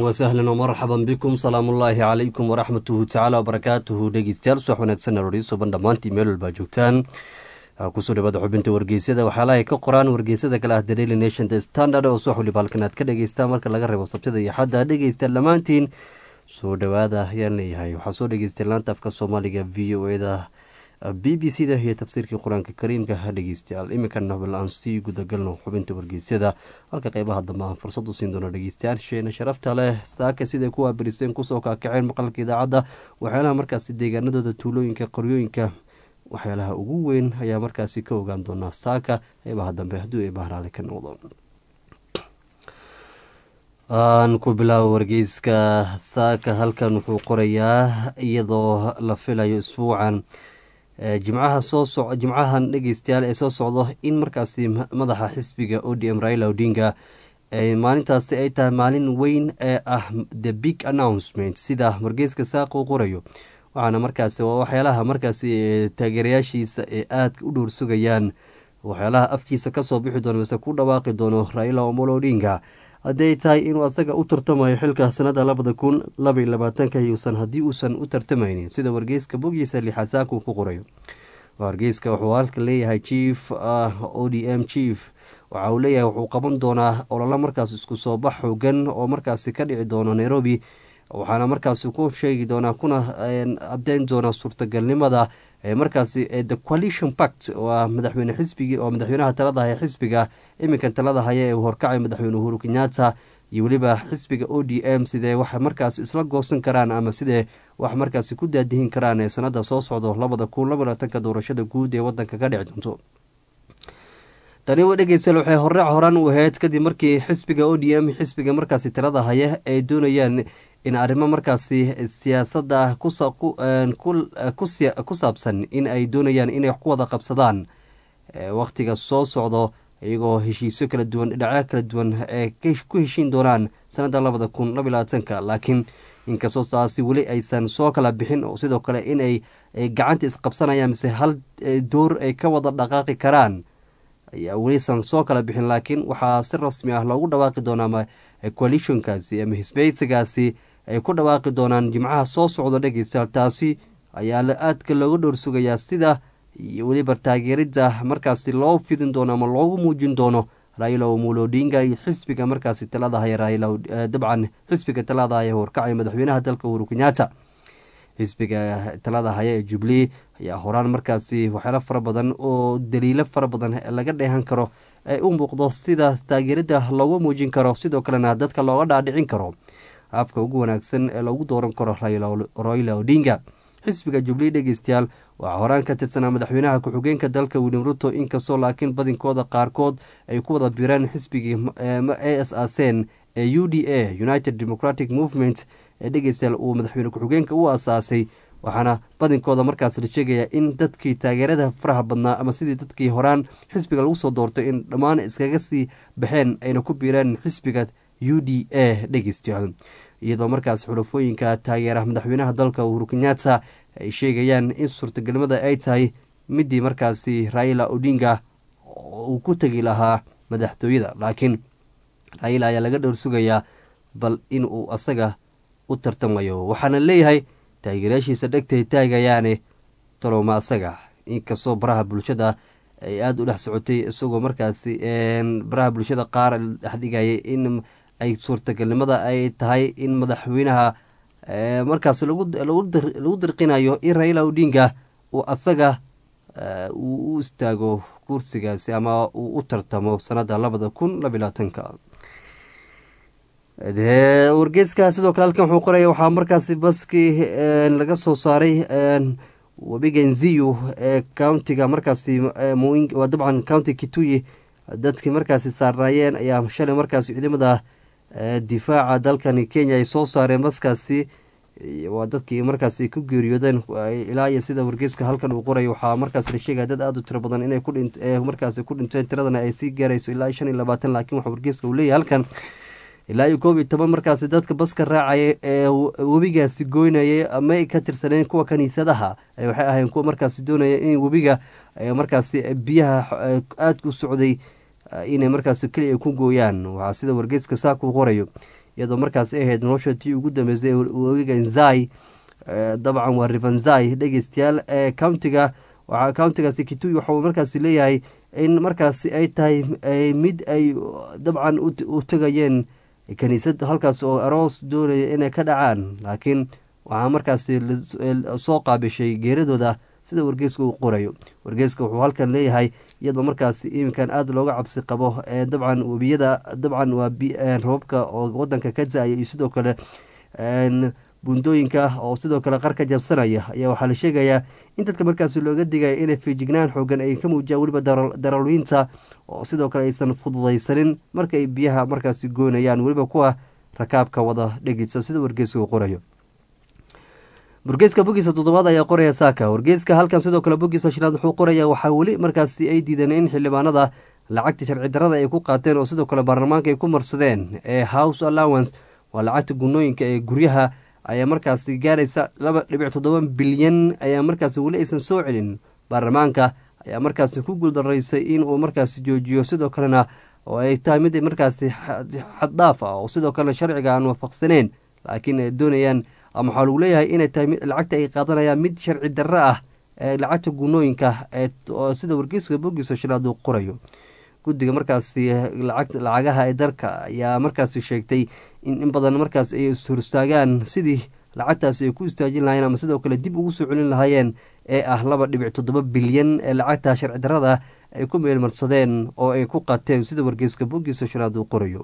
wasahlan wmarxaban bikum salaamullaahi calaykum waraxmatuhu tacaala wabarakaatuhu dhegeystayaal subax wanaagsan arooryo suban dhammaantii meel walbaa joogtaan kusoo dhawaada xubinta wargeysyada waxyaalaha ay ka qoraan wargeysada kale ah the daily nation the standard oo subax waliba halkan aad ka dhegeystaan marka laga reebo sabtida iyo xadda dhegeysta dhammaantiin soo dhawaada ayaan leeyahay waxaa soo dhegeystay laanta afka soomaaliga v o e da b b c da iyo tafsiirkii qur-aanka kariimka ha dhegeystayaal iminkana bal aan sii gudagalno xubinta wargeysyada halka qeybaha dambe aan fursad u siin doono dhegeystayaasheena sharafta leh saaka siday ku waabiriseen kusoo kaakaceen maqalka idaacadda waxyaalaha markaasi deegaanadooda tuulooyinka qoryooyinka waxyaalaha ugu weyn ayaa markaasi ka ogaan doonaa saaka qeybaha dambe hadduu ay bahraale ka noqdo aan ku bilaabo wargeyska saaka halkan wuxuu qorayaa iyadoo la filayo isbuucan jimcaha soo so jimcahan dhegeystayaal ee soo socdo in markaasi madaxa xisbiga o d m raila odinga maalintaasi ay tahay maalin weyn ee ah the big announcement sida wargeyska saaq uu qorayo waxaana markaasi waa waxyaalaha markaasi taageerayaashiisa ee aadka u dhowr sugayaan waxyaalaha afkiisa kasoo bixi doono mise ku dhawaaqi doono raila omolo odinga haddii ay tahay inuu asaga u tartamayo xilka sanada labada kun labaiy labaatanka yuusan haddii uusan u tartamaynin sida wargeyska boggiisa lixasaakuu ku qorayo wargeyska wuxuu halka leeyahay chief o d m chief waxa uu leeyahay wuxuu qaban doonaa ololo markaas isku soo bax xoogan oo markaasi ka dhici doono nairobi waxaana markaasi ku sheegi doonaa kuna cadeyn doonaa suurtagalnimada markaasi the coalition pact waa madaxweyne xisbigii oo madaxweynaha talada haya xisbiga iminkan talada haya ee uu horkacay madaxweyne uhuru kenyatta iyo weliba xisbiga o d m sidee wax markaasi isla goosan karaan ama sidee wax markaasi ku daadihin karaan ee sanada soo socdo labada kun laba labaatanka doorashada guud ee wadanka ka dhici doonto tani wa dhegeystayaal waxay horaac horaan u ahayd kadib markii xisbiga o d m xisbiga markaasi talada haya ay doonayaan in arrimo markaasi siyaasadda ku saabsan in ay doonayaan inay ku wada qabsadaan wakhtiga soo socdo iyagoo heshiisyo kala duwan dhinacyo kala duwan ee ku heshiin doonaan sanada labada kun laba labaatanka laakiin inkastoo taasi weli aysan soo kala bixin oo sidoo kale inay gacanta isqabsanayaan mise hal door ay ka wada dhaqaaqi karaan ayaa welisan soo kala bixin laakiin waxaa si rasmi ah loogu dhawaaqi doonaa coalitionkaasi ama hisbeysigaasi ay ku dhawaaqi doonaan jimcaha soo socdo dhegeystayaal taasi ayaa aadka looga dhowr sugayaa sida iyo weliba taageerida markaasi loo fidin doono ama loogu muujin doono raila omolo odinga iyo xisbiga markaasi talada haya raila dabcan xisbiga talada haya horkacay madaxweynaha dalka uhuru kenyatta xisbiga talada haya ee jubilee ayaa horaan markaasi waxyaalo fara badan oo daliilo fara badan laga dheehan karo ay u muuqdo sida taageerida loogu muujin karo sidoo kalena dadka looga dhaadhicin karo habka ugu wanaagsan ee loogu dooran karo raila odinga xisbiga jubilee dhegeystayaal waxaa horaan ka tirsanaa madaxweynaha ku-xigeenka dalka william ruto inkastoo laakiin badinkooda qaarkood ay ku wada bireen xisbigii a s asen ee u d a united democratic movement ee dhegeystayaal uu madaxweyne ku-xigeenka u asaasay waxaana badinkooda markaas la sheegaya in dadkii taageerada faraha badnaa ama sidii dadkii horaan xisbiga lagu soo doortay in dhammaan iskaga sii baxeen ayna ku biireen xisbiga u d a dhegeystayaal iyadoo markaas xulafooyinka taageera madaxweynaha dalka uhuru kenyatta ay sheegayaan in suurtagelnimada ay tahay midii markaasi raila odinga uu ku tegi lahaa madaxtooyada laakiin raila ayaa laga dhowr sugayaa bal in uu asaga u tartamayo waxaana leeyahay taageerayaashiisa dhegtay taagayaane talooma asaga inkastoo baraha bulshada ay aada u dhex socotay isagoo markaasi baraha bulshada qaar dhexdhigayay in ay suurtagalnimada ay tahay in madaxweynaha markaas lagu dirqinayo in raila odinga uu asaga uu u istaago kursigaasi ama uu u tartamo sanada labada kun labalaatanka wargeeska sidoo kale halkan wuxuu qoraya waxaa markaasi baskii laga soo saaray webiga nziyu ee countiga markaasi waa dabcan county kituyi dadkii markaasi saarnaayeen ayaa shalay markaasi ciidamada difaaca dalkani kenya ay soo saareen baskaasi waa dadkii markaasi ku geeriyoodeen ilaa iyo sida wargeyska halkan uu qoray waxaa markaas la sheegaya dad aada u tiro badan inay markaasi ku dhinteen tiradana ay sii gaarayso ilaa shan iyo labaatan laakiin waxa wargeyska uu leeyahay halkan ilaa iyo koob iyo toban markaasi dadka baska raacaya ee webigaasi goynayay ama ay ka tirsaneen kuwa kaniisadaha waxay ahayn kuwa markaasi doonaya in webiga markaasi biyaha aadka u socday inay markaasi keliya ku gooyaan waxaa sida wargeyska saakuu qorayo iyadoo markaas ay ahayd nolosha tii ugu dambeysay webiga nzai dabcan waa rivanzai dhegeystayaal ee countiga waxaa countigaasi kitui waxauu markaasi leeyahay in markaasi ay tahay mid ay dabcan u tegayeen kaniisad halkaas oo aroos doonaya inay ka dhacaan laakiin waxaa markaasi soo qaabishay geeradooda sida wargeeska uu qorayo wargeeska wuxuu halkan leeyahay iyadoo markaasi iminkan aada looga cabsi qabo ee dabcan webiyada dabcan waa roobabka oo wadanka ka da-aya iyo sidoo kale buundooyinka oo sidoo kale qar ka jabsanaya ayaa waxaa la sheegayaa in dadka markaasi looga digaya inay fiijignaan xoogan ay ka muujiyaan weliba daralwiinta oo sidoo kale aysan fududaysanin markaay biyaha markaasi goynayaan weliba kuwa rakaabka wada dhegeysa sida wargeeska uu qorayo wargeeska bogiisa toddobaad ayaa qoraya saaka wargeeska halkan sidoo kale bogiisa shanaad wuxuu qoraya waxaa weli markaasi ay diideen in xildhibaanada lacagta sharci darada ay ku qaateen oo sidoo kale baarlamaanka ay ku marsadeen ee house allowance waa lacagta gunooyinka ee guryaha ayaa markaasi gaaraysa laba dhibic toddoba bilyan ayaa markaasi weli aysan soo celin baarlamaanka ayaa markaasi ku guuldaraysay inuu markaasi joojiyo sidoo kalena oo ay tahay mid markaasi xaddhaaf ah oo sidoo kalena sharciga aan waafaqsaneyn laakiin ay doonayaan ama waxaa lagu leeyahay inay tahay lacagta ay qaadanayaan mid sharci darro ah ee lacagta gunooyinka sida wargeyska bogiisa shanaad uu qorayo guddiga markaasi lacagaha ee dalka ayaa markaasi sheegtay in in badan markaas ay ishorstaagaan sidii lacagtaasi ay ku istaajin lahayeen ama sidoo kale dib ugu soo celin lahaayeen ee ah laba dhibic toddoba bilyan ee lacagta sharci darada ay ku meelmarsadeen oo ay ku qateen sida wargeyska bogiisa shanaad uu qorayo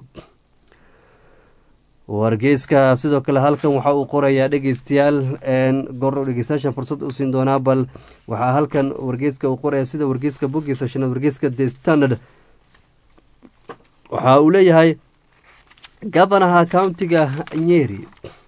wargeyska sidoo kale halkan waxa uu qorayaa dhegeystayaal gordho dhegeystayaashan fursad u siin doonaa bal waxaa halkan wargeyska uu qoraya sida wargeyska bogiisa shanaad wargeyska the standard waxa uu leeyahay gabanaha countiga nyeri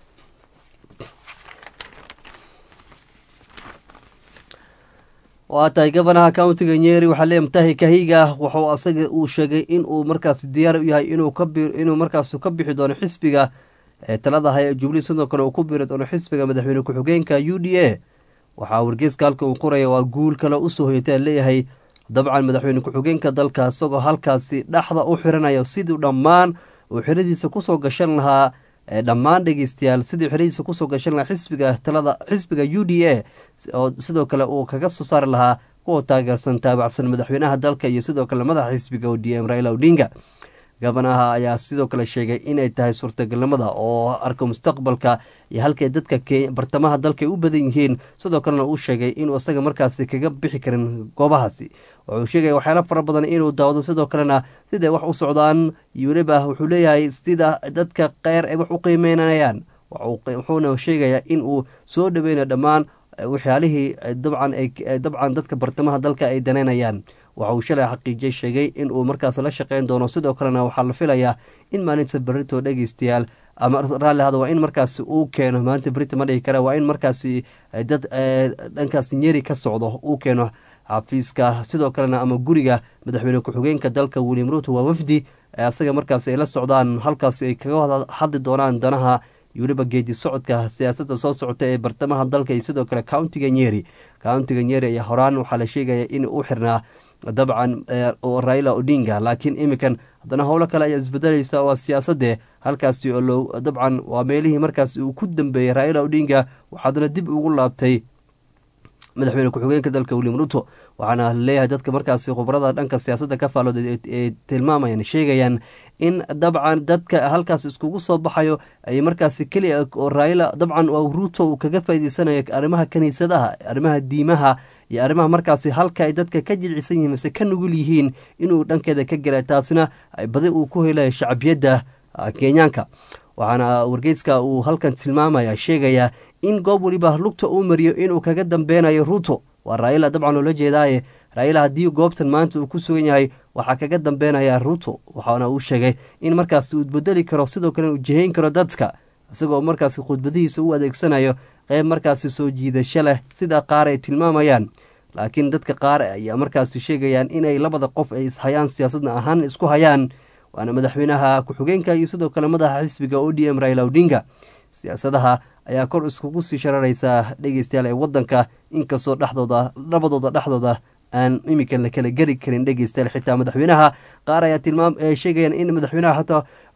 waa tahay gabanaha countiga nyeri waxaa leeyahy mutahi kahiga wuxuu asaga uu sheegay in uu markaas diyaar u yahay inuu inuu markaas ka bixi doono xisbiga talada haya jubilee sidoo kale uu ku biri doono xisbiga madaxweyne ku-xigeenka u d a waxaa wargeyska halka uu qoraya waa guul kale usoo hoyatee leeyahay dabcan madaxweyne ku-xigeenka dalka isagoo halkaasi dhexda u xiranaya siduu dhammaan uu xiradiisa kusoo gashan lahaa dhammaan dhegeystayaal sidii xeradiisa kusoo gashan lahaa xisbiga talada xisbiga u d a oo sidoo kale uu kaga soo saari lahaa kuwa taageersan taabacsan madaxweynaha dalka iyo sidoo kale madaxa xisbiga o d m raila odinga gabanaha ayaa sidoo kale sheegay inay tahay suurtagalnimada oo arka mustaqbalka iyo halkay dadka bartamaha dalka ay u badan yihiin sidoo kalena uu sheegay inuu isaga markaasi kaga bixi karin goobahaasi wuxuu sheegaya waxyaala fara badan inuu daawado sidoo kalena siday wax u socdaan weliba wuxuu leeyahay sida dadka keyr ay wax u qiimeynayaan wuxuuna sheegayaa in uu soo dhaweynayo dhammaan waxyaalihii dabcan dabcan dadka bartamaha dalka ay daneynayaan waxa uu shalay xaqiijiyey sheegay in uu markaas la shaqeyn doono sidoo kalena waxaa la filayaa in maalinta berito dhegeystayaal ama raalli hada waa in markaasi uu keeno maalinta berito ma dhihi kara waa in markaasi dad dhankaas nyeri ka socdo uu keeno xafiiska sidoo kalena ama guriga madaxweyne ku-xigeenka dalka william ruto waa wafdi asaga markaasi ay la socdaan halkaasi ay kaga hadli doonaan danaha weliba geedi socodka siyaasadda soo socota ee bartamaha dalka iyo sidoo kale countiga nyeri countiga nyeri ayaa horaan waxaa la sheegaya in u xirnaa dabcan raila odinga laakiin iminkan haddana howlo kale ayaa isbedelaysa waa siyaasadde halkaasi oo loo dabcan waa meelihii markaas uu ku dambeeyey raila odinga waxaadna dib ugu laabtay madaxweyne ku-xigeenka dalka william ruto waxaana leeyahay dadka markaasi khubarada dhanka siyaasadda ka faalooday ee tilmaamayaan sheegayaan in dabcan dadka halkaas iskugu soo baxayo ay markaasi keliya oo raila dabcan ruto uu kaga faa'iideysanayo arrimaha kaniisadaha arrimaha diimaha iyo arrimaha markaasi halka ay dadka ka jilcisan yihiin mise ka nugul yihiin inuu dhankeeda ka gela taasina badi uu ku helayo shacbiyadda kenyaanka waxaana wargeyska uu halkan tilmaamaya sheegaya in goob weliba lugta uu mariyo inuu kaga dambeynayo ruto waa raila dabcan loola jeedaaye raila haddii goobtan maanta uu ku sugan yahay waxaa kaga dambeynaya ruto waxaana uu sheegay in markaas uu bedeli karo sidoo kale uu jihayn karo dadka isagoo markaasi khudbadihiisa u adeegsanayo qeyb markaasi soo jiidasho leh sida qaar ay tilmaamayaan laakiin dadka qaar ayaa markaasi sheegayaan inay labada qof ay ishayaan siyaasadna ahaan isku hayaan waana madaxweynaha ku-xigeenka iyo sidoo kale madaxa xisbiga o d m raila odinga siyaasadaha ayaa kor iskugu sii shararaysa dhegeystayaal ee wadanka inkastoo dhexdooda labadooda dhexdooda aan iminkan la kala geri karin dhegeystayaal xitaa madaxweynaha qaar ayaa tilmaam sheegayaan in madaxweynaha xataa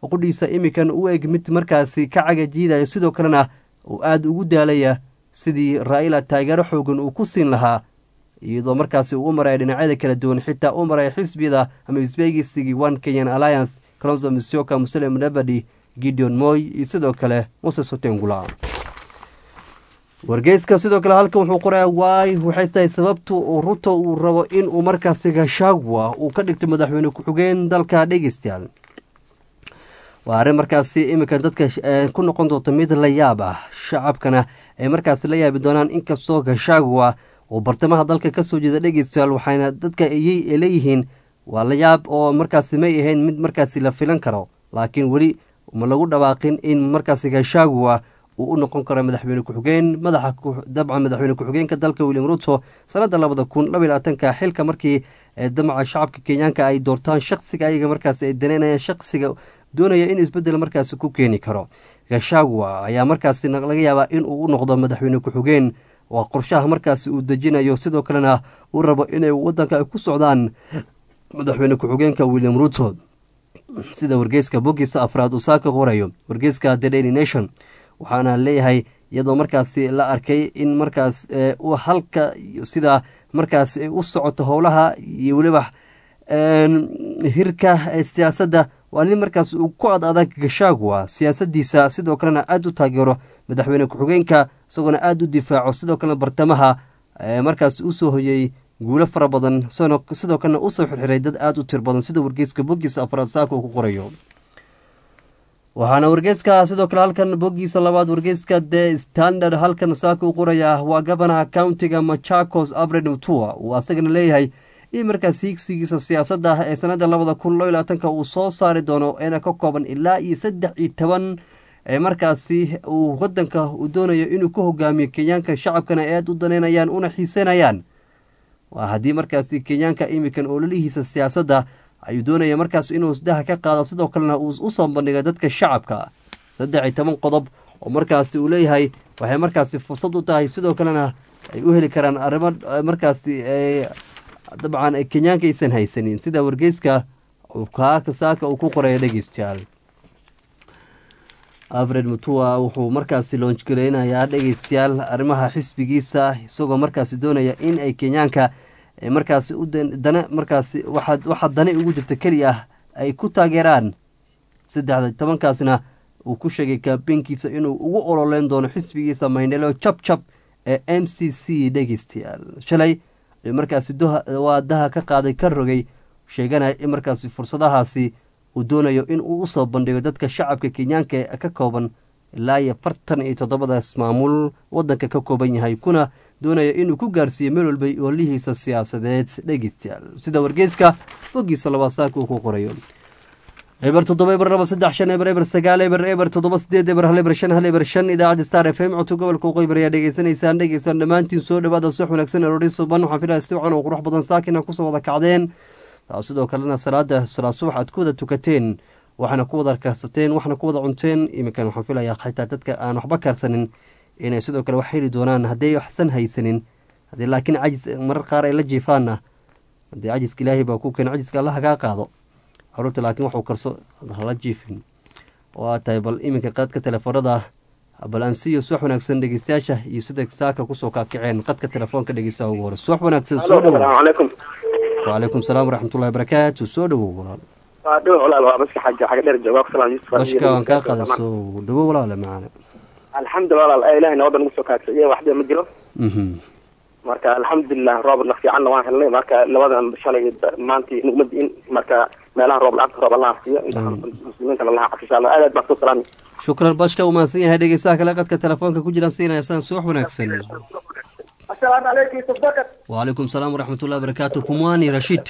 qudhiisa iminkan u eg mid markaasi ka cagajiidaya sidoo kalena uu aada ugu daalaya sidii raa'ila taageero xoogan uu ku siin lahaa iyadoo markaasi uu u maraya dhinacyada kala duwan xitaa u maraya xisbiyada ama isbeygisigii one kenyan alliance kalonso misioka muslim nevadi gideon moy iyo sidoo kale moses hotengula wargeyska sidoo kale halkan wuxuu qorayaa waay waxay tahay sababtu uu ruto uu rabo in uu markaasi gashagwa uu ka dhigto madaxweyne ku-xigeen dalka dhegeystayaal waa arrin markaasi iminka dadka ku noqon doonto mid la yaab ah shacabkana ay markaasi la yaabi doonaan inkastoo gashagwa uu bartamaha dalka kasoo jeeda dhegeystayaal waxayna dadka ayay leeyihiin waa la yaab oo markaasi may ahayn mid markaasi la filan karo laakiin weli ma lagu dhawaaqin in markaasi gashagwa uu u noqon karo madaxweyne ku-xigeen madaxa dabcan madaxweyne ku-xigeenka dalka william ruto sanada labada kun laba labaatanka xilka markii damaca shacabka kenyaanka ay doortaan shaqsiga ayaga markaasi ay daneynayaan shaqsiga doonaya in isbedel markaasi ku keeni karo gashagwa ayaa markaasi laga yaabaa in uu u noqdo madaxweyne ku-xigeen waa qorshaha markaasi uu dejinayo sidoo kalena uu rabo inay wadanka ay ku socdaan madaxweyne ku-xigeenka william ruto sida wargeyska bogiisa afraad uu saaka qorayo wargeyska the daily nation waxaana leeyahay iyadoo markaasi la arkay in markaas halka sida markaas u socoto howlaha iyo weliba hirka siyaasadda waa nin markaas uu ku ad adag gashagwa siyaasadiisa sidoo kalena aada u taageero madaxweyne ku-xigeenka isagoona aada u difaaco sidoo kalena bartamaha markaas usoo hoyey guulo fara badan sidoo kalena usoo xirxiray dad aada u tir badan sida wargeyska bogiisa afraad saaka uu ku qorayo waxaana wargeyska sidoo kale halkan bogiisa labaad wargeyska the standard halkan saaka u qoraya waa gabanaha countiga machacos avred mutua uu asagana leeyahay in markaas hiigsigiisa siyaasadda ee sanada labada kun laba labaatanka uu soo saari doono eena ka kooban ilaa iyo saddex iyo toban ee markaasi uu wadanka uu doonayo inuu ku hogaamiyo kenyaanka shacabkana ay aada u daneynayaan una xiiseynayaan waa haddii markaasi kenyaanka imikan ololihiisa siyaasadda ayuu doonaya markaas inuu daha ka qaado sidoo kalena uu usoo bandhiga dadka shacabka saddex iyo toban qodob oo markaasi uu leeyahay waxay markaasi fursad u tahay sidoo kalena ay u heli karaan arrimo markaasi dabcan kenyaanka aysan haysanin sida wargeyska kaaka saaka uu ku qoraya dhegeystayaal alfred mutua wuxuu markaasi loonjgareynayaa dhegeystayaal arrimaha xisbigiisa isagoo markaasi doonaya in ay kenyaanka markaasi dana markaasi waxaa dani ugu jirta keli ah ay ku taageeraan saddexda tobankaasna uu ku sheegay kaabeenkiisa inuu ugu ololeyn doono xisbigiisa maynelo jab jab ee m c c dhegeystayaal shalay ayuu markaasi waa daha ka qaaday ka rogay sheeganaya in markaasi fursadahaasi uu doonayo in uu usoo bandhigo dadka shacabka kenyaanka ee ka kooban ilaa iyo fartan iyo toddobadaas maamul wadanka ka kooban yahay kuna doonaya inuu ku gaarsiiyo meel walbay oolihiisa siyaasadeed dhegeystayaal sida wargeyska bogiisa labaad saaka uu ku qorayo eber toddoba eber laba saddex shan eber eber sagaal eber eber toddoba sideed eber hal eber shan hal eber shan idaacadda star f m codka gobolka waqooyi ayaa dhegeysanaysaan dhegeysaan dhammaantiin soo dhawaada suux wanaagsan eroodhi suban waxaan filaya si wacan oo qurux badan saakina kusoo wada kacdeen taas sidoo kalena salaada salaa subax aad ku wada tukateen waxaana ku wada karsateen waxna ku wada cunteen iminkan waxaan filayaa xitaa dadka aan waxba karsanin inay sidoo kale wax heli doonaan hadday waxsan haysanin haddii laakiin cajis marar qaar ay la jiifaanna haddii cajiska ilaahay baa ku keena cajiska alla hagaa qaado caruurta laakiin waxuu karso hala jiifin oo aad tahay bal iminka qadka telefoonada bal aan siiyo suwax wanaagsan dhegeystayaasha iyo sida saaka kusoo kaakaceen qadka telefoonka dhegeystaha ugu hore suwax wanaagsan soo dhowow wacalaykum salaam waraxmatullahi barakaatu soo dhowow walaal bashka waan kaa qaada soo dhowow walaale macaane alxamdulilah walaal ilahay nabada nagu soo kaagsaye waxba ma jiro marka alxamdulilah roobna fiicanna waan helnay marka labadan shalay maantii nugma diin marka meelaha roob la-aanta roob allaha siiyo muslimiinta lalaha caf insha allah aad aad baan ku salaami shukran bashka uu mahadsan yahay dhegeystaha kale qadka telefoonka ku jiraan siinaya saan suux wanaagsan asalaamu calaykum yusuf bakar wacalaykum salaam waraxmatullahi barakaatu kumwani rashid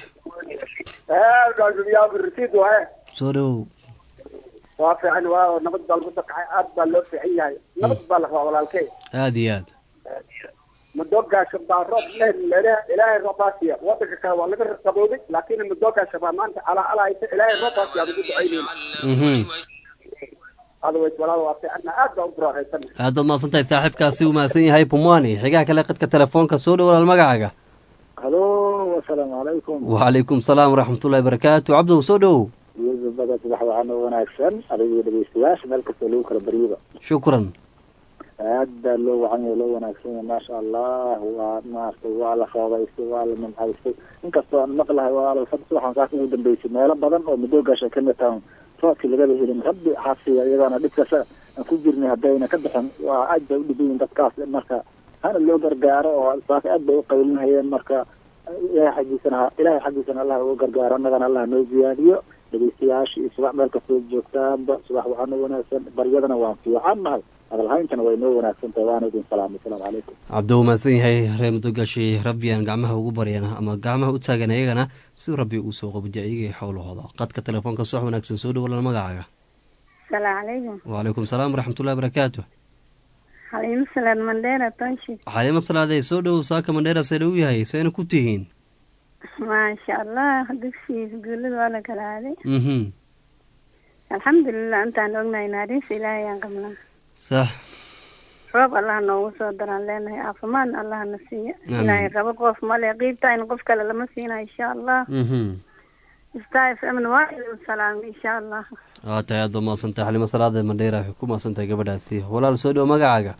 rasiid wahe soo dhowow waa fiican waa nabad baa lagu dakacay aad baa loo fiican yahay nabad baa la rabaa walaalkey aada iyo aad madoogaasha baa roob ilaahay roobaasiya wadanka kale waa laga qabooday laakiin madoogaasha baa maanta calaa alaaysa ilaahay roobaasiya ugu ducaynayna otherwise walaal waa fiicanna aad baa u buraaxaysana aad baad mahadsan tahay saaxiibkaasi uu mahadsan yahay pumwani xigaha kale qadka telefoonka soo dhow walaal magacaaga halo asalaamu calaykum wacalaykum salaam waraxmatullahi barakaatu cabdow soo dhowow yusuf saaxiibada subax waxaana wanaagsan adiga dhegeystayaasha meel kastoo lagu kala baryaba shukran aad baa loo wacan yahay loo wanaagsan yahay maasha allah waa maaragtay waa la roobaystay waa la nimcaystay inkastoo aan maqlahay waa la subaxan saas ugu dambeysay meelo badan oo madoogaasha kamid tahan roobkii lagaba helin rabbi xafiya iyagana dhibkasa aan ku jirnay haddayna ka bixin waa aad bay u dhiban yihin dadkaas marka hana loo gargaaro oo saas aad bay u qaylinhayeen marka ilahay xaggiisana ilahay xaggiisana allah uga gargaaro annagana allah noo ziyaadiyo dhegeystayaasha iyo subax meel kastoo joogtaanba subax waxaana wanaagsan baryadana waan fiican nahay hadalhayntana way noo wanaagsan tahay waana idin salaamay asalaamu calaykum cabdi uu mahadsan yahay reer mudogashi rabbiyan gacmaha ugu baryan ama gacmaha u taagan ayagana si rabbi uu soo qabujiya iyaga xowlahooda qadka telefoonka subax wanaagsan soo dhawalal magacaaga salaamu calaykum wacalaykum salaam waraxmatullahi barakaatu xaliimo salaad mandheera township xaliimo salaadee soo dhowow saaka mandheera see dhow yahay seena ku tihiin maasha allah dugsigiisa guulada waa la kala aaday mhm alxamdulilah intaan ognahay naariisa ilaahay aan qabnaa sax roob allah noogu soo daraan leenahay caafimaadna allah na siiya Amiin. ilaahay rabo qof male qiibta in qof kale lama siina insha allah mhm star f m waa idin salaamay insha allah waa tahay aad ba mahadsantahay xalimo salaada mandheera waxay ku mahadsantahay gabadhaasi walaal soo dhow magacaaga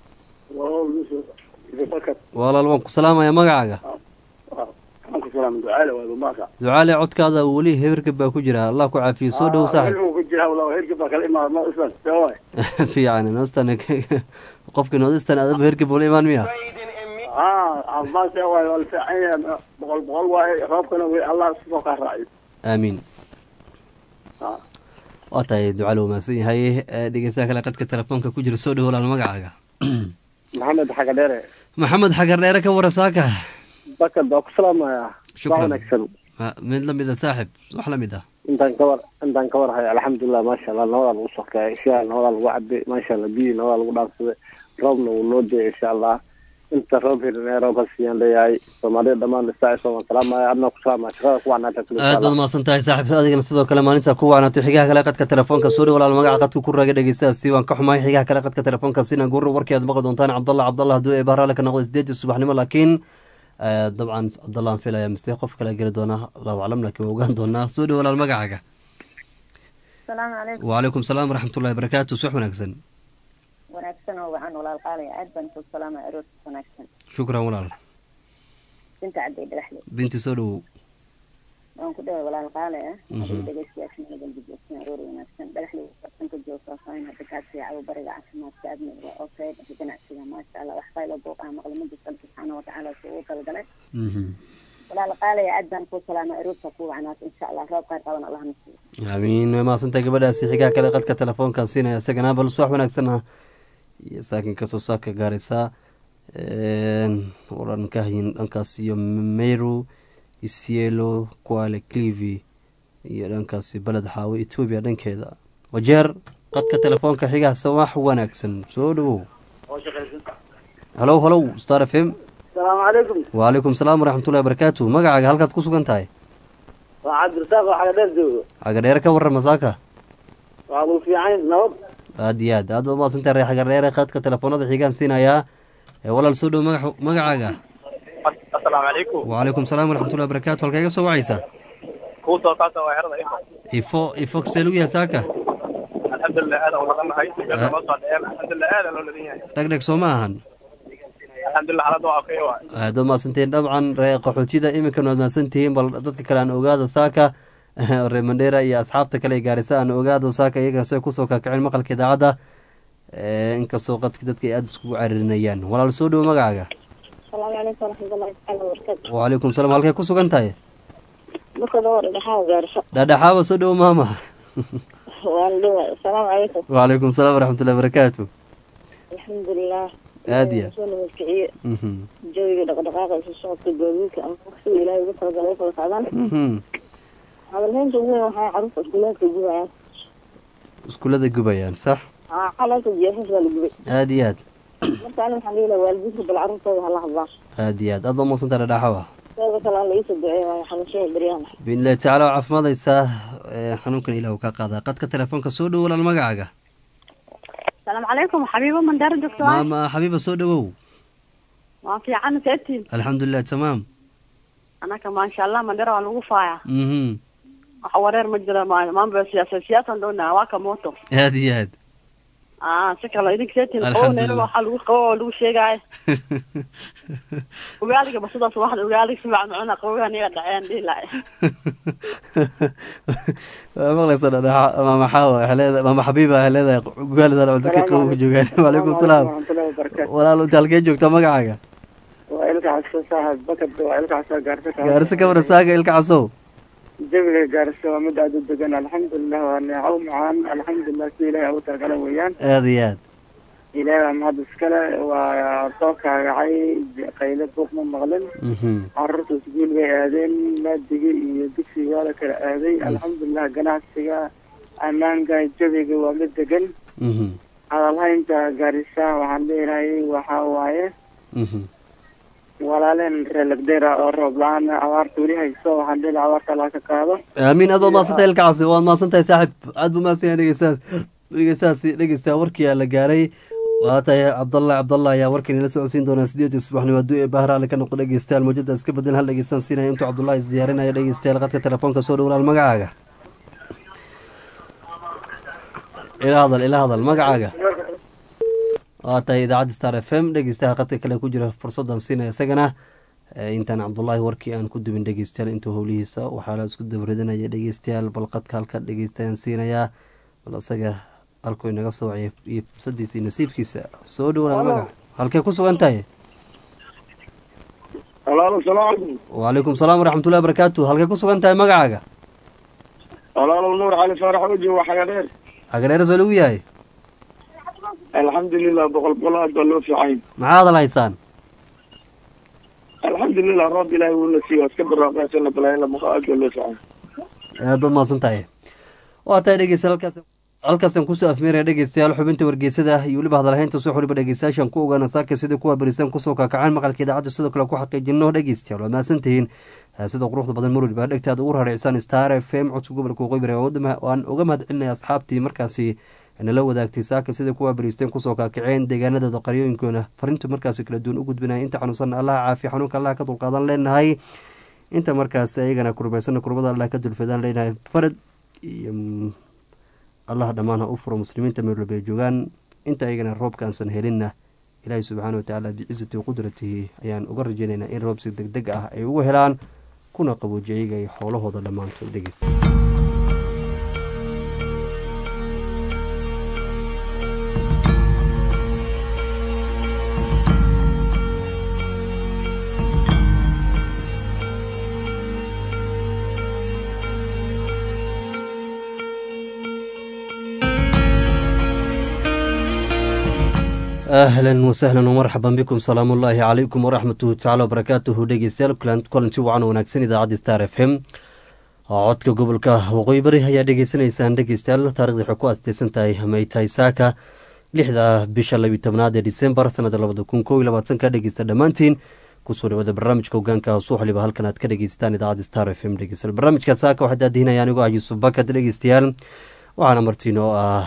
walaal waan ku salaamaya magacaaga ducaale codkaada weli heberka baa ku jira allah ku caafiyo soo dhow saaxib fiican noostan qofka noodistan adaba herkib ula imaan miya boqol boqol waaye roobkana way allah soo kaa raaciyo aamiin waa tahay ducaale uu mahadsan yahay Eh, dhegeystaha kale qadka telefoonka ku jira soo dhow walaal magacaaga maxamed xaga dheere maxamed xagar dheere ka wara saaka bakad baa ku salaamaya Shukran. wanaagsan Ma- mid lamid a saaxib wax lamid ah intaan ka war intaan ka warhayo alxamdulilah maasha allah nabadaa lagu sokeeya ishaa nabadaa lagu cabay maasha allah biyi nabadaa lagu dhaansaday roobna wuu noo deey insha allah inta roob helin ee roob hasiyaan leeyahay soomaalida dhammaan lisaaciso waan salaamaya adna ku salaamaya shaqada ku wacnaata kule aad baad mahadsan tahay saaxib adigana sidoo kale maalinta ku wacnaatay xigaha kale qadka telefoonka soo dhow walaal magaca qadka ku raaga dhegeystaasi waan ka xumahay xigaha kale qadka telefoonka sina gurur warkii aad maqli doontaan cabdallah cabdallah hadduu ee bahraale ka noqdo sideedii subaxnimo laakiin eh, dabcan cabdallah aan filaya mise qof kale geli doona allahu aclam laakiin waa ogaan doonaa soo dhow walaal magacaaga salaamu calaykum wacalaykum salaam waraxmatullahi barakaatu subax wanaagsan wanaagsan oo wacan walaal qaalaya aad baan ku salaamaya aroorta wanaagsan shukran walaal inta cadday dhagaxle binti soo dhowow waan ku dhaway walaal qaalaya Mhm. adiga dhegeystayaasha nagan dibjoogsan aroor wanaagsan dhagaxle bartanka joogta faahin hadda kaa fiicayo bariga caafimaadka admiga oo kayda iyo ganacsiga maasha allah wax qaylo booq ah maqla ma jirto alla subxaana watacaala suu ugu talagalay Mhm. walaal qaalaya aad baan ku salaamay aroorta ku wacnaata insha allah roob qayr qaban allah na siiyo aamiin way mahadsantahay gabadhaasi xigaha kale qadka telefoonkan siinaya isagana bal subax wanaagsan ah iyo saakin kasoo saaka gaaraysa waran ka hayin dhankaas iyo meru isielo kuale clivi iyo dhankaasi beled xaawe etoobiya dhankeeda wajeer qadka telefoonka xigaha sawax wanaagsan soo dhowow halow halow star f m asalaamu calaykum wacalaykum salaam waraxmatullahi barakaatu magacaaga halkaad ku sugan tahay waa cabdirasaaq oo xaga dheer joogo xagadheere ka warrama saaka waa lagu fiican nabad aad iyo aad aad ba maadsantahay reer xagadheere qadka telefoonada xigaan siinayaa ee walaal soo dhow magax magacaaga asalaamu calaykum wacalaykum salaam waraxmatullahi barakaatu halkaa iga soo wacaysa kuu soo kaasa waa xerada ifo ifo ifo see lagu yahay saaka alxamdulilah aad aan uladannahay beerta noo soo dhaceen alxamdulilah aad aan loo ladan yahay dhegdheg soo ma ahan alxamdulilah xaalada waa okay waay aad ba maadsantihiin dabcan reer qaxootida iminkan waad mahadsantihiin bal dadka kale aan ogaado saaka reer mandheera iyo asxaabta kale ee gaarisa aan ogaado saaka iyagana say kusoo kakaceen maqalka idaacadda Eh, inkastoo qadki dadka ay aada iskugu cariirinayaan walaal soo dhowo magacaaga salaamu calaykum waraxmatullahi tacaala wabarakaatu wacalaykum salaam halkay ku sugan tahay markada war dhexaa gaarso dhaadhaxaaba soo dhowo maama waan dhaway asalaamu calaykum wacalaykum salaam waraxmatullahi barakaatu alxamdulilah Aad iyo aad. soo nabadkiciye Mhm. jawiga dhaqdhaqaaqa isu socodka gaadiidka ama waqtiga ilaahay ugu talagalay kala qaadaan Mhm. hadalheynta ugu weyn waxay carruurta iskuulaadka gubayaan iskuullada gubayaan sax aa xalalka jeexis waa la gubay aada iyo aad marka ani waxaan leeyahay waalidiinta bal carruurtooda hala hadlaan aada iyo aad aad ba maaqsanta dhadhaxawa teeda kale alla iisoo duceeya waayo xanuunshada beryahan biidnillahi tacaala waa caafimaadaysaa Eh, xanuunkan ilah uu kaa qaadaa qadka telefoonka soo dhowo walaal magacaaga asalaamu calaykum xabiibo mandheero joogto waay maama xabiiba soo dhowow waan fiican seetiin alxamdulilah tamaam anaka maasha allah mandheero waa lagu faaya mhm wax wareer ma jira ma mambo ya siyaasa siyaasaan doonaa waa ka mooto aada iyo aad ah si kale idinka seetiin qabow Alxamdulillah. neelaba waxaa lagu qabo oo lagu sheegaayo ogaaliga basadaas waxda ogaaliga si fiican macuna qabowaha niga dhaceen dhihi lahay waa maqlaysa dhadhaxa maama xaawa waxay leedahay maama xabiiba waxay leedahay gaalida cunto ka qabow joogaan waalaikum salaam warahmatullahi wabarakaatu walaal inta halkee joogta magacaaga waa ilka xasan saaxib bakad waa ilka xasan gaarsa gaarisa ka warasaaga ilka casow jawiga gaarsa waa mid aada u degan alxamdulilah waa neecow macaan alxamdulilah si ilaahay ugu talagala weeyaan aada iyo aad ilaahay waa mahad iskale waa soo kaagacay qayle buuq ma maqlin Mhm. carruurta iskuul bay aadeen maadiga iyo dugsiga waa la kala aaday alxamdulilah ganacsiga ammaanka jawiga waa mid degan Mhm. hadalhaynta gaarisa waxaan leeyahay waxaa waaye Mhm. walaaleen reer lagdeera oo roob la-aan abaarta weli hayso waxaan leeyahay abaarta allah ka qaado aamiin aad waad mahadsantahay ilka casi waad mahadsantahay saaxib aad buu mahadsan yahay dhegeystaas dhegeystahaasi dhegeysta warkii aa la gaaray waa tahay cabdallah cabdallah ayaa warkan ila socodsiin doonaa sideedii subaxnimo hadduu ee bahraale ka noqdo dhegeystayaal mawjada iska bedel hal dhegeystaan siinaya intuu cabdullahi isdiyaarinaya dhegeystayaal qadka telefoonka soo dhowraal magacaaga ila hadal ila hadal magacaaga waa tahay idaacadda star f m dhegeystaha qadka kale ku jira fursadan siinaya isagana Eh, intaan cabdullaahi warkii aan ku dubin dhegeystayaal intuu howlihiisa waxaa la isku dabridinaya dhegeystayaal bal qadka halka dhegeystayaan siinayaa bal isaga halkuu inaga soo waciyay iyo fursadiisa iyo nasiibkiisa soo dhowaan magaca halkee ku sugan tahay walaalo salaamu calaykum wacalaykum salaam waraxmatullahi barakaatu halkee ku sugan tahay magacaaga walaalo nuur cali faarax oji waa xagadheer xagareero soo lagu yahay alxamdulilah boqol boqol aad baa loo fiican maxaa hadal haysaan alxamdulilah roob ilaahay wuuna siiyo iska barwaaqaysana balaayo boqol aad baa loo fiican aad baad mahadsan tahay waa tahay dhegeystayaal halkaas halkaasaan kusoo afmeeraya dhegeystayaal xubinta wargeysada iyo weliba hadalhaynta soo xuriba dhegeystayaashan ku ogaana saaka sida kuwa berisan kusoo kaakacaan maqalka idaacadda sidoo kale ku xaqiijino dhegeystayaal waa mahadsantihiin Eh, sida quruxda badan marwali baa dhegtaada ugu raaracsaan star f m codka gobolka waqooyi bari waan uga mahad celinaya asxaabtii markaasi nala wadaagtay saaka sida kuwa beriisteen kusoo kaakaceen deegaanadooda qaryooyinkoona farinta markaasi kala duwan u gudbinaya inta xanuunsan allaha caafiya xanuunka allaha ka dulqaadan leenahay inta markaasi ayagana kurbaysana kurbada allah ka dulfadaan leenahay farad iyo mm, allah dhammaan ha u furo muslimiinta meel walba ay joogaan inta ayagana roobkaansan helinna ilaahay subxaana watacaala bicizati waqudratihi ayaan uga rajeynaynaa in roob si deg deg ah ay ugu helaan kuna qaboojiya iyaga iyo xoolahooda dhammaantood dhegeysta ahlan wasahlan wmarxaban bikum salaamu ullaahi calaykum waraxmatuhu tacala wabarakaatuhu dhegeystayaal kulan- kulanti wacan wanaagsan idaacadda star f m codka gobolka waqooyi bari ayaa dhegeysanaysaan dhegeystayaal taarikhda waxay ku asteysan tahay may tahay saaka lixda bisha labiyo tobnaad ee disembar sanada labada kun kow iyo labaatanka dhegeysta dhammaantiin kusoo dhawaada barnaamijka hogaanka suuxliba halkan aad ka dhegeysataan idaacadda star f m dhegeystayaal barnaamijka saaka waxaa daadihinaya anigoo ah yuusuf bakad dhegeystayaal waxaana martiin oo ah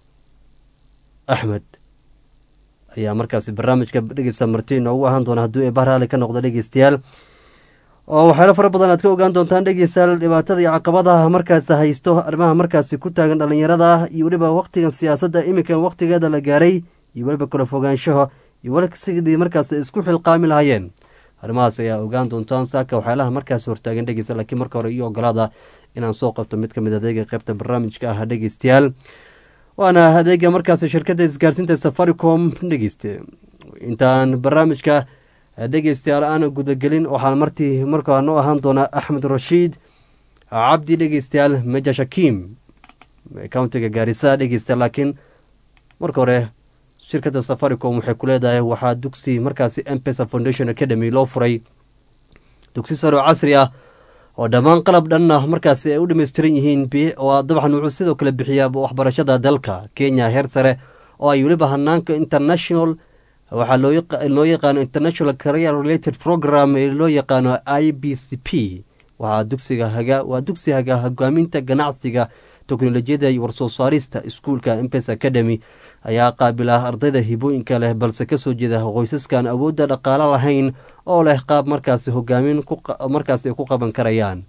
axmed ayaa markaasi barnaamijka dhegeysta martiin ugu ahaan doona hadduu ee bahraale ka noqdo dhegeystayaal oo waxyaalo fara badan aad ka ogaan doontaan dhegeystayaal dhibaatada iyo caqabadaha markaasi haysto arrimaha markaasi ku taagan dhalinyarada iyo weliba waqtigan siyaasadda iminkan waqtigeeda la gaaray iyo weliba kala fogaanshaha iyo weliba sidii markaasi isku xilqaami lahayeen arrimahaas ayaa ogaan doontaan saaka waxyaalaha markaasi hortaagan dhegeysta laakiin marka hore iyo ogolaada inaan soo qabto mid kamid adeega qeybta barnaamijka ah dhegeystayaal waana adeega markaasi shirkadda isgaarsiinta safaricom dhegeyste intaan barnaamijka dhegeystayaal aan gudagelin waxaan martii markaa noo ahaan doonaa axmed rashiid cabdi dhegeystayaal meja shakiim countiga gaarisa dhegeysta laakiin marka hore shirkadda safaricom waxay ku leedahay waxaa dugsi markaasi mpesa foundation academy loo furay dugsi sare oo casri ah oo dhammaan qalab dhan ah markaasi ay u dhammaystiran yihiin oo dabcan wuxuu sidoo kale bixiyaa waxbarashada dalka kenya heer sare oo ay weliba hanaanka international waxaa loo yaqaano international career related program ee loo yaqaano i b c p waxaa dugsiga haga waa dugsi haga hogaaminta ganacsiga teknolojiyada iyo warsoo saarista iskuulka mpes academy ayaa qaabila ardayda hibooyinka leh balse kasoo jeeda qoysaskan awoodda dhaqaalo lahayn oo leh qaab markaasi hogaamin markaasi ay ku qaban karayaan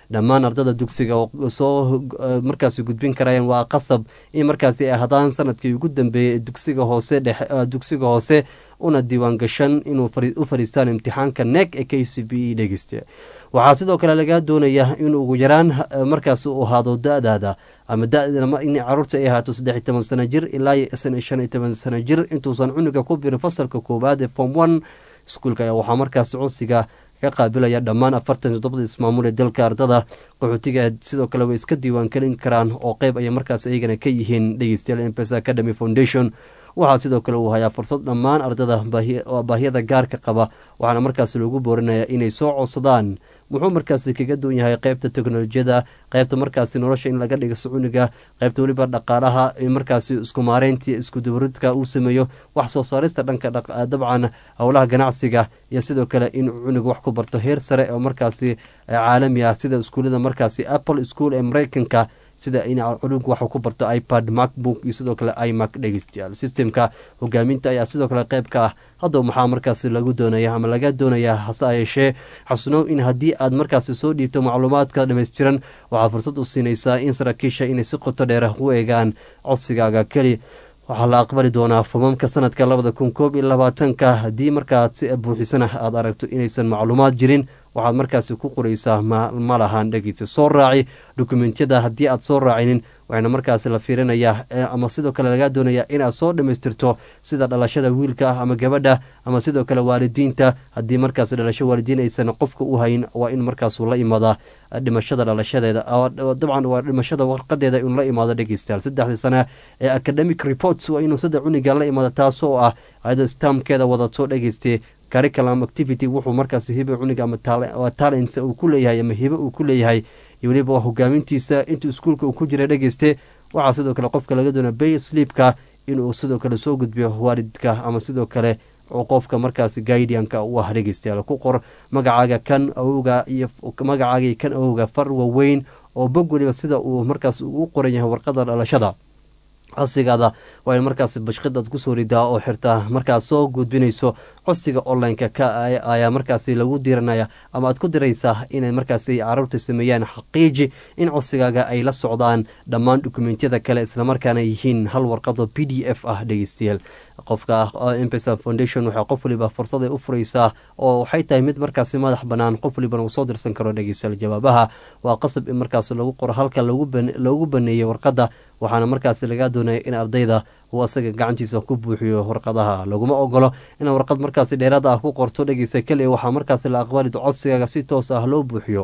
dhammaan ardada dugsiga soo markaasi gudbin karayaan waa qasab in markaasi ay hadaan sanadkii ugu dambeeyey dugsiga hoose dugsiga hoose una diiwaan gashan inuu u fadhiistaan imtixaanka nek ee k c b e dhegeysta waxaa sidoo kale lagaa doonaya in ugu yaraan markaas uu ahaado da-daada ama in caruurta ay ahaato saddex iyo toban sano jir ilaa iyo shan iyo toban sano jir intuusan cunuga ku birin fasalka koowaad ee form one iskuulka ayaa waxaa markaas codsiga ka qaabilaya dhammaan afartan toddobada ismaamul ee dalka ardada qaxootiga sidoo kale way iska diiwaan gelin karaan oo qeyb ayay markaas iyagana ka yihiin dhegeystayaal mpes academy foundation waxaa sidoo kale uu hayaa fursad dhammaan ardada baahiyada gaarka qaba waxaana markaas loogu boorinaya inay soo codsadaan muxuu markaasi kaga duwan yahay qeybta teknolojiyada qeybta markaasi nolosha in laga dhigo socuniga qeybta weliba dhaqaalaha markaasi isku maareyntii iskudubaridka uu sameeyo wax soo saarista dhanka dabcan howlaha ganacsiga iyo sidoo kale in cunuga wax ku barto heer sare oo markaasi caalami ah sida iskuullada markaasi apple school ee mareykanka sida in culugu waxuu ku barto ipad macbook iyo sidoo kale imac dhegeystayaal systemka hogaaminta ayaa sidoo kale qeyb ka ah haddaba maxaa markaasi lagu doonaya ama laga doonayaa hase yeeshee xasunow in haddii aad markaasi soo dhiibto macluumaadka dhammaystiran waxaad fursad u siinaysaa in saraakiisha inay si qoto dheera u eegaan codsigaaga keli waxaa la aqbali doonaa fomamka sanadka labada kun koob iyo labaatanka haddii markaad si buuxisana aad aragto inaysan macluumaad jirin waxaad markaasi ku qoraysaa ma lahan dhegeysa soo raaci dokumentiyada haddii aad soo raacinin waxaana markaasi la fiirinayaa ama sidoo kale lagaa doonaya inaad soo dhammaystirto sida dhalashada wiilka ah ama gabadha ama sidoo kale waalidiinta haddii markaasi dhalasho waalidiin aysan qofka u hayn waa in markaasuu la imaadaa dhimashada dhalashadeeda dabcan waa dhimashada warqadeeda inuu la imaado dhegeystayaal saddexdii sana ee academic reports waa inuu saddex cuniga la imaado taasoo ah ayada stamkeeda wadato dhegeyste curriculum activity wuxuu markaasi hibe cuniga ama talent uu ku leeyahay ama hibe uu ku leeyahay iyo weliba hogaamintiisa intuu iskuulka uu ku jira dhegeyste waxaa sidoo kale qofka laga doona bay sleepka inuu sidoo kale soo gudbiyo waalidka ama sidoo kale qofka markaasi guidianka u ah dhegeystayaal ku qor magacaaga kan awowga iyo magacaaga kan awowga far waaweyn oo bog weliba sida uu markaas u qoran yahay warqada dhalashada codsigaada waa in markaas bashqid aad kusoo ridaa oo xirtaa markaad soo gudbinayso codsiga online-ka ka ayaa markaasi lagu diranaya ama aad ku diraysaa inay markaasi caruurta sameeyaan xaqiiji in codsigaaga ay la socdaan dhammaan dokumentiyada kale islamarkaana yihiin hal warqado p d f ah dhegeystayaal qofka mpesa foundation waxay qof waliba fursad ay u furaysaa oo waxay tahay mid markaasi madax banaan qof walibana uu soo dirsan karo dhegeystayaal jawaabaha waa qasab in markaas lagu qoro halka loogu baneeyey warqadda waxaana markaasi lagaa doonaya in ardayda uu asaga gacantiisa ku buuxiyo warqadaha laguma ogolo inaad warqad markaasi dheeraad ah ku qorto dhegeysta keliya waxaa markaasi la aqbali codsigaaga si toos ah loo buuxiyo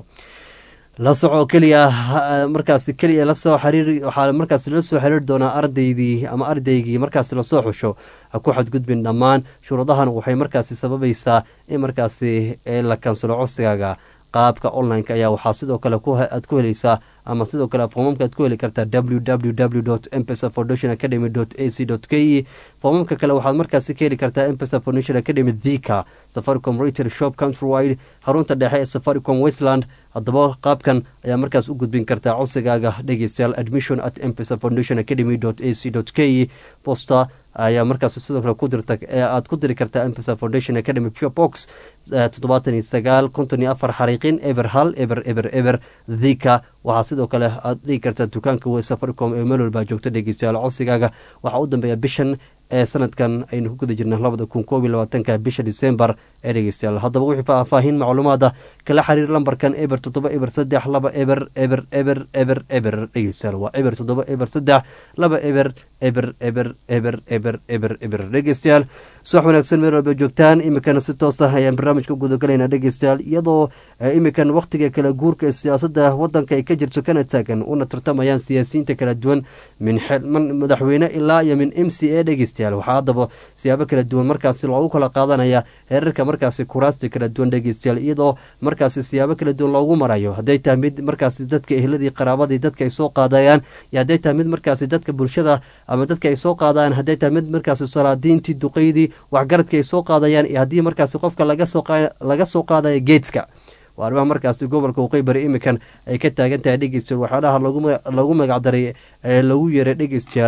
la soco keliya markaasi keliya lasoo xiriir waxaa markaasi la soo xiriiri doonaa ardaydii ama ardaygii markaasi lasoo xusho ha ku xadgudbin dhammaan shuruudahan waxay markaasi sababaysaa in markaasi la kansalo codsigaaga qaabka online-ka ayaa waxaa sidoo kale aad ku helaysaa ama sidoo kale foomamka aad ku heli kartaa w w w mpesa foundation academy a c k e foomamka kale waxaad markaasi ka heli kartaa mpesa foundation academy thika safaricom retail shop countrywide xarunta dhexe ee safaricom westland haddaba qaabkan ayaa markaas u gudbin kartaa codsigaaga dhegeystayaal admission at mpesa foundation academy a c k e posta ayaa markaas sidoo kale ku dirta aad ku diri kartaa mpesa foundation academy pure box toddobaatan iyo sagaal konton iyo afar xariiqin eber hal eber eber eber thika waxaa sidoo kale aad dhigi kartaa dukaanka wey safaricom ee meel walbaa joogto dhegeystayaal codsigaaga waxaa u dambeeya bishan ee sanadkan aynu ku guda jirna labada kun koob iyo labaatanka bisha december ee dhegeystayaal haddaba wixii faahfaahin macluumaada kala xiriir lambarkan eber toddoba eber saddex laba eber eber eber eber eber dhegeystayaal waa eber toddoba eber saddex laba eber eber eber eber eber eber eber dhegeystayaal subax wanaagsan meel walba joogtaan iminkana si toos ah ayaan barnaamijka gudagalaynaa dhegeystayaal iyadoo iminkan wakhtiga kala guurka ee siyaasadda wadanka ay ka jirto kana taagan una tartamayaan siyaasiyiinta kala duwan min madaxweyne ilaa iyo min m c a dhegeystayaal waxaa haddaba siyaabo kala duwan markaasi loogu kala qaadanaya heerarka markaasi kuraasta kala duwan dhegeystayaal iyadoo markaasi siyaabo kala duwan loogu marayo hadday tahay mid markaasi dadka ehladii qaraabadii dadka ay soo qaadayaan iyo hadday tahay mid markaasi dadka bulshada ama dadka ay soo qaadayaan hadday tahay mid markaasi salaadiintii duqeydii waxgaradka ay soo qaadayaan iyo haddii markaasi qofka laga soo qaadaya geedska waa arrimaha markaasi gobolka waqooyi iminkan ay ka taagan tahay dhegeystayaal waxyaalaha lagu magacdaray ee lagu yeeray dhegeystayaal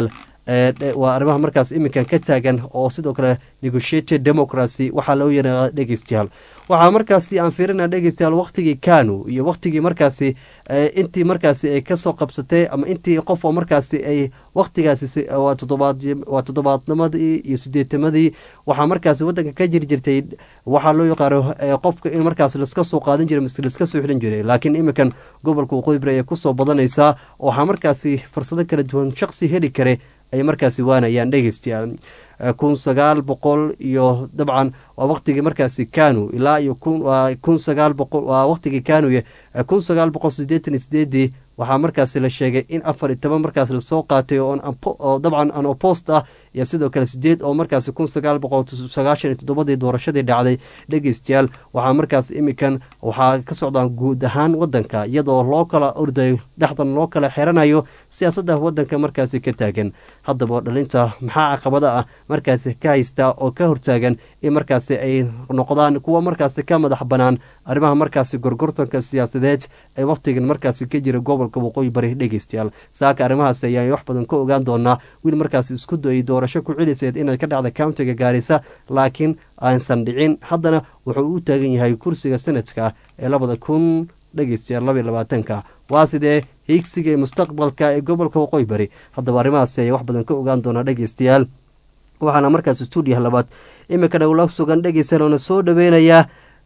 waa arrimaha markaas iminkan ka taagan oo sidoo kale negotiated democracy waxaa loo yaraa dhegeystayaal waxaa markaasi aan fiirina dhegeystayaal waktigii kanu iyo waktigii markaasi intii markaasi ay kasoo qabsatay ama intii qof oo markaasi ay waktigaasi waa toddobaadnimadii iyo sideetamadii waxaa markaasi wadanka ka jiri jirtay waxaa loo yaqaano qofka in markaas laska soo qaadan jiray mise laska soo xilin jiray laakiin iminkan gobolka waqooyi bari ayay kusoo badanaysaa waxaa markaasi fursado kala duwan shaqsi heli kare ay markaasi waanayaan dhegeystayaal kun sagaal boqol iyo dabcan waa waktigii markaasi kanu ilaa iyo kun sagaal boqol waa waktigii kanuye kun sagaal boqol sideetan iyo sideedii waxaa markaasi la sheegay in afar iyo toban markaas lasoo qaatay oo dabcan an opost ah iyo sidoo kale sideed oo markaasi kun sagaal boqol sagaashan iyo toddobadii doorashadii dhacday dhegeystayaal waxaa markaas imikan waxaa ka socdaan guud ahaan wadanka iyadoo loo kala ordayo dhexdan loo kala xiranayo siyaasadda wadanka markaasi ka taagan haddaba dhalinta maxaa caqabada ah markaasi ka haystaa oo ka hortaagan in markaasi ay noqdaan kuwa markaasi ka madax banaan arrimaha markaasi gorgortanka siyaasadeed ee wakhtigan markaasi ka jira gobolka waqooyi bari dhegeystayaal saaka arrimahaasi ayaan wax badan ka ogaan doonaa wiil markaasi isku dayay doorasho ku celiseed inay ka dhacda countiga gaarisa laakiin aansan dhicin haddana wuxuu u taagan yahay kursiga sanadka ee labada kun dhegeystayaal labaiy labaatanka waa sidee hiigsiga ee mustaqbalka ee gobolka waqooyi bari haddaba arrimahaasi ayaa wax badan ka ogaan doonaa dhegeystayaal waxaana markaas stuudiyaha labaad iminkana ula sugan dhegeystayaal oona soo dhaweynayaa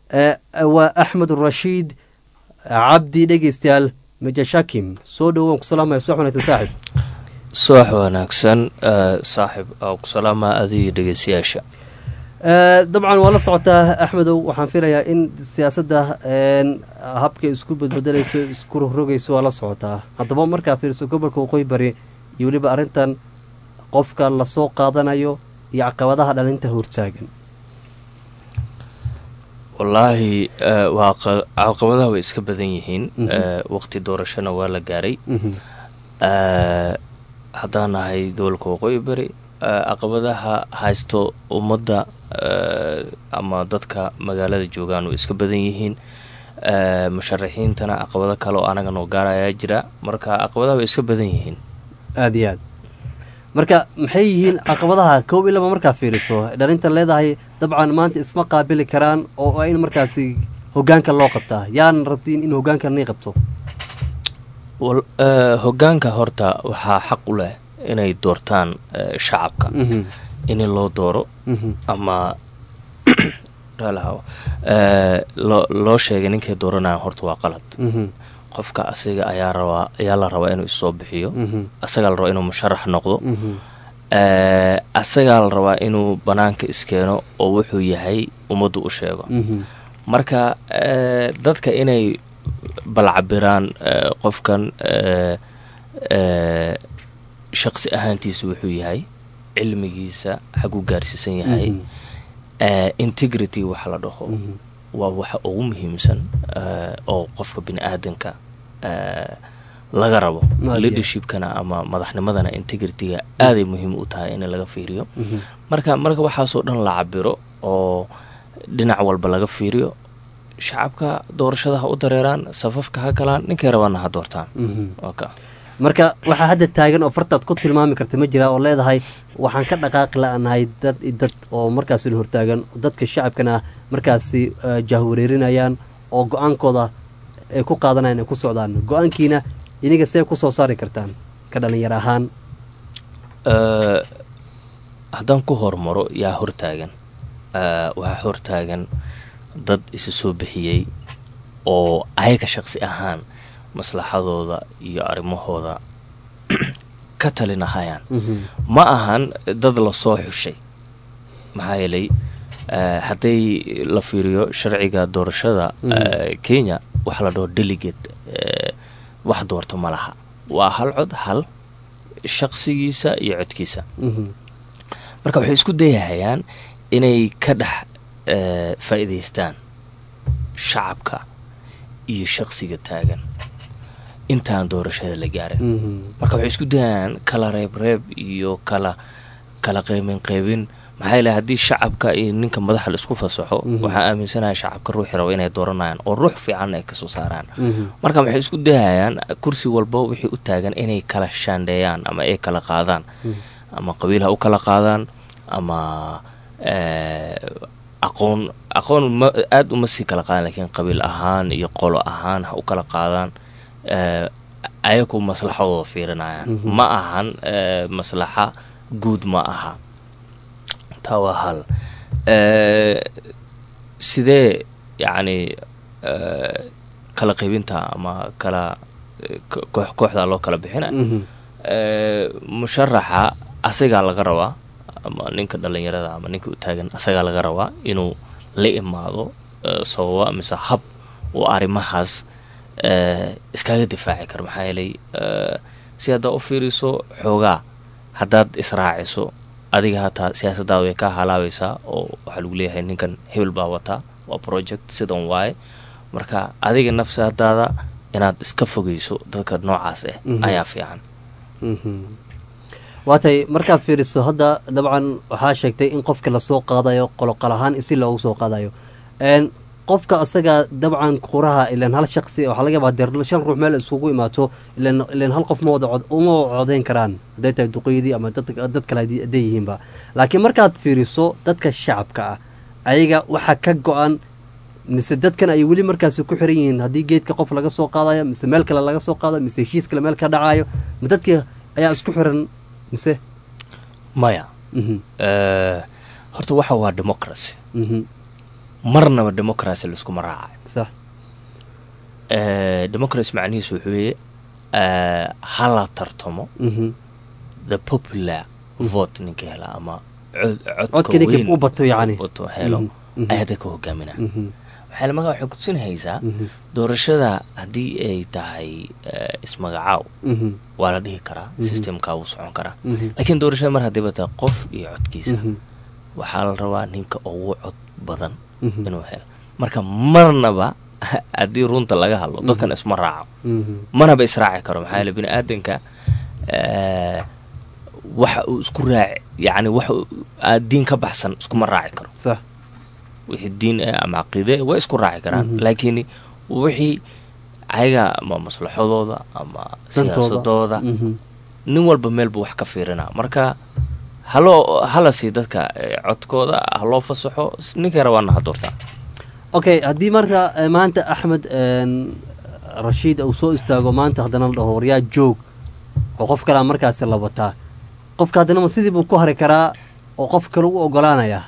waa axmed rashiid cabdi dhegeystayaal majashakim soo dhowoan ku salaamaya subax wanaagsan saaxib subax wanaagsan saaxib oo ku salaamaa adigii dhegeystayaasha dabcan waa la socotaa axmedow waxaan filayaa in siyaasadda habka isku badbedelayso isku rogrogayso waa la socotaa haddaba markaa fiiriso gobolka waqooyi bari iyo weliba arrintan qofka lasoo qaadanayo iyo caqabadaha dhalinta hortaagan wallaahi waa caqabadaha way iska badan yihiin waqti doorashona waa la gaaray haddaan nahay gobolka waqooyi bari caqabadaha haysto ummadda ama dadka magaalada joogaan way iska badan yihiin musharaxiintana caqabado kale oo anaga noo gaarayaa jira marka caqabadaha way iska badan yihiin aada iyo aad marka maxay yihiin caqabadaha kow iyo laba markaa fiiriso dhalinta leedahay dabcan maanta isma qaabili karaan oo in markaasi hogaanka loo qabtaa yaan rabtiin in hogaanka nii qabto hogaanka horta waxaa xaq u leh inay doortaan shacabka in loo dooro ama loo sheegay ninkay dooranayaan horta waa qalad qofka asiga ayaa rabaa ayaa la rabaa inuu issoo bixiyo asagaa la rabaa inuu musharax noqdo asagaa la rabaa inuu banaanka iskeeno oo wuxuu yahay ummaddu u sheego marka dadka inay balcabiraan qofkan shaqsi ahaantiisa wuxuu yahay cilmigiisa xaguu gaarsiisan yahay integrity waxa la dhaho waa waxa ugu muhiimsan oo qofka bini aadanka laga rabo leadershipkana ama madaxnimadana integrityga aaday muhiim u tahay in laga fiiriyo marka marka waxaasoo dhan la cabiro oo dhinac walba laga fiiriyo shacabka doorashada ha u dareeraan safafka ha galaan ninkay rabaana ha doortaan marka waxaa hadda taagan oo fartaad ku tilmaami karta ma jiraa oo leedahay waxaan ka dhaqaaqi la-nahay dad dad oo markaasi la hortaagan dadka shacabkana markaasi jahwareerinayaan oo go-aankooda ay ku qaadanayan ay ku socdaan go-aankiina iniga see ku soo saari kartaan ka dhalinyar ahaan haddaan ku hormaro yaa hortaagan waxaa hortaagan dad isa soo bixiyey oo ayaga shaqsi ahaan maslaxadooda iyo arrimahooda ka talinahayaan ma ahan dad lasoo xushay maxaa yeelay hadday la fiiriyo sharciga doorashada kenya waxaa la dhaho delegate wax doorto ma laha waa hal cod hal shaqsigiisa iyo codkiisa marka waxay isku dayahayaan inay ka dhex faa'iidaystaan shacabka iyo shaqsiga taagan intaan doorashada la gaarin marka waxay isku dayayaan kala reebreeb iyo kala kala qeybin qeybin maxaa yeele haddii shacabka iyo ninka madaxa la isku fasaxo waxaa aaminsanahay shacabka ruuxi raba inay dooranayaan oo ruux fiican ay kasoo saaraan marka waxay isku dayayaan kursi walba wixii u taagan inay kala shaandheeyaan ama ay kala qaadaan ama qabiil ha u kala qaadaan ama aqoon aqoon ma aada uma sii kala qaadan lakiin qabiil ahaan iyo qolo ahaan ha u kala qaadaan ayaku maslaxadooda fiirinayaan ma ahan maslaxa guud ma aha taa waa hal sidee yacni kala qaybinta ama kala koox kooxdaa loo kala bixina musharaxa asagaa laga rabaa ama ninka dhalinyarada ama ninka u taagan asagaa laga rabaa inuu la imaado sababa mise hab uu arrimahaas iskaga difaaci karo maxaa yeelay si haddaa u fiiriso xoogaa haddaad israaciso adiga hataa siyaasadaada way kaa halaabaysaa oo waxaa lagu leeyahay ninkan hebel baa wataa waa project sidan waaye marka adiga nafsadaada inaad iska fogeyso dadka noocaas ah ayaa fiican waatay markaad fiiriso hadda dabcan waxaa sheegtay in qofka lasoo qaadayo qoloqol ahaan si loogu soo qaadayo qofka asaga dabcan kuraha ilan hal shaqsi waxaa laga yaabaa dee shan ruux meel isugu imaato ilan ilan hal qof ma wada uma codeyn karaan hadday tahay duqeydii ama dad kale hadday yihiinba laakiin markaad fiiriso dadka shacabka ah ayaga waxaa ka go-an mise dadkan ay weli markaasi ku xiran yihiin haddii geedka qof laga soo qaadayo mise meel kale laga soo qaadayo mise heshiis kale meel ka dhacayo ma dadkii ayaa isku xiran mise maya horta waxa waa democracy marnaba democracy laiskuma raacayo sax democracy macnihiisu wuxuu weye hala tartamo the popular vote ninka hela ama codka ninka u bato yani bato helo ay hadda ka hogaaminaa waxaa maga waxay kutusinahaysaa doorashada haddii ay tahay ismagacaaw waa la dhihi karaa systemkaa wuu socon karaa laakiin doorashada mar haddiiba tahay qof iyo codkiisa waxaa la rabaa ninka ugu cod badan inuu helo marka marnaba haddii runta laga hadlo dadkan isma raaco manaba israaci karo maxaa yeele bini aadanka waxa uu isku raaci yani waxa diin ka baxsan iskuma raaci karo sax wixii diin ah ama caqiide way isku raaci karaan laakiin wixii ayaga ama maslaxadooda ama siyaasadooda nin walba meel buu wax ka fiirinaa marka haloo hala sii dadka codkooda haloo fasaxo ninkay rabaana ha doortaa okay haddii marka maanta axmed rashiid uu soo istaago maanta haddana la dhaho waryaa joog oo qof kalea markaasi la wataa qofka haddana ma sidii buu ku hari karaa oo qof kale u ogolaanayaa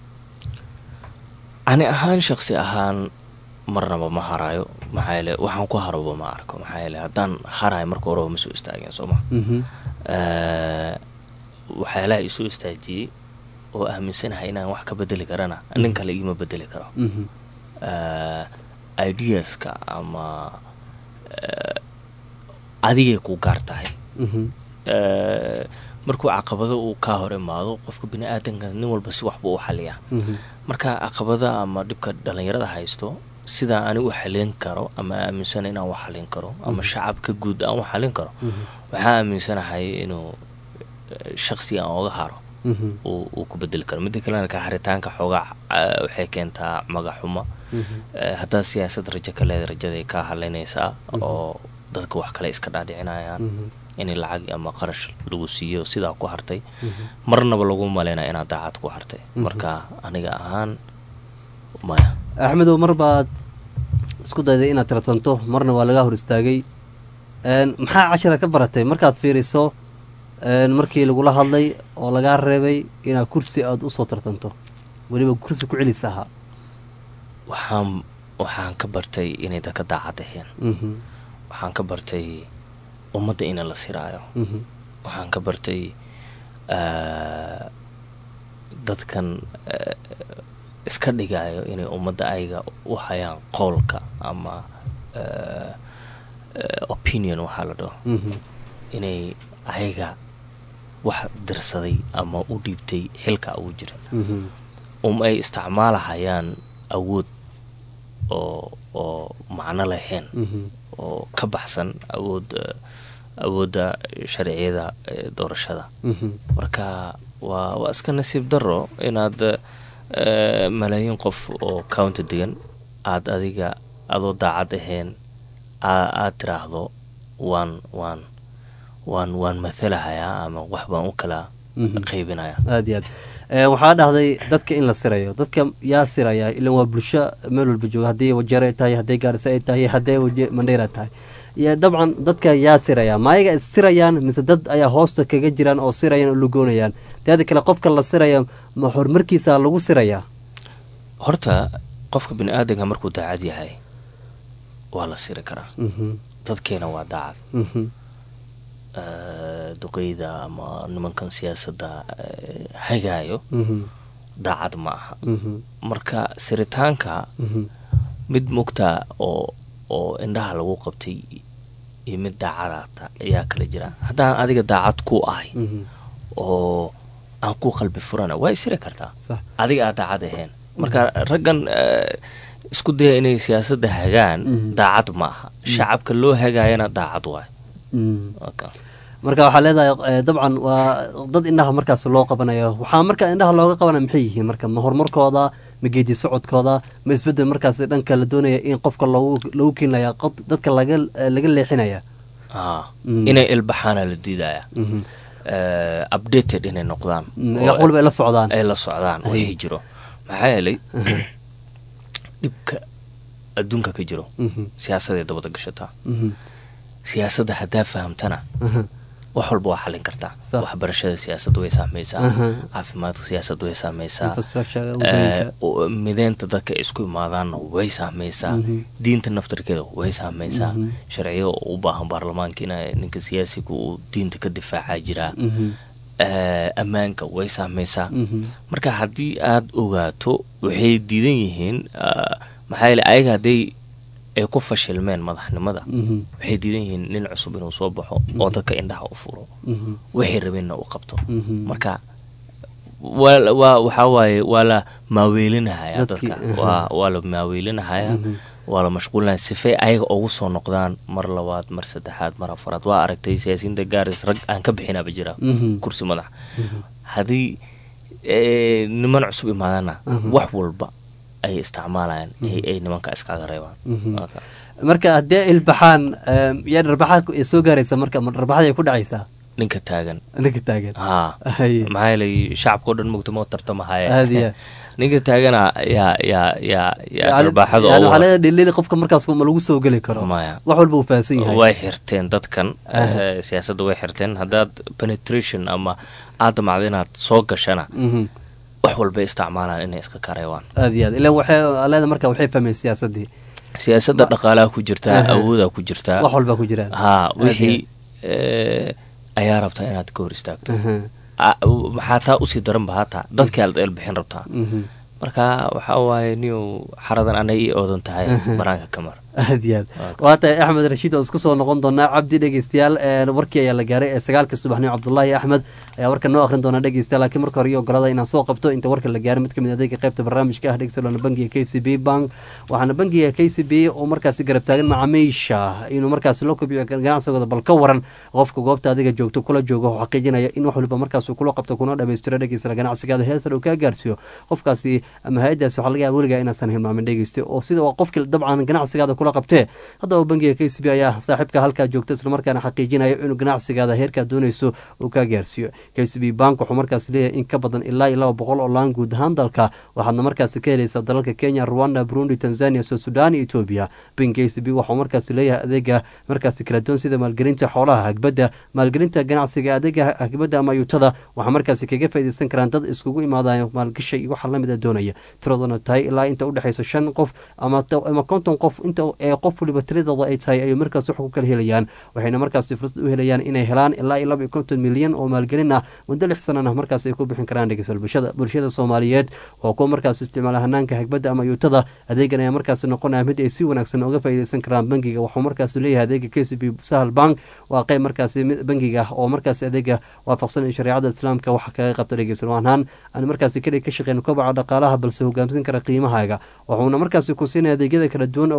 ani ahaan shaksi ahaan marnaba ma haraayo maxaa yeele waxaan ku haraba ma arko maxaa yeele haddaan harayo marka horeba ma soo istaageen soo ma waxyaalaha isoo istaajiyey oo aaminsanahay inaan wax ka bedeli karana nin kale igima bedeli karo ideaska ama adigay ku gaar tahay markuu caqabado uu kaa hor imaado qofka bini aadanka nin walba si waxbuu u xaliyaa marka caqabada ama dhibka dhalinyarada haysto sidaa ani u xalin karo ama aaminsana inaan u xalin karo ama shacabka guud aan u xalin karo waxaa aaminsanahay inuu shaksi aan oga haro uu ku bedeli karo midda kalena ka haritaanka xoogaa waxay keentaa magaxuma haddaad siyaasad rajo ka leeda rajaday kaa halaynaysaa oo dadka wax kale iska dhaadhicinayaan in lacag ama qarash lagu siiyo sidaa ku hartay marnaba lagu maleynaya inaad daacad ku hartay marka aniga ahaan maya axmedow mar baad isku dayday inaad tartanto marna waa lagaa hor istaagay maxaa cashira ka baratay markaad fiiriso markii lagula hadlay oo lagaa reebay inaad kursi aada usoo tartanto weliba kursi ku celis ahaa waxaan waxaan ka bartay inay dadka daacad aheen waxaan ka bartay ummadda ina la siraayo waxaan ka bartay dadkan iska dhigayo inay ummadda ayaga u hayaan qoolka ama opinion waxaa la dhaho inay ayaga wax dirsaday ama u dhiibtay xilka ugu jirin um ay isticmaalahayaan awood oo oo macno lahayn oo ka baxsan awood awoodda sharciyada doorashada marka waa waa iska nasiib daro inaad malaayiin qof oo county degan aada adiga adoo daacad ahayn aada tiraahdo waan waan waan waan mathalahayaa ama wax baan u kala qaybinaya aad iyo aad waxaa dhahday dadka in la sirayo dadka yaa siraya ilan waa bulsho meel walba jooga haddii wajeer ay tahay hadday gaarisa ay tahay hadday mandheera tahay iyo dabcan dadka yaa siraya maayaga is sirayaan mise dad ayaa hoosta kaga jiraan oo sirayaan oo lugoonayaan teeda kale qofka la siraya ma horumarkiisa lagu sirayaa horta qofka bini aadanka markuu daacad yahay waa la siri karaa dadkeena waa daacad duqeyda ama nimankan siyaasadda hagaayo daacad ma aha marka siritaanka mid mugta oo oo indhaha lagu qabtay iyo mid daacadaata ayaa kala jira haddaan adiga daacad ku ahay oo aan ku qalbi furana waa isiri kartaa adiga aad daacad ahayn marka raggan isku daya inay siyaasadda hagaan daacad ma aha shacabka loo hagaayana daacad waay marka waxaa leedahay dabcan waa dad indhaha markaas loo qabanayo waxaa marka indhaha looga qabanaya maxay yihiin marka ma horumarkooda ma geedi socodkooda ma isbedel markaas dhanka la doonaya in qofka loogu lagu keenaya dadka laga laga leexinaya inay ilbaxaana la diidaya updated inay noqdaan walba ay la socdaan ay la socdaan wixii jiro maxaa yeelay dhibka adduunka ka jiro siyaasaday dabada gashataa siyaasadda haddaa fahamtana wax walba waa xallin kartaa waxbarashada siyaasadda way saamaysaa caafimaadka siyaasadda way saamaysaa mideynta dadka isku imaadaanna way saamaysaa diinta naftarkeeda way saamaysaa sharciyo u baahan baarlamaanka in ninka siyaasiga uu diinta ka difaacaa jiraa ammaanka way saamaysaa marka haddii aad ogaato waxay diidan yihiin maxaa yeele ayaga hadday ay ku fashilmeen madaxnimada waxay diidan yihiin nin cusub inuu soo baxo oo dadka indhaha u furo waxay rabeenna u qabto marka waa waxaa waaye waa la maaweelinahaya dadka waa la maaweelinahaya waa la mashquulinaya sifay ayaga ugu soo noqdaan mar labaad mar saddexaad mar afaraad waa aragtay siyaasiyiinta gaaris rag aan ka bixinaba jira kursi madax haddii niman cusub imaadana wax walba ay isticmaalayaan ay nimanka iskaga reebaan marka haddii ilbaxaan yaa dharbaxa soo gaaraysa marka ma dharbaxada ay ku dhacaysaa ninka taagan ninka taagan ha maxaa yeelay shacabka o dhan mugta moo tartamahaya ninka taagana yaa yaa yaa yaa darbaaxada yani waxaa leedahay dhilili qofka markaas ma lagu soo geli karo maya wax walba uu fahansan yahay way xirteen dadkan siyaasadda way xirteen haddaad penetration ama aad damacdo inaad soo gashana wax walbay isticmaalaan inay iska kareewaan aad iyo aad ilan waxay leeda marka waxay fahmeen siyaasaddii siyaasadda dhaqaalaha ku jirtaa awoodaa ku jirtaa wax walbaa ku jiraan ha wixii ayaa rabtaa inaad ka hor istaagto maxaa taa usii daranba hataa dadkii aad eelbixin rabtaa marka waxaa waaye niyow xaradan anay ii oodan tahay banaanka kamar aad iyo aad waa tahay axmed rashiid oo isku soo noqon doonaa cabdi dhegeystayaal warkii ayaa la gaaray ee sagaalka subaxnimo cabdullaahi axmed ayaa warka noo akhrin doona dhegeystayaal laakiin marka hore iyo ogolada inaan soo qabto inta warka la gaaray mid ka mid adeega qaybta barnaamijka ah dhegeystayaal bangiga k c b bank waxaana bangiga k c b oo markaasi garab taagan macaamiisha inuu markaasi loo kobciyo ganacsigooda bal ka waran qofka goobta adiga joogto kula jooga oo xaqiijinaya in wax waliba markaas kula qabto kuna dhamaystiro dhegeystayaal ganacsigaada heesar uu kaa gaarsiiyo qofkaasi ama hay-adaasi waxaa laga yaaba weligaa inaasan hilmaamin dhegeyste oo sida waa qofkii dabcan ganacsigaada kula qabtee haddaba bangiga k c b ayaa saaxiibka halkaa joogta islamarkaana xaqiijinayo inuu ganacsigaada heerkaa doonayso uu kaa gaarsiiyo k c b bank wuxuu markaas leeyahay in ka badan ilaa iyo laba boqol oo laan guud ahaan dalka waxaadna markaasi ka helaysaa dalalka kenya rwanda burundi tanzania soo sudan iyo etoobiya bank k c b waxuu markaasi leeyahay adeega markaasi kala duwan sida maalgelinta xoolaha hagbadda maalgelinta ganacsiga adeega hagbadda ama yuutada waxaa markaasi kaga faaideysan karaan dad iskugu imaadayo maalgasha iyo waxa lamid a doonaya tiraduna tahay ilaa inta udhexaysa shan qof ama konton qof inta ee qof waliba tiradooda ay tahay ayay markaas wax ku kala helayaan waxayna markaasi fursad u helayaan inay helaan ilaa iyo laba iyo konton milyan oo maalgelin ah muddo lix sanana markaas ay ku bixin karaan dhegeystayaal bulshada bulshada soomaaliyeed oo kuwa markaas isticmaala hanaanka hagbadda ama yuutada adeegan ayaa markaasi noqonaya mid ay si wanaagsan uga faa'iideysan karaan bangiga wuxuu markaas leeyahay adeega k c b sahal bank waa qeyb markaasi bangiga oo markaasi adeega waafaqsan in shareecada islaamka waxa kaga qabta dhegeystayaal waanhaan aan markaasi kaliya ka shaqeyn kobaca dhaqaalaha balse hogaamsan kara qiimahaaga wuxuuna markaasi ku siinaya adeegyada kala duwan oo waafaqsan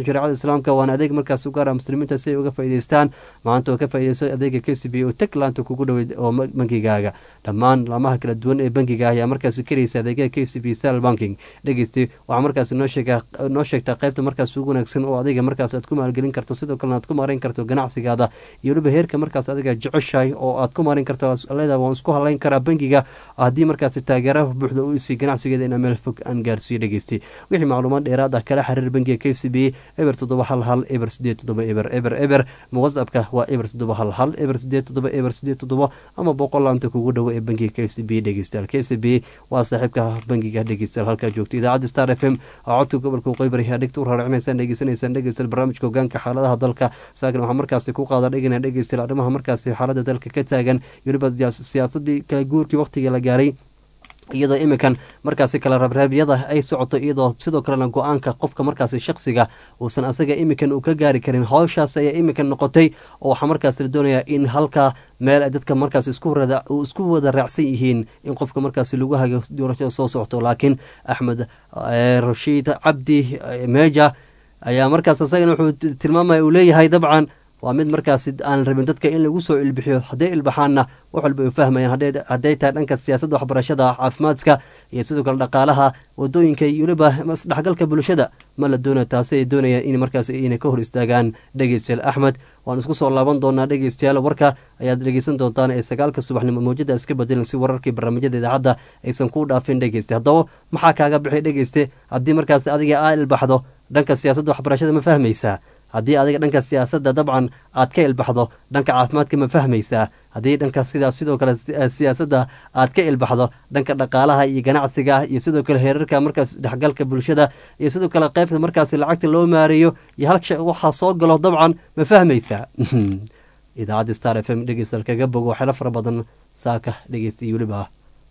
shareecada islaamka waana adeeg markaas u gaara muslimiinta si ay uga faa'iidaystaan maanta oo ka faa'iidaysto adeega k c b oo tag laanta kugu dhoweyd oo bangigaaga dhammaan laamaha kala duwan ee bangiga ayaa markaasi karaysa adeegyada k c b sal banking dhegeysti waxaa markaasi noo sheega noo sheegtaa qaybta markaas ugu wanaagsan oo adiga markaas aad ku maalgelin karto sidoo kalena aad ku maareyn karto ganacsigaada iyo weliba heerka markaas adiga jeceshahay oo aad ku maareyn karto leeda waan isku halayn karaa bangiga haddii markaasi taageera buuxda u isiy ganacsigeeda inaa meel fog aan gaarsiiyo dhegeysti wixii macluumaad dheeraad ah kala xiriir bangiga k c b eber toddoba hal hal eber sideed toddoba eber eber eber whatsappka waa eber toddoba hal hal eber sideed toddoba eber sideed toddoba ama boqol laanta kugu dhowo ee bangiga k c b dhegeystayaal k c b waa saaxiibka bangiga dhegeystayaal halkaa joogto idaacadda star f m oo codka gobolka qoybari dhegta u raaricinaysaan dhegeysanaysaan dhegeystayaal barnaamijka hogaanka xaaladaha dalka saakin waxaa markaasi ku qaada dhegana dhegeystayaal arrimaha markaasi xaaladda dalka ka taagan weliba siyaasadii kala guurkii waqtigii la gaaray iyadoo iminkan markaasi kala rabraabyada ay socoto iyadoo sidoo kalena go-aanka qofka markaasi shaksiga uusan asaga iminkan uu ka gaari karin howshaas ayaa iminkan noqotay oo waxaa markaas la doonayaa in halka meel ay dadka markaas isku wada raacsan yihiin in qofka markaasi lagu hago doorashada soo socto laakiin axmed rashiid cabdi meja ayaa markaas asagana wuxuu tilmaamaya uu leeyahay dabcan waa mid markaasi aan rabin dadka in lagu soo ilbixiyo hadday ilbaxaanna wax walba ay fahmayaan hadday tahay dhanka siyaasadda waxbarashada caafimaadka iyo sidoo kale dhaqaalaha wadooyinka iyo weliba isdhexgalka bulshada ma la doonaya taasi ay doonayaan in markaas inay ka hor istaagaan dhegeystayaal axmed waan isku soo laaban doonaa dhegeystayaal warka ayaad dhegeysan doontaan ee sagaalka subaxnimo mawjada iska bedelan si wararkii barnaamijyada idaacadda aysan kuu dhaafin dhegeyste haddaba maxaa kaaga bixi dhegeyste haddii markaas adiga aa ilbaxdo dhanka siyaasadda waxbarashada ma fahmaysaa haddii adiga dhanka siyaasadda dabcan aad ka ilbaxdo dhanka caafimaadka ma fahmaysaa haddii dhanka sidaas sidoo kale siyaasadda aad ka ilbaxdo dhanka dhaqaalaha iyo ganacsiga iyo sidoo kale heerarka markaas dhexgalka bulshada iyo sidoo kale qaybta markaas lacagta loo maareeyo iyo halka waxaa soo galo dabcan ma fahmaysaa idaacadda star f m dhegeystaal kaga bogo waxyaalo fara badan saaka dhegeysta iyo weliba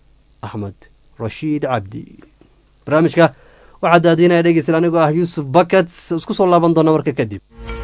axmed rashiid cabdi barnaamijka waxaa daadiinaya dhegeystayaal anigoo ah yuusuf bakats isku soo laaban doona marka kadib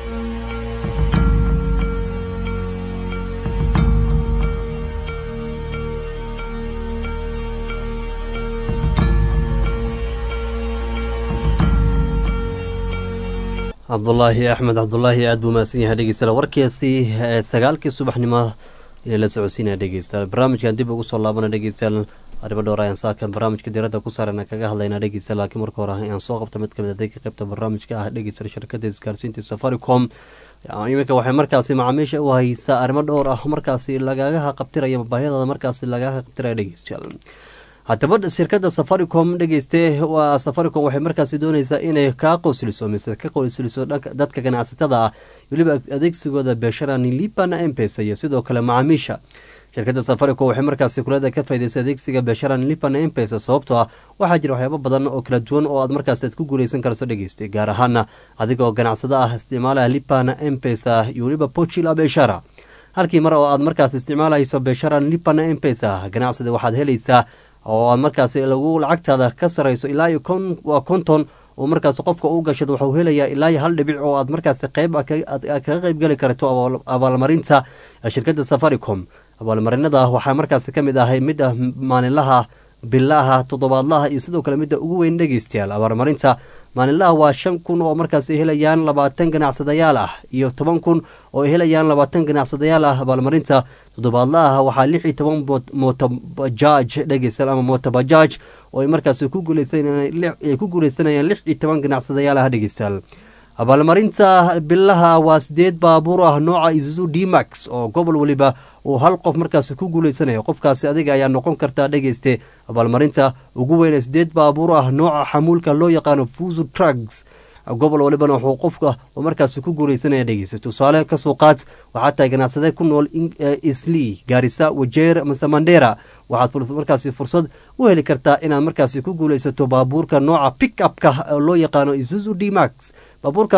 cabdulaahi axmed cabdulaahi aada buu mahadsan yahay dhegeystayaal warkiisi sagaalkii subaxnimo inay la socodsiinaya dhegeystayaal barnaamijkan dib ugu soo laabana dhegeystayaal arrimo dhowr ayaan saakan barnaamijka diiradda ku saarana kaga hadlaynaa dhegeystayaal laakiin marka hore ayaan soo qabta mid kamid adeega qaybta barnaamijka ah dhegeystayaal shirkadda isgaarsiinta safaricom iminka waxay markaasi macaamiisha u haysaa arrimo dhowr ah markaasi lagaga qabtiraya baahiyadooda markaasi lagaga qabtiraya dhegeystayaal haddaba shirkadda safaricom dhegeyste waa safaricom waxay markaasi dooneysaa inay kaa qosliso mise ka qosliso dadka ganacsatada ah weliba adeegsigooda beesharani libana empesa iyo sidoo kale macaamiisha shirkadda safaricom waxay markaasi kulada ka faa'idaysay adeegsiga beesharan lipan empesa sababtoo ah waxaa jira waxyaabo badan oo kala duwan oo aad markaas aad ku guuleysan karto dhegeystay gaar ahaana adigoo ganacsado ah isticmaalaha lipana empesa iyo weliba pochila beeshara halkii mar oo aad markaas isticmaalayso beesharan lipana empesa ganacsida waxaad helaysaa oo aad markaasi lagu lacagtaada ka sarayso ilaa iyo waa konton oo markaas qofka u gashad waxuu helayaa ilaa iyo hal dhibic oo aad markaasi qeyb kaga qeyb geli karto abaalmarinta shirkadda safaricom abaalmarinada waxaa markaasi ka mid ahay midda maalinlaha bilaha toddobaadlaha iyo sidoo kale midda ugu weyn dhegeystayaal abaalmarinta maalinlaha waa shan kun oo markaas ay helayaan labaatan ganacsadayaal ah iyo toban kun oo ay helayaan labaatan ganacsadayaal ah abaalmarinta toddobaadlaha waxaa lix iyo toban motobajaaj dhegeystayaal ama motobajaaj oo ay markaas ku guuleysanayaan ku guuleysanayaan lix iyo toban ganacsadayaal ah dhegeystayaal abaalmarinta bilaha waa sideed baabuur ah nooca isuzu dmax oo gobol weliba uu hal qof markaasi ku guuleysanayo qofkaasi adiga ayaa noqon kartaa dhegeyste abaalmarinta ugu weyne sideed baabuur ah nooca xamuulka loo yaqaano fuzu trugs gobol walibana wuxuu qofka markaasi ku guuleysanaya dhegeysta tusaale kasoo qaad waxaa tahay ganacsade ku nool isli gaarisa wajeer mase mandera waxaad markaasi fursad u heli kartaa inaad markaasi ku guuleysato baabuurka nooca pick upka loo yaqaano isuzu dmax baabuurkaasi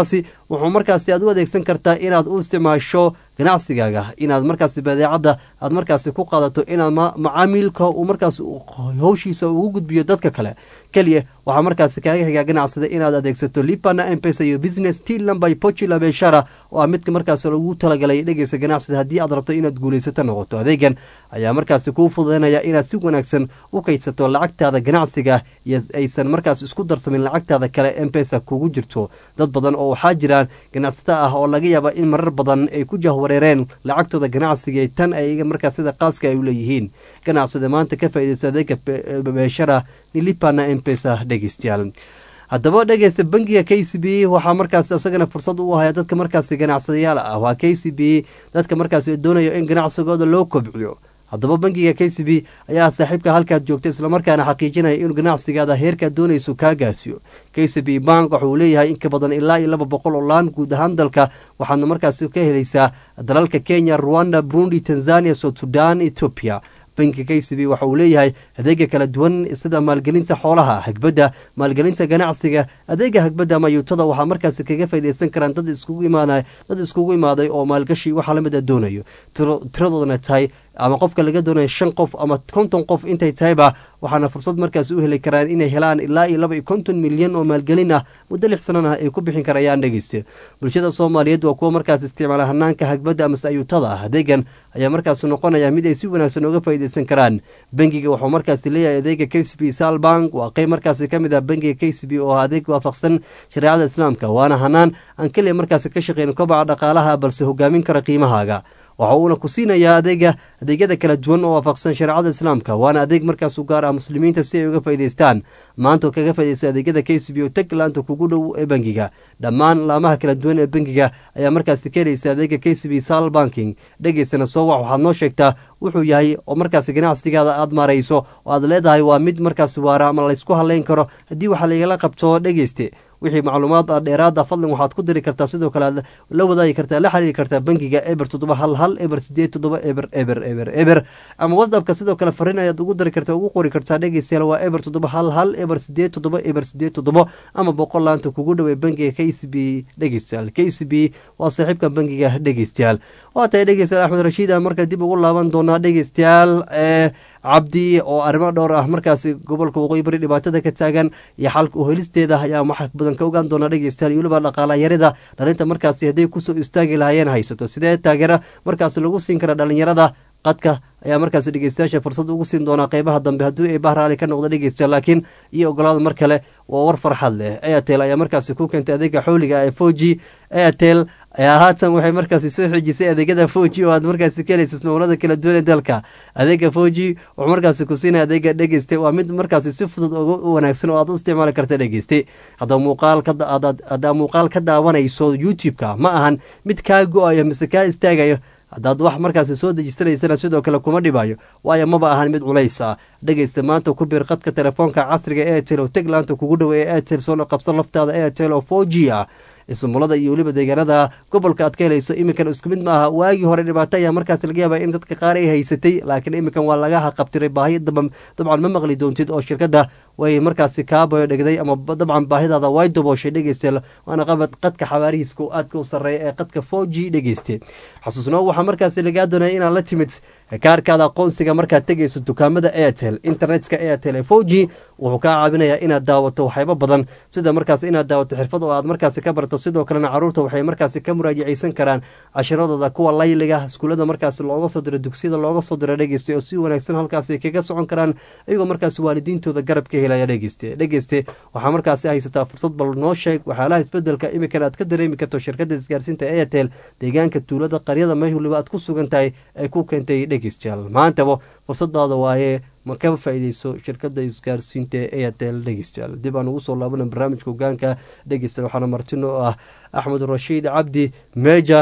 wuxuu markaasi aad u adeegsan kartaa inaad u isticmaasho ganacsigaaga inaad markaasi badeecadda aad markaasi ku qaadato inaad macaamiilka uu markaas howshiisa ugu gudbiyo dadka kale keliya waxaa markaasi kaaga xigaa ganacsada inaad adeegsato lipana empesa iyo business tilambay pochila beshara oo ah midka markaas lagu talagalay dhegeysa ganacsida haddii aad rabto inaad guulaysato noqoto adeegan ayaa markaasi kuu fududanaya inaad si wanaagsan u kaydsato lacagtaada ganacsiga iyo aysan markaas isku darsamin lacagtaada kale empesa kugu jirto dad badan oo waxaa jiraan ganacsata ah oo laga yaaba in marar badan ay ku jahwareereen lacagtooda ganacsiga tan ay markaas sida qaaska ay u leeyihiin ganacsada maanta ka faaideysta adeega beeshara nilipana empesa dhegeystayaal haddaba dhegeysta bangiga k c b waxaa markaas isagana fursad u haya dadka markaasi ganacsadayaal ah waa k c b dadka markaasi doonayo in ganacsigooda loo kobciyo haddaba bangiga k c b ayaa saaxiibka halkaad joogta islamarkaana xaqiijinaya inuu ganacsigaada heerkaad doonayso kaa gaarsiiyo k c b bank waxauu leeyahay in ka badan ilaa iyo laba boqol oo laan guud ahaan dalka waxaadna markaasi ka helaysaa dalalka kenya rwanda burundi tanzania south sudan ethoopia bankiga k c b waxa uu leeyahay adeega kala duwan sida maalgelinta xoolaha hagbadda maalgelinta ganacsiga adeega hagbadda ama yuutada waxaa markaasi kaga faydaysan karaan dad iskugu imaanay dad iskugu imaaday oo maalgashi waxaa lamid a doonayo tiradoodana tahay ama qofka laga doonaya shan qof ama konton qof intay tahayba waxaana fursad markaas u heli karaan inay helaan ilaa iyo laba iyo konton milyan oo maalgelin ah muddo lix sanana ay ku bixin karayaan dhegeyste bulshada soomaaliyeed waa kuwa markaas isticmaala hanaanka hagbadda amase ayuutada ah adeegan ayaa markaas noqonaya mid ay si wanaagsan uga faa'idaysan karaan bangiga wuxuu markaasi leeyahay adeega k c b salbank waa qeyb markaasi ka mid ah bangiga k c b oo adeeg waafaqsan shareecada islaamka waana hanaan aan keliya markaasi ka shaqeyn kobaca dhaqaalaha balse hogaamin kara qiimahaaga waxa uuna ku siinayaa adeega adeegyada kala duwan oo waafaqsan shareecada islaamka waana adeeg markaas u gaar ah muslimiinta si ay uga faa'idaystaan maanta oo kaga faa'idaysta adeegyada k c b oo tag laanta kugu dhow ee bangiga dhammaan laamaha kala duwan ee bangiga ayaa markaasi ka helaysa adeega k c b sal banking dhegeysana soo wax waxaad noo sheegtaa wuxuu yahay oo markaasi ganacsigaada aad maarayso oo aad leedahay waa mid markaas waara ama laysku haleyn karo haddii waxa lagala qabto dhegeyste wixii macluumaad ah dheeraada fadlan waxaad ku diri kartaa sidoo kale aad la wadaagi kartaa la xiriiri kartaa bangiga eber toddoba hal hal eber sideed toddoba eber eber eber eber ama whatsappka sidoo kale fariin ayaad ugu dari kartaa ugu qori kartaa dhegeystayaal waa eber toddoba hal hal eber sideed toddoba eber sideed toddoba ama boqol laanta kugu dhawey bangiga k c b dhegeystayaal k c b waa saaxiibka bangiga dhegeystayaal waa tahay dhegeystayaal axmed rashiid aan marka dib ugu laaban doonaa dhegeystayaal ee cabdi oo arrimo dhowr ah markaasi gobolka waqooyi bari dhibaatada ka taagan iyo xalka uhelisteeda ayaa wax badan ka ogaan doona dhegeystayaal iyo weliba dhaqaala yarida dhalinta markaasi hadday kusoo istaagi lahaayeen haysato sidee taageera markaasi lagu siin kara dhalinyarada qadka ayaa markaasi dhegeystayaasha fursad ugu siin doonaa qeybaha dambe haddii ay bahraali ka noqdo dhegeystayaal laakiin iyo ogolaada mar kale waa war farxad leh airtel ayaa markaasi ku keentay adeega xooliga ee four g airtel ayaa haatan waxay markaasi soo xijisay adeegyada four g oo aad markaasi ka helaysa ismamulada kala duwan ee dalka adeega four g wuxuu markaasi ku siinaya adeega dhegeyste waa mid markaasi si fudud ugu wanaagsan oo aad u isticmaali karta dhegeyste haddaa muuqaal ka haddaa muuqaal ka daawanayso youtube-ka ma ahan mid kaa go-ayo mise kaa istaagayo haddaad wax markaasi soo dejisanaysana sidoo kale kuma dhibayo waayo maba ahan mid culays ah dhegeysta maanta ku biir qadka telefoonka casriga airtel oo teg laanta kugu dhow ee airtel soo qabso laftaada airtel oo four g ah ismulada iyo weliba deegaanada gobolka aad ka helayso iminkan isku mid ma aha waagii hore dhibaato ayaa markaas laga yaaba in dadka qaar ay haysatay laakiin iminkan waa laga haqabtiray baahi dabcan ma maqli doontid oo shirkadda way markaasi kaabayo dhegday ama dabcan baahidaada way dabooshay dhegeyste waana qabad qadka xawaarihiiska aadka u sarreeya ee qadka four g dhegeyste xasuusnoo waxaa markaasi lagaa doonaya inaad la timid kaarkaada aqoonsiga markaad tegayso dukaamada airtel internetka airtel ee four g wuxuu kaa caawinayaa inaad daawato waxyaabo badan sida markaas inaad daawato xirfad oo aad markaasi ka barto sidoo kalena caruurta waxay markaasi ka muraajacaysan karaan cashiradooda kuwa layliga iskuullada markaasi looga soo diro dugsiyada looga soo diro dhegeyste oo si wanaagsan halkaasi kaga socon karaan iyagoo markaasi waalidiintooda garab ka helaya dhegeyste dhegeyste waxaa markaasi haysataa fursad bal noo sheeg waxyaalaha isbedelka imikan aad ka dareemi karto shirkadda isgaarsiinta airtel deegaanka tuulada qaryada meel waliba aad ku sugan tahay ay ku keentay dhegeystayaal maantaba fursadaada waaye ma ka faa-ideyso shirkada isgaarsiinta ee airtel dhegeystayaal dib aan ugu soo laabana barnaamijka hogaanka dhegeystayaal waxaana martino oo ah axmed rashiid cabdi meja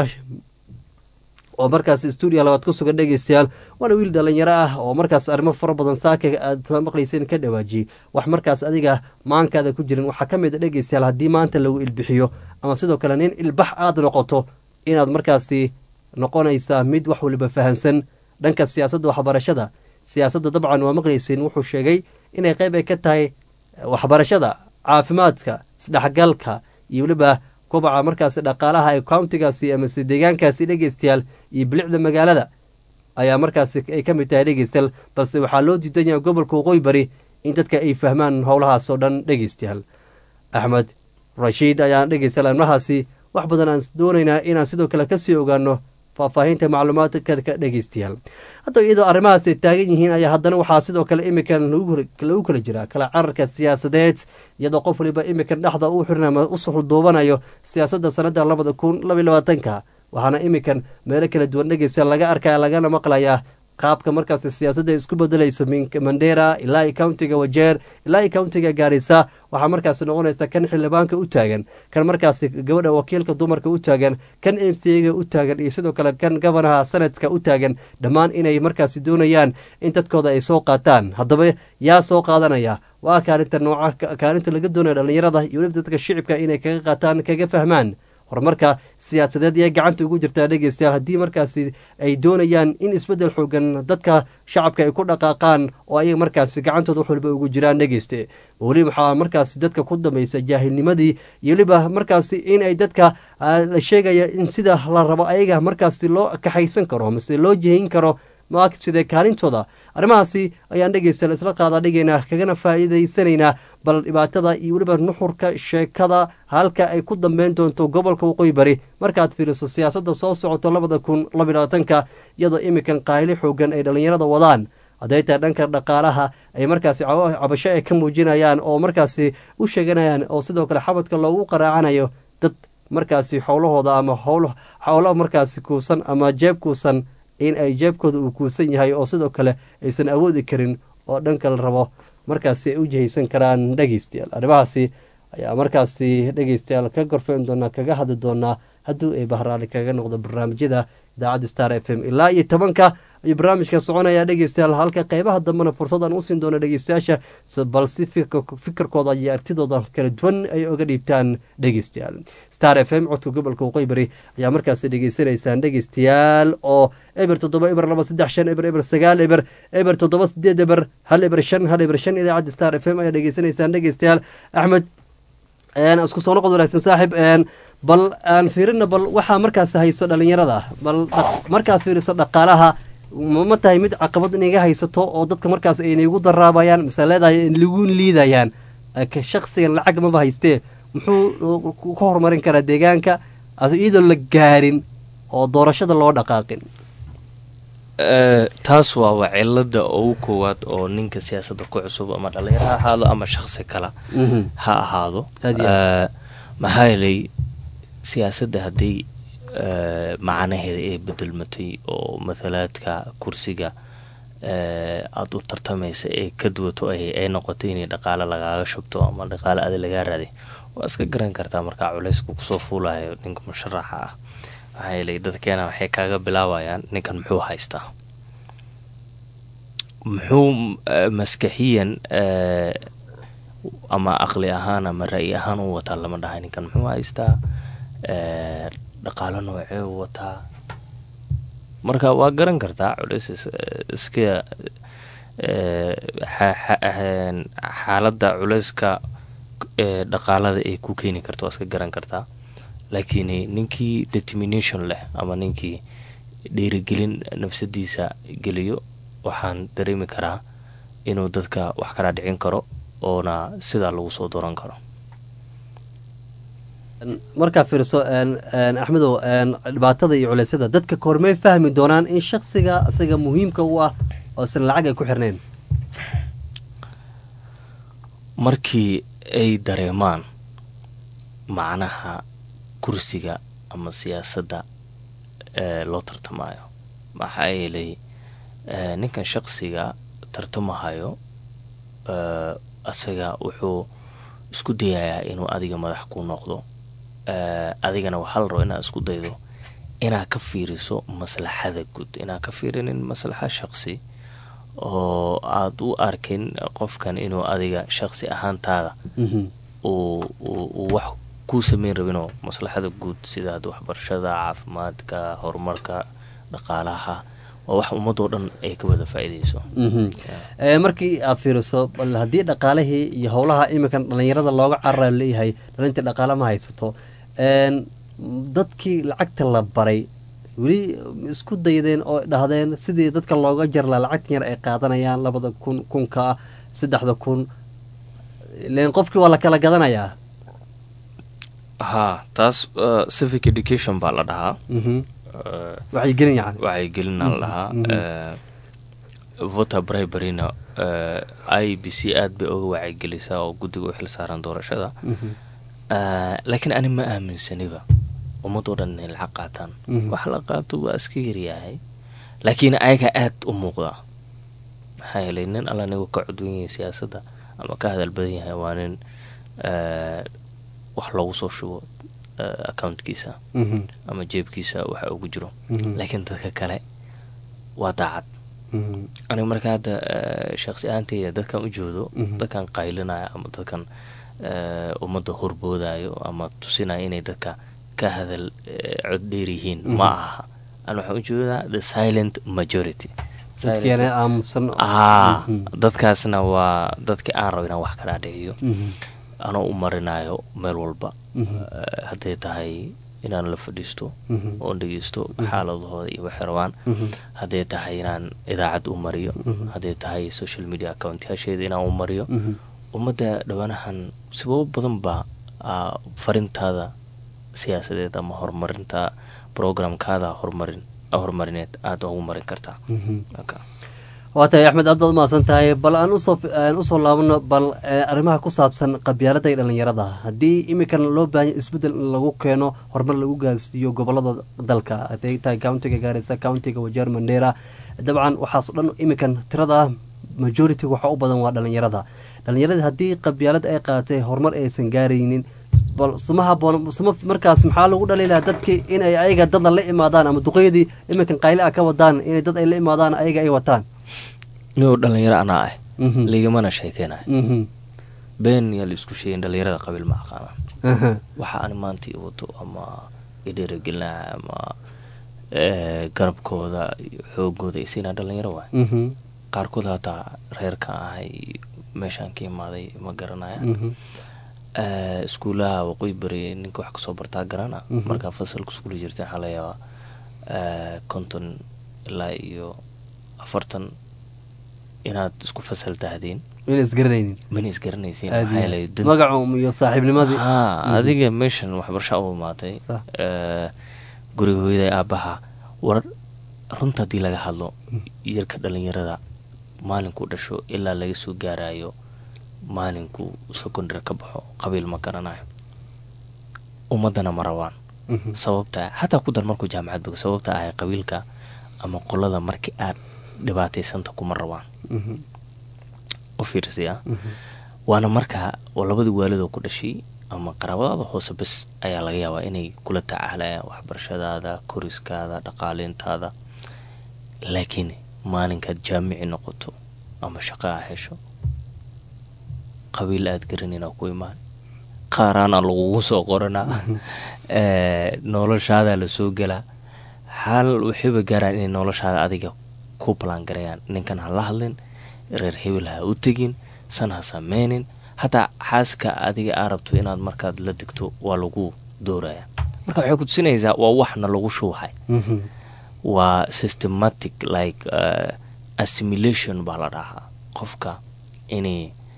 oo markaas stuudiya labaad ku sugan dhegeystayaal waana wiil dhalinyaro ah oo markaas arrimo fara badan saaka aad maqlayseen ka dhawaajiyey wax markaas adiga maankaada ku jirin waxaa ka mid a dhegeystayaal haddii maanta lagu ilbixiyo ama sidoo kale nin ilbax aada noqoto inaad markaasi noqonaysaa mid wax waliba fahansan dhanka siyaasadda waxbarashada siyaasadda dabcan waa maqlayseen wuxuu sheegay inay qeyb ay ka tahay waxbarashada caafimaadka isdhexgalka iyo weliba kubaca markaasi dhaqaalaha ee countigaasi amase deegaankaasi dhegeystayaal iyo bilicda magaalada ayaa markaasi ay ka mid tahay dhegeystayaal balse waxaa loo diidan yahay gobolka waqooyi bari in dadka ay fahmaan howlahaas oo dhan dhegeystayaal axmed rashiid ayaan dhegeystayaal arrimahaasi wax badan aan doonaynaa inaan sidoo kale kasii ogaano faahfaahinta macluumaadka ka dhegeystayaal hadda iyadoo arrimahaas ay taagan yihiin ayaa haddana waxaa sidoo kale imikan lagu kala jiraa kala cararka siyaasadeed iyadoo qof waliba imikan dhexda u xirin ama u suxulduubanayo siyaasadda sanada labada kun labaiy labaatanka waxaana imikan meelo kala duwan dhegeysta laga arkaya lagana maqlayaa qaabka markaasi siyaasadda isku bedelayso mandera ilaa i countiga wajeer ilaa i countiga gaarisa waxaa markaasi noqonaysa kan xildhibaanka u taagan kan markaasi gabadha wakiilka dumarka u taagan kan m c ga u taagan iyo sidoo kale kan gobanaha sanadka u taagan dhammaan inay markaasi doonayaan in dadkooda ay soo qaataan haddaba yaa soo qaadanaya waa kaalinta nooca kaalinta laga doonaya dhallinyarada iyo weliba dadka shicibka inay kaga qaataan kaga fahmaan horumarka siyaasadeed ee gacanta ugu jirtaa dhegeystayaal haddii markaasi ay doonayaan in isbeddel xoogan dadka shacabka ay ku dhaqaaqaan oo ayaga markaasi gacantooda wax walba ugu jiraan dhegeyste weli waxaa markaasi dadka ku dambaysa jaahilnimadii iyo weliba markaasi in ay dadka la sheegaya in sida la rabo ayaga markaasi loo kaxaysan karo mase loo jihayn karo sidee kaalintooda arrimahaasi ayaan dhegeystayaal isla qaada dhigaynaa kagana faa'iidaysanaynaa bal dhibaatada iyo weliba nuxurka sheekada halka ay ku dambeyn doonto gobolka waqooyi bari markaad fiiriso siyaasadda soo socoto labada kun labylabaatanka iyadoo imikan qaayli xoogan ay dhallinyarada wadaan hadday tahay dhanka dhaqaalaha ay markaasi cabasho ay ka muujinayaan oo markaasi u sheeganayaan oo sidoo kale xabadka loogu qaraacanayo dad markaasi howlahooda ama howlo markaasi kuusan ama jeeb kuusan in ay jeebkooda uu kuusan yahay oo sidoo kale aysan awoodi karin oo dhanka la rabo markaasi ay u jihaysan karaan dhegeystayaal arrimahaasi ayaa markaasi dhegeystayaal ka gorfeyn doonaa kaga hadli doonaa haddii ay bahraali kaga noqdo barnaamijyada idaacadda star f m ilaa iyo tobanka ayuu barnaamijka soconaya dhegeystayaal halka qeybaha dambena fursadaan usiin doona dhegeystayaasha bal si fikirkooda iyo artidooda kala duwan ay oga dhiibtaan dhegeystayaal star f m codka gobolka waqooyi bari ayaa markaasi dhegeysanaysaan dhegeystayaal oo eber toddoba eber laba saddex shan eber eber sagaal eber eber toddoba sideed eber hal eber shan hal eber shan idaacadda star f m ayaa dhegeysanaysaan dhegeystayaal axmed isku soo noqod wanaagsan saaxib bal aan fiirina bal waxaa markaas hayso dhalinyarada bal markaad fiiriso dhaqaalaha ma tahay mid caqabad inaga haysato oo dadka markaas aynagu daraabayaan mise leedahay lagu liidayaan shaksigan lacag maba haystee muxuu ka horumarin karaa deegaanka iyadoo la gaarin oo doorashada loo dhaqaaqin taas waaba cilada ugu koowaad oo ninka siyaasadda ku cusub ama dhalinyaro ha ahaado ama shaksi kale ha ahaado maxaa yeelay siyaasadda haddii macnaheeda ay bedelmatay oo mathalaadka kursiga aada u tartamaysa ee ka duwato ay noqotay inay dhaqaale lagaaga shubto ama dhaqaale adi lagaa raaday waa iska garan kartaa markaa culeysku kusoo fuulayo ninka musharaxa ah maxaa yeelay dadkeena waxay kaaga bilaabayaan ninkan muxuu haystaa muxuu maskaxiyan ama aqli ahaan ama ra-yi ahaan u wataa lama dhahay ninkan muxuu haystaa dhaqaalo noocee u wataa marka waa garan kartaa culeys iska xaaladda culeyska dhaqaalada ay ku keeni karta waa iska garan kartaa laakiin ninkii determination leh ama ninkii dhiirigelin nafsadiisa geliyo waxaan dareemi karaa inuu dadka wax kala dhicin karo oona sidaa lagu soo dooran karo markaa fiirso axmedow dhibaatada iyo culeysyada dadka kormey fahmi doonaan in shaksiga isaga muhiimka u ah oo isna lacag ay ku xirneen markii ay dareemaan macnaha kursiga ama siyaasadda loo tartamayo maxaa yeelay ninkan shaqsiga tartamahayo asaga wuxuu isku dayayaa inuu adiga madax ku noqdo adigana waxaa la rabo inaad isku daydo inaad ka fiiriso maslaxada guud inaad ka fiirinin maslaxa shaqsi oo aada u arkin qofkan inuu adiga shaqsi ahaantaada uu wax kuu sameyn rabinoo maslaxada guud sida ad waxbarashada caafimaadka horumarka dhaqaalaha waa wax ummadoo dhan ay ka wada faa-ideyso markii aad fiiriso bal haddii dhaqaalihii iyo howlaha iminkan dhalinyarada looga carara leeyahay dhalintii dhaqaale ma haysato een, dadkii lacagta la baray weli isku daydeen oo dhahdeen sidii dadka looga jarla lacagtan yar ay qaadanayaan labada kun kunka saddexda kun len qofkii waa la kala gadanayaa haa taas uh, civic education baa la dhahaa Mhm. Uh, wacyigelin yani wacyigelina la dhahaa Mhm. Uh, voter briberyna uh, i b c aad bay uga wacyigelisaa oo guddiga u xil saaran doorashada Mhm. Uh, laakiin ani ma aaminsaniba ummadoo dhan inay lacag qaataan Mhm. wax la qaato waa iska yaryahay laakiin ayaga aad u muuqdaa maxaa yeelay nin alla nigu ka cudwan yahay siyaasadda ama ka hadal badan yahay waa nin uh, wax loogu soo shubo uh, accountkiisa Mhm. ama jeebkiisa waxa ugu jiro Mhm. laakiin dadka kale waa daacad Mhm. aniga marka hadda uh, shaqsi ahaanteyda dadkan u joodo Mhm. dadkan qaylinaya ama dadkan uh, ummadda horboodayo ama tusinaya inay dadka ka hadal uh, cod dheer yihiin Mhm. ma aha an waxaan u jeedaa the silent majority dadkeena aamusan aa Mhm. dadkaasna waa dadkii aan rabo inaan wax kala dhiciyo Mhm. anoo u marinayo meel walba Mhm. Uh, hadday tahay inaan la fadhiisto Mhm. oon dhegeysto Mhm. xaaladahooda iyo waxay rabaan Mhm. hadday tahay inaan idaacad u mariyo Mhm. hadday tahay social media accountyaasheeda inaan u mariyo Mhm. ummadda dhowaanahan sababo badan baa ah, farintaada siyaasadeed ama horumarinta programkaada horumarin horumarineed aada ugu marin kartaa Mhm. Okay. waa tahay axmed aad baad umahadsan tahay bal aan usoo aan usoo laabano bal eh, arrimaha ku saabsan qabyaalada iyo dhalinyarada haddii imikan loo baahanya isbeddel in lagu keeno horumar lagu gaarsiiyo gobolada dalka hadday tahay countiga gaarisa countiga wajeer mandera dabcan waxaas dhan imikan tirada majority waxa u badan waa dhalinyarada dhalinyarada haddii qabyaalad ay qaaatay horumar aysan gaaraynin bal suma haboon suma markaas maxaa lagu dhaliilaa dadkii inay ayaga dada la imaadaan ama duqeydii iminkan qayle a ka wadaan inay dad ay la imaadaan ayaga ay wataan niyoo dhalinyaro anaa ah Mhm. ligamana sheekeynayo Mhm. been yaa la isku sheegin dhalinyarada qabiil ma aqaanaan Aha. waxa ani maanta i wato ama idhiiragelinaha ama eh, garabkooda iyo xoogooda isiinaa dhalinyaro waay Mhm. qaarkood hataa reerka ahay meeshaan ka imaaday ma garanaya Mhm. Eh, iskuulaha waqooyi bari ninka wax kasoo bartaa garana Mhm. markaa fasalka iskuula jirta waxaa laga yaabaa eh, konton ilaa iyo afartan inaad isku fasal tahdeen Mina isgaranaynin mana isgaranaysiin Aad maxaa iyo yeelay aad. dad- magacu iyo saaxiibnimadii haa Mhm. adiga meeshan waxbarasha u imaatay Sax. eh, guriga hooyada aabaha war runta haddii laga hadlo yarka dhalinyarada maalinkuu dhasho ilaa laga soo gaarayo maalinkuu secondary ka baxo qabiil ma garanayo ummadana ma rabaan Mhm. sababta xataa ku dar markuu jaamacad bogo sababta ahay qabiilka ama qolada markii aad dhibaataysanta kuma rabaan Mhm. u fiirsiya Mhm. waana markaa oo labadii waalidoo ku dhashay ama qaraabadaada hoose bes ayaa laga yaabaa inay kula tacaalayaan waxbarashadaada koriskaada dhaqaaleyntaada laakiin maalinkaad jaamici noqoto ama shaqo aa hesho qabiil aad garanayna ku imaan qaaraana lagugu soo qoranaa eh, noloshaadaa lasoo gelaa xaal waxayba gaaraan inay noloshaada adiga ku balangarayaan ninkan ha la hadlin reer hebel ha u tegin san ha sameynin hataa xaaska adiga aa rabto inaad markaad la degto waa lagu dooraya marka waxay ku tusinaysaa waa waxna lagu shuuhay Mhm. waa systematic like uh, assimilation baa la dhahaa qofka inay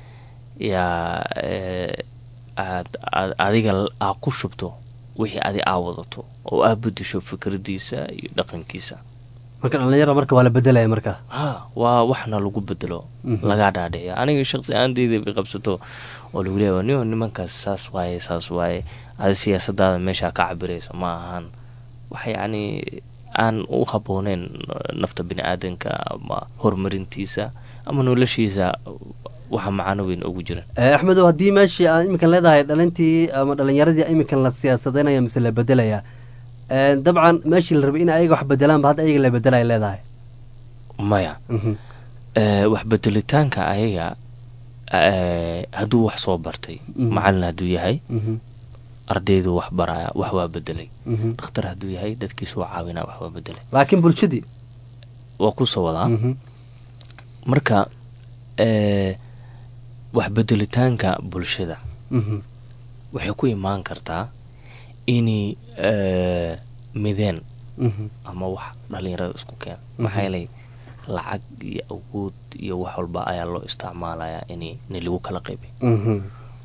yaa eh, aad aad adiga l- aa ku shubto wixii adi aa wadato oo aa bedesho fikradiisa iyo dhaqankiisa marka dhalinyara marka waa la bedelaya marka ha waa waxna lagu bedelo Mhm. lagaa dhaadhiciyo aniga shaqsi ahaanteyda bay qabsato oo lagu leeya niyo nimankaas saas waaye saas waaye adi siyaasadaada meeshaa ka cabirayso ma ahan wax yacni aan u habooneyn nafta bini aadanka ama horumarintiisa ama noloshiisa waxa macano weyn ugu jira Eh, axmedow haddii meeshii aan iminkan leedahay dhalintii ama dhalinyaradii iminkan la siyaasadeynaya mise la bedelaya Eh, dabcan meeshii la rabay in ayaga wax bedelaanba hadda ayaga la bedelaya leedahay maya Mhm. Eh, wax bedelitaanka ayaga eh, hadduu wax soo bartay Mhm. macalin hadduu yahay Mhm. ardaydu wax baraya wax waa bedelay Mhm. dhakhtar hadduu yahay dadkiisu waa caawinaa wax waa bedelay laakiin bulshadii waa kusoo wadaa Mhm. marka eh, wax bedelitaanka bulshada Mhm. waxay ku imaan kartaa inay eh, mideen Mhm. ama wax dhalinyarada isku keena maxaa yeelay lacag iyo awood iyo wax walba ayaa loo isticmaalayaa in in lagu kala qaybay Mhm.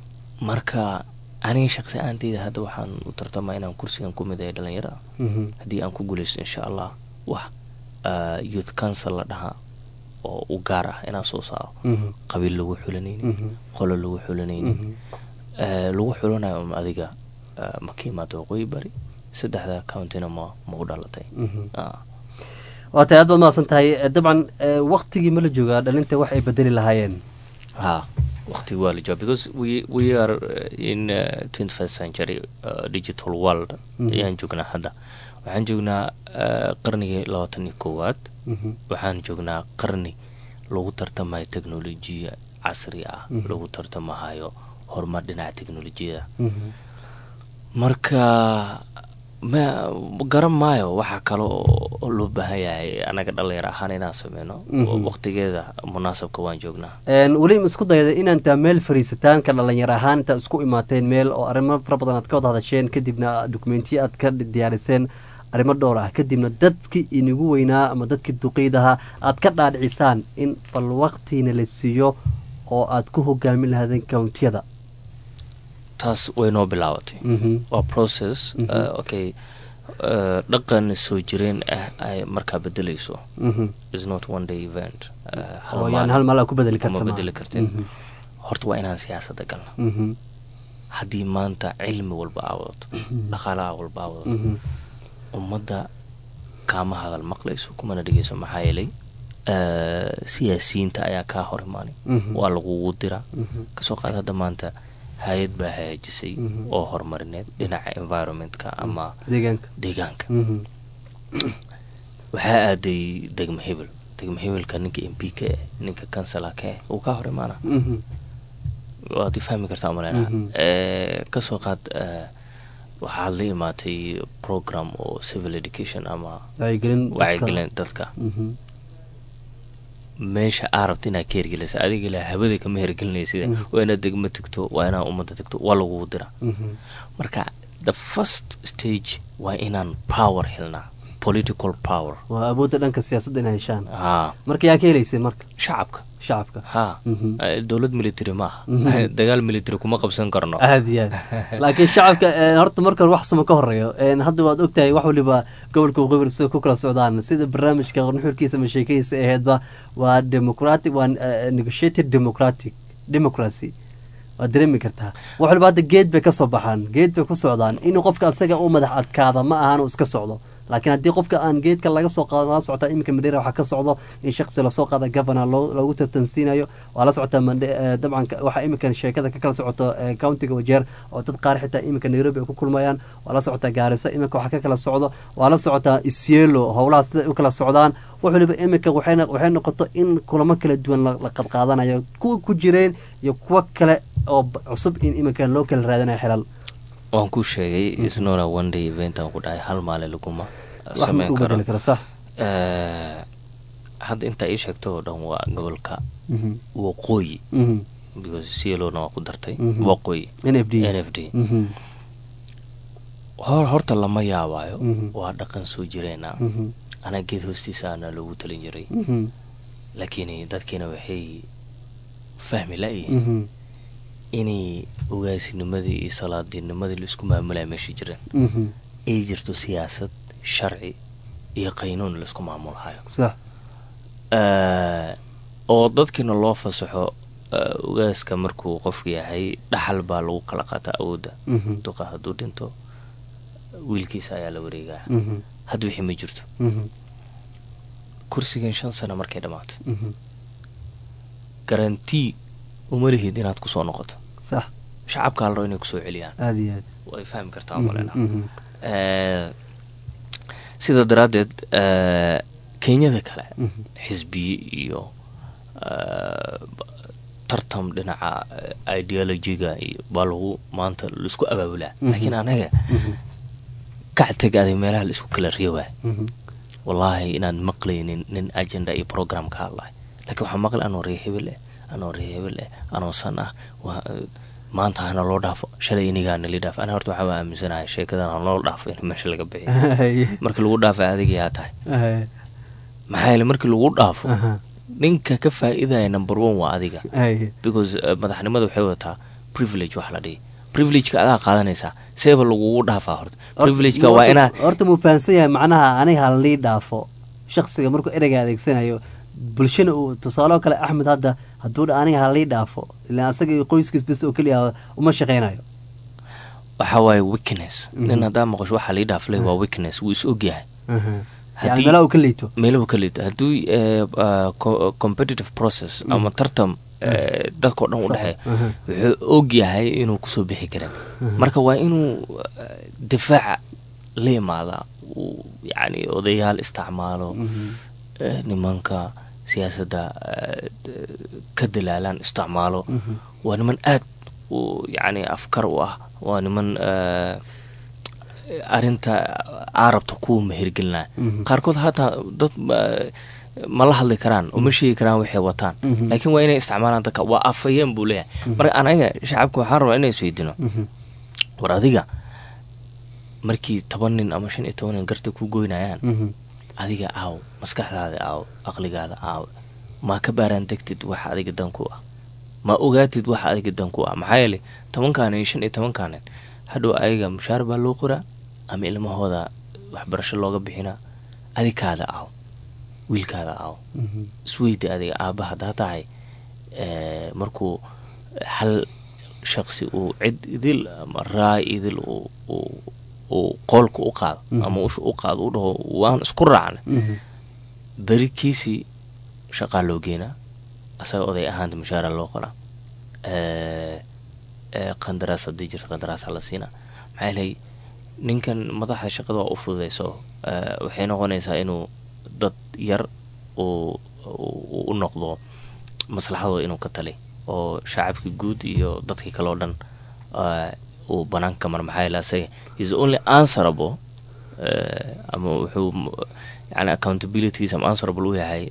marka aniga shaqsi ahaanteyda hadda waxaan u tartamaa inaan kursigan ku mideeyo dhalinyarada Mhm. haddii aan ku guuleysto insha allah wax ah, youth council la dhahaa oo u gaar ah inaan soo saaro Mhm. qabiil lagu xulanaynin Mhm. qolo lagu xulanaynin Mhm. Eh, lagu xulanayo um adiga ah, ma ka imaado waqooyi bari saddexda countyna ma ma u dhalatay Mhm. Ah. waa tahay aad baad mahadsan tahay Eh, dabcan eh, waktigii ma la joogaa dhalinta wax ay bedeli lahaayeen ha waqti waa la jooga because we we are uh, in uh, 21st century uh, digital world Mhm. ayaan joognaa hadda waxaan joognaa uh, qarnigii labaatan iyo koowaad Mhm. waxaan joognaa qarni lagu tartamayo teknolojiya casri ah Mhm. lagu tartamahayo horumar dhinaca teknolojiyada Mhm. marka ma garan maayo waxaa kale oo loo baahan yahay anaga dhalinyar ahaan inaan sameyno Mhm. waqtigeeda munaasabka waan joognaa Een, weli ma isku dayda inaan taa meel fariisataanka dhalinyar ahaan inta isku imaateen meel oo arrimo fara badan aad ka wada hadasheen kadibna dokumentiyo aad ka diyaariseen arrimo dhowr ah kadibna dadkii inigu weynaa ama dadkii duqeydaha aad ka dhaadhicisaan in bal waqtiina la siiyo oo aad ku hogaamin lahaadeen countiyada taas way noo bilaabatay Mhm. waa process Mhm. uh, okay uh, dhaqan soo jireen ah ay markaa bedelayso Mhm. is not one day event uh, hal oo maalin yaan hal maal aa ku bedeli kuma karta bedeli kartin horta waa inaan siyaasadda galno Mhm. haddii maanta cilmi walba aa wadato dhaqaalaha walba aa wadato Mhm. ummadda kaama hadal maqlayso kumana dhegeyso maxaa yeelay uh, siyaasiyiinta ayaa kaa hor imaanay Mhm. waa lagugu diraa Mhm. kasoo qaad hadda maanta hay-ad baa hagaajisay Mhm. oo horumarineed dhinaca environmentka ama deegaanka deegaanka Mhm. waxaa aaday degmo hebel degmo hebelka ninka m p ka eh ninka kansala ka eh uu kaa hor imaana Mhm. waad i fahmi kartaa maleyna Mhm. kasoo qaad eh, waxaad la imaatay program oo civil education ama wacyigelin dadka. wacyigelin dadka Mhm. meesha aa rabta inaad ka hergelisa adiga ilaa hawada kama hergelinaysid Mhm. waa inaad degmo tegto waa inaad ummadda tegto waa lagugu diraa Mhm. marka the first stage waa inaan power helnaa political power waa awoodda dhanka siyaasadda inay heshaan ha marka yaa ka helaysay marka shacabka shacabka ha Mhm. Eh, dowlad military maaha Mhm. dagaal military kuma qabsan karno aad iyo aad laakiin shacabka eh, horta marka hore wax suma ka horeeyo Eh, hadda waad ogtahay wax waliba gobolka waqooyi sida ku kala socdaan sida barnaamijka nuxurkiisa ama sheekadiisa aheedba waa democratic waa eh, negotiated democratic democracy waad dareemi kartaa wax waliba hadda geed bay ka soo baxaan geed bay ku socdaan inuu qofka asaga u madax adkaada ma ahan uu iska socdo laakiin haddii qofka aan geedka laga soo qaado la socotaa iminka madheera waxaa ka socdo in shaksi lasoo qaada governor loo- loogu tartansiinayo waa la socotaa Mande- eh, dabcan ka- waxaa iminka sheekada ka kala socoto eh, countiga wajeer oo dad qaar xitaa iminka nairobi ay ku kulmayaan waa la socotaa gaarisa iminka waxaa ka kala socdo waa la socotaa isielo howlaha sida u kala socdaan wax waliba iminka waxay no- waxay noqoto in kulamo kala duwan la la qadqaadanayo kuwa ku jireen iyo kuwa kale oo b- cusub in iminka loo kala raadinayo xilal waan ku sheegay isnona one day event aan ku dhahay hal maalin laguma wax ma sameyn ku karo bedeli kara sax Eh, hadda intaa ii sheegto oo dhan waa gobolka Mhm. waqooyi Mhm. because cielona waa ku dartay Mhm. waqooyi NFD. nfd Mhm. hor horta lama yaabaayo Mhm. waa dhaqan soo jireena Mhm. anaa geed hoostiisa ana loogu talin jiray Mhm. laakiin dadkiina waxay fahmi la-yihiin Mhm. inay ogaasinimadii iyo salaadiinimadii laisku maamulaya meesha jireen Mhm. ay jirto siyaasad sharci iyo qaynuun laisku maamulhayo sax Eh, oo dadkiina loo fasaxo eh, ogaaska markuu qofku yahay dhaxal baa lagu kala qaataa awoodda Mhm. duqa hadduu dhinto wiilkiisa ayaa la wareegaa Mhm. hadda wixii ma jirto Mhm. kursigan shan sano markay dhammaato Mhm. garantii uma lihid inaad kusoo noqoto sax shacabkaa la rabo inay kusoo celiyaan aad iyo aad way fahmi kartaa Mhm, malena mhm. sida daraaddeed eh, kenyada kale Mhm. xisbiye iyo eh, b- tartam dhinaca eh, ideologiga iyo baa lagu maanta laisku abaabulaa Mhm. laakiin anaga Mhm. kactag aday meelaha la isku kala reebaa Mhm. wallaahi inaad maqlaynin nin agenda iyo program ka hadlahay laakiin waxaa maqlay anoo ree hebel eh anoo ree hebel eh anoo san ah waa maanta hana loo dhaafo shalay inigaa nali dhaaf ana horta waxaa aaminsanahay sheekadan hanoo dhaafo in meesha laga bixiyo Haye. markii lagu dhaafay adiga yaa tahay Haye. maxaa yeele markii lagu dhaafo Aha. ninka ka faa'iidaya number one waa adiga Haye. because uh, madaxnimada waxay wadataa privilege wax la dhihi privilegeka adaa qaadanaysaa seeba lagugu dhaafaa horta privilegeka waa Horta- inaa horta muu fahansan yahay macnaha aniga halii dhaafo shaksiga markuu ereyga adeegsanayo bulshana uu tusaale oo kale axmed hadda hadduu dha aniga halii dhaafo ilaan asaga iyo qoyskiis bes oo keliya uma shaqeynayo waxaa waaye weakness Mhm. nin haddaa maqasho waxaa lii dhaaflay waa weakness wuu is ogyahay yani meelaha uu ka liito meelahu ka liito hadduu eh, uh, co- competitive process Mhm. ama tartam eh, dadkao dhan u dhexeeya Aha. wuxuu og yahay inuu kusoo bixi karin Mhm. marka waa inuu eh, difaaca la imaadaa uu yani odayaal isticmaalo eh, nimanka siyaasadda eh, d- ka dalaalaan isticmaalo Mhm. waa niman aad u yani afkar u ah waa niman eh, arinta carabta kuwa mehergelinaya Mhm. qaarkood hataa dad ma- ma la hadli karaan uma sheegi karaan waxay wataan Mhm. laakiin waa inay isticmaalaan dadka waa afayeen buu leeyahay Mhm. marka anaga shacabka waxaan rabaa inay isweydiino Mhm. war adiga markii toban nin ama shan iyo toban nin garta ku goynayaan Mhm. adiga aaw maskaxdaada aaw aqligaada aaw ma ka baaraan degtid waxa adiga dan ku ah ma ogaatid waxa adiga dan ku ah maxaa yeelay tobankaan iyo shan iyo tobankaan nin hadhow ayaga mushaar baa loo qoraa ama ilmahooda waxbarasho looga bixinaa adikaada aaw wiilkaada aaw Mhm. isweydi adiga aabba haddaa tahay eh, markuu hal shaqsi uu cid idil ama raay idil uu- uu uu qoolka u qaado Mhm. ama usha u qaado u dhaho waan isku raacnay Mhm. berikiisii shaqaa loo geenaa asaga oday ahaanta mushaara loo qoraa Eh, eh, qandaraas haddii jirto qandaraasa la siinaa maxaa yeelay ninkan madaxa shaqada waa u fududayso eh, waxay noqonaysaa inuu dad yar uu uu- u noqdo maslaxadooda inuu ka tali oo shacabkii guud iyo dadkii kale oo dhan eh, uu banaanka mar maxaa yeele asaga is only answerable eh, ama wuxuu m- yani accountabilities ama answerable u yahay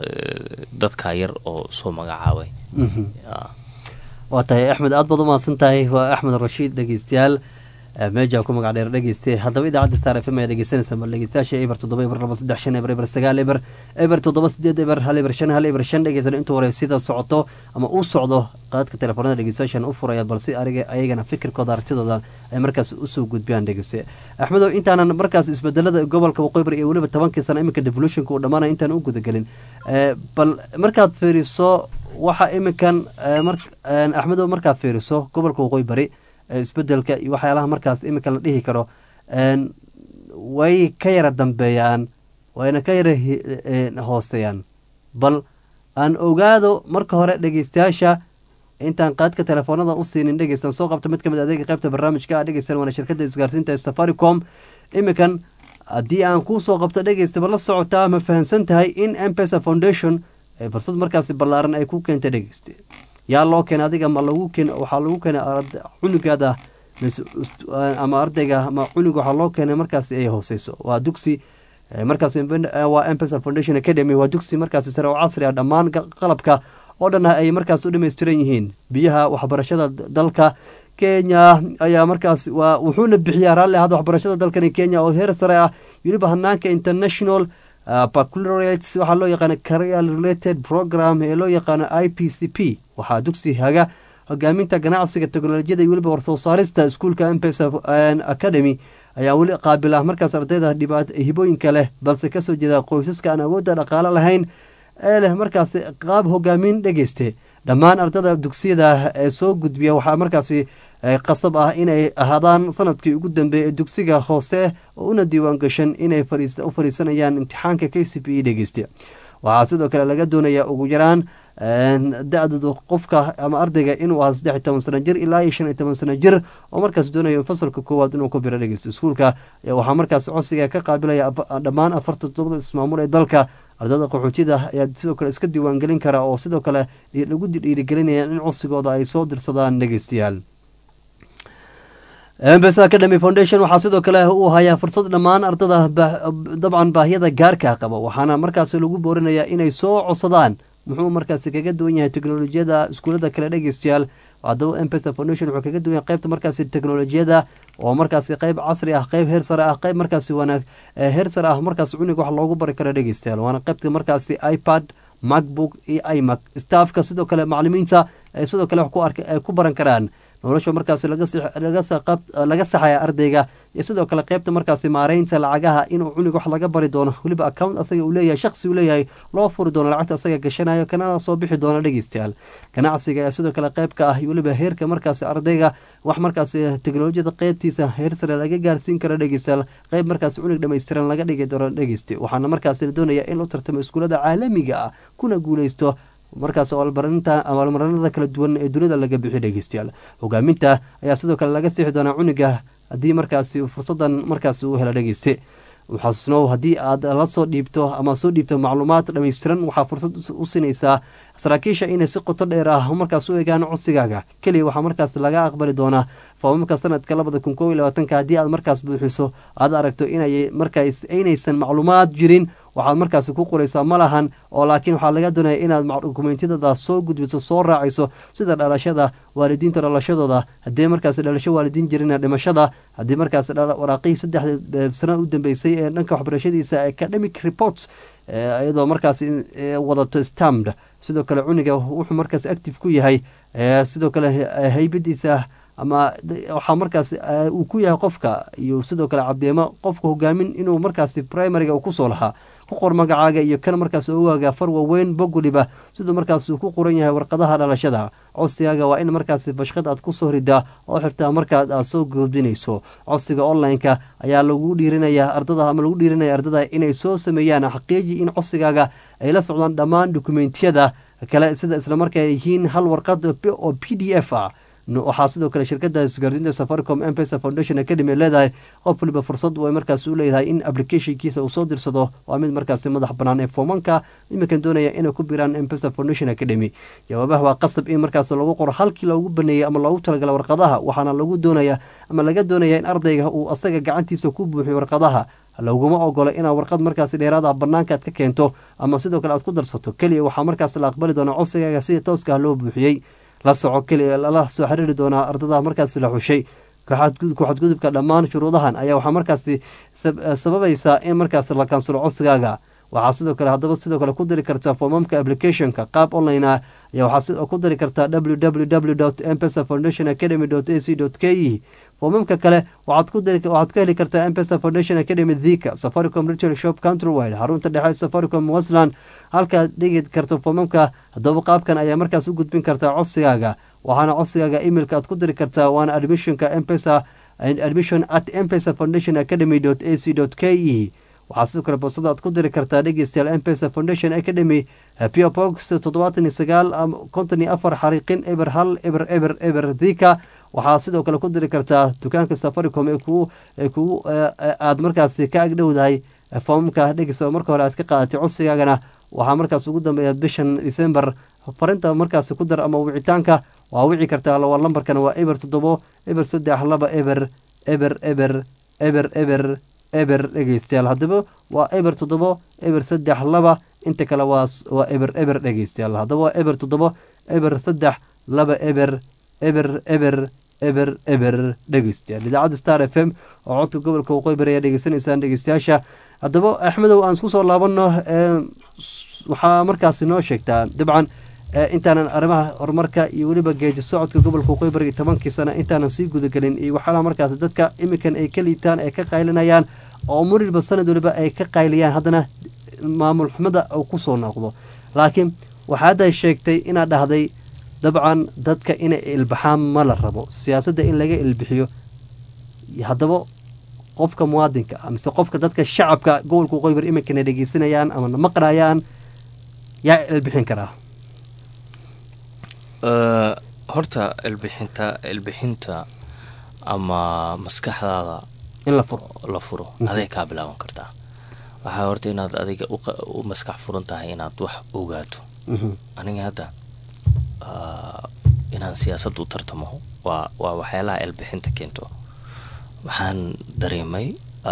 eh, dadka yar oo soo magacaabay Mhm. Ah. waa tahay axmed aad baad umahadsan tahay waa axmed rashiid dhegeystayaal Eh, meja ku magac dheer dhegeyste haddaba idaacadda star f m ayaa dhegeysanaysa mar dhegeystayaasha eber toddoba eber laba saddex shan eber eber sagaal eber eber toddoba sideed eber hal eber shan hal eber shan dhegeysan intuu hore sida socoto ama uu socdo qaadka telefoonada dhegeystayaashan u furaya balse ariga ayagana fikirkooda aragtidooda ay markaas usoo gudbiyaan dhegeyste axmedow intaanan markaas isbedelada gobolka waqooyi bari iyo weliba tobankii sano iminka devolutionka uu dhammaanaya intaan u gudagelin Eh, bal markaad fiiriso waxa iminkan eh, mar- eh, axmedow markaad fiiriso gobolka waqooyi bari eh, isbedelka iyo waxyaalaha markaas iminka la dhihi karo een, way ka yara dambeeyaan wayna ka yara hi- een, hooseeyaan bal aan ogaado marka hore dhegeystayaasha intaan qaadka telefoonada u siinin dhegeystan soo qabta mid ka mid adeega qaybta barnaamijka ah dhegeystan waana shirkadda isgaarsiinta ee safaricom iminkan haddii aan kuu soo qabto dhegeysta ma la socotaa ma fahamsan tahay in mpesa foundation ay fursad markaasi ballaaran ay ku keentay dhegeyste yaa loo keenay adiga ma lagu keen waxaa lagu keenay ard- cunugaada mise ust- ama ardayga ama cunug waxaa loo keenay markaasi ay hooseyso waa dugsi eh, markaasi mben- eh, waa mpesa foundation academy waa dugsi markaasi sare oo casri ah dhammaan ga- qalabka oo dhan ay markaas u dhammaystiran yihiin biyaha waxbarashada d- dalka kenya ayaa markaas waa wuxuuna bixiyaa raalli ahada waxbarashada dalkani kenya oo heer sare ah weliba hanaanka international uh, baccalaureate waxaa loo yaqaana career related program ee loo yaqaano i p c p waxaa dugsi haga hogaaminta ganacsiga teknolojiyada iyo weliba warsoo saarista iskuulka mpesa academy ayaa weli qaabil ah markaas ardayda dhibaat hibooyinka leh balse kasoo jeeda qoysaska aan awoodda dhaqaale lahayn ee leh markaasi qaab hogaamin dhegeyste dhammaan ardada dugsiyada ee soo gudbiya waxaa markaasi eh, qasab ah inay ahaadaan sanadkii ugu dambeeyay ee dugsiga hoose oo una diiwaan gashan inay fariis- u fariisanayaan imtixaanka k c p e dhegeyste waxaa sidoo kale laga doonayaa ugu yaraan da-dadu qofka ama ardayga inuu ahaa saddex iyo toban sano jir ilaa iyo shan iyo toban sano jir oo markaas doonayo fasalka koowaad inuu ku biro dhegeysto iskuulka ayaa waxaa markaas codsiga ka qaabilaya af- dhammaan afarta toddobada ismaamul ee dalka ardada qaxootida ayaa sidoo kale iska diiwaangelin kara oo sidoo kale dhi- lagu dhiirigelinaya in codsigooda ay soo dirsadaan dhegeystayaal embesa academy foundation waxaa sidoo kale uu hayaa fursad dhammaan ardada ba- dabcan baahiyada gaarka qaba waxaana markaasi lagu boorinayaa inay soo codsadaan muxuu markaasi kaga duwan yahay teknolojiyada iskuulada kale dhegeystayaal haddaba mpesa foundation wuxuu kaga duwan yahay qaybta markaasi teknolojiyada oo markaasi qayb casri ah qayb heer sare ah qayb markaasi wanaag heer sare ah markaasi cuniga wax loogu bari karo dhegeystayaal waana qaybta markaasi ipad macbook iyo imac staffka sidoo kale macalimiinta ay sidoo kale wax ku ark ay ku baran karaan nolosha markaasi laga saxaya ardayga iyo sidoo kale qaybta markaasi maareynta lacagaha inuu cunig wax laga bari doono weliba account asaga uu leeyahay shaqsi uu leeyahay loo furi doono lacagta asaga gashanayo kanana soo bixi doono dhegeystayaal ganacsiga ayaa sidoo kale qaybka ah iyo weliba heerka markaasi ardayga wax markaasi teknolojiyada qeybtiisa heer sare laga gaarsiin karo dhegeystayaal qayb markaasi cunig dhammaystiran laga dhigi doono dhegeysta waxaana markaasi la doonaya in loo tartamo iskuulada caalamiga ah kuna guuleysto markaas abaalmarinta abaalmarinada kala duwan ee dunida laga bixiyo dhegeystayaal hogaaminta ayaa sidoo kale laga siixi doonaa cuniga haddii markaasi fursadan markaasi uu helo dhegeyste xasuusnow haddii aad la soo dhiibto ama soo dhiibto macluumaad dhammaystiran waxaa fursad u siinaysaa saraakiisha inay si qoto dheer ah markaas u eegaan codsigaaga keliya waxaa markaas laga aqbali doonaa foomamka sanadka labada kun kow iyo labaatanka haddii aad markaas buuxiso aad aragto inay markaas aynaysan macluumaad jirin waxaad markaasi ku qoraysaa ma lahan oo laakiin waxaa laga doonaya inaad dokumentiyadada soo gudbiso soo raacayso sida dhalashada waalidiinta dhalashadooda haddii markaasi dhalasho waalidiin jirina dhimashada haddii markaas waraaqihii saddexda sana u dambeysay ee dhanka waxbarashadiisa academic reports iyadoo markaas wadato stamd sidoo kale cuniga wuxuu markaas active ku yahay sidoo kale haybadiisa ama waxaa markaas uu ku yahay qofka iyo sidoo kale cadeemo qofka hogaamin inuu markaasi primariga uu kusoo lahaa ku qor magacaaga iyo kan markaas ogaaga far waaweyn bog waliba siduu markaas uu ku qoran yahay warqadaha dhalashada codsigaaga waa in markaasi bashqad aad kusoo ridaa oo xirtaa markaad aad soo gudbinayso codsiga online-ka ayaa lagu dhiirinaya ardada ama lagu dhiirinaya ardada inay soo sameeyaan xaqiiji in codsigaaga ay la socdaan dhammaan dokumentiyada kale sida islamarkaa yihiin hal warqad oo p d f ah waxaa sidoo kale shirkada isgaarsiinta safaricom mpesa foundation academy leedahay qof waliba fursad way markaas u leedahay in applicationkiisa uu soo dirsado waa mid markaasi madax banaan ee foomanka iminkan doonaya inay ku biraan mpesa foundation academy jawaabaha waa qasab in markaas lagu qoro halkii loogu baneeyey ama loogu talagala warqadaha waxaana lagu doonaya ama laga doonaya in ardayga uu asaga gacantiisa ku buuxiyo warqadaha laguma ogolo inaad warqad markaasi dheeraada banaanka aad ka keento ama sidoo kale aad ku darsato keliya waxaa markaas la aqbali doonaa codsigaaga sida tooska ah loo buuxiyey la soco keliya lala soo xiriiri doonaa ardada markaasi la xushay ku-xadgudubka dhammaan shuruudahan ayaa waxaa markaasi sababaysaa in markaas la kansalo codsigaaga waxaa sidoo kale haddaba sidoo kale ku diri kartaa foomamka applicationka qaab online ah ayaa waxaa ku diri kartaa www mpesa foundation academy a c k e foomamka kale waxaad ku diri waxaad ka heli kartaa mpesa foundation academy thika safaricom retail shop countrywide xarunta dhexe safaricom westland halkaad dhigi karto foomamka haddaba qaabkan ayaa markaas u gudbin kartaa codsigaaga waxaana codsigaaga emailka aad ku diri kartaa waana admissionka mpesa admission at mpesa foundation academy a c k e waxaa sidoo kale boosada aad ku diri kartaa dhegeystayaal mpesa foundation academy pio box toddobaatan iyo sagaal konton iyo afar xariiqin eber hal eber eber eber thika waxaa sidoo kale ku diri kartaa dukaanka safaricom ee kugu ee kugu aada markaasi ka agdhowdahay foomamka dhegeysta marka hore aad ka qaadatay codsigaagana waxaa markaas ugu dambeeya bishan december farinta markaasi ku dar ama wicitaanka waa wici kartaa waa lambarkana waa eber toddobo eber saddex laba eber eber eber eber eber eber dhegeystayaal haddaba waa eber toddobo eber saddex laba inta kale waa waa eber eber dhegeystayaal haddaba waa eber toddobo eber saddex laba eber eber eber eber eber dhegeystayaal idaacadda star f m oo codka gobolka waqooyi bari ayaa dhegeysanaysaan dhegeystayaasha haddaba axmedow aan isku soo laabanno waxaa markaasi noo sheegtaa dabcan intaanan arrimaha horumarka iyo weliba geeji socodka gobolka waqooyi bariga tobankii sano intaanan sii gudagelin iyo waxyaalaha markaasi dadka iminkan ay ka liitaan ay ka qaylinayaan oo murilba sanad waliba ay ka qayliyaan haddana maamul xumada uu kusoo noqdo laakiin waxaa hadda sheegtay inaad dhahday dabcan dadka inay ilbaxaan ma la rabo siyaasadda in laga ilbixiyo haddaba qofka muwaadinka mise qofka dadka shacabka gobolka waqooyi bari iminkana dhegeysanayaan ama maqnayaan yaa ilbixin karaa horta ilbixinta ilbixinta ama maskaxdaada in la furo la furo aday kaa bilaaban kartaa waxaa horta inaad adiga u maskax furan tahay inaad wax ogaato aniga hadda inaan siyaasad u tartamo waa waa waxyaalaha ilbixinta keento waxaan dareemay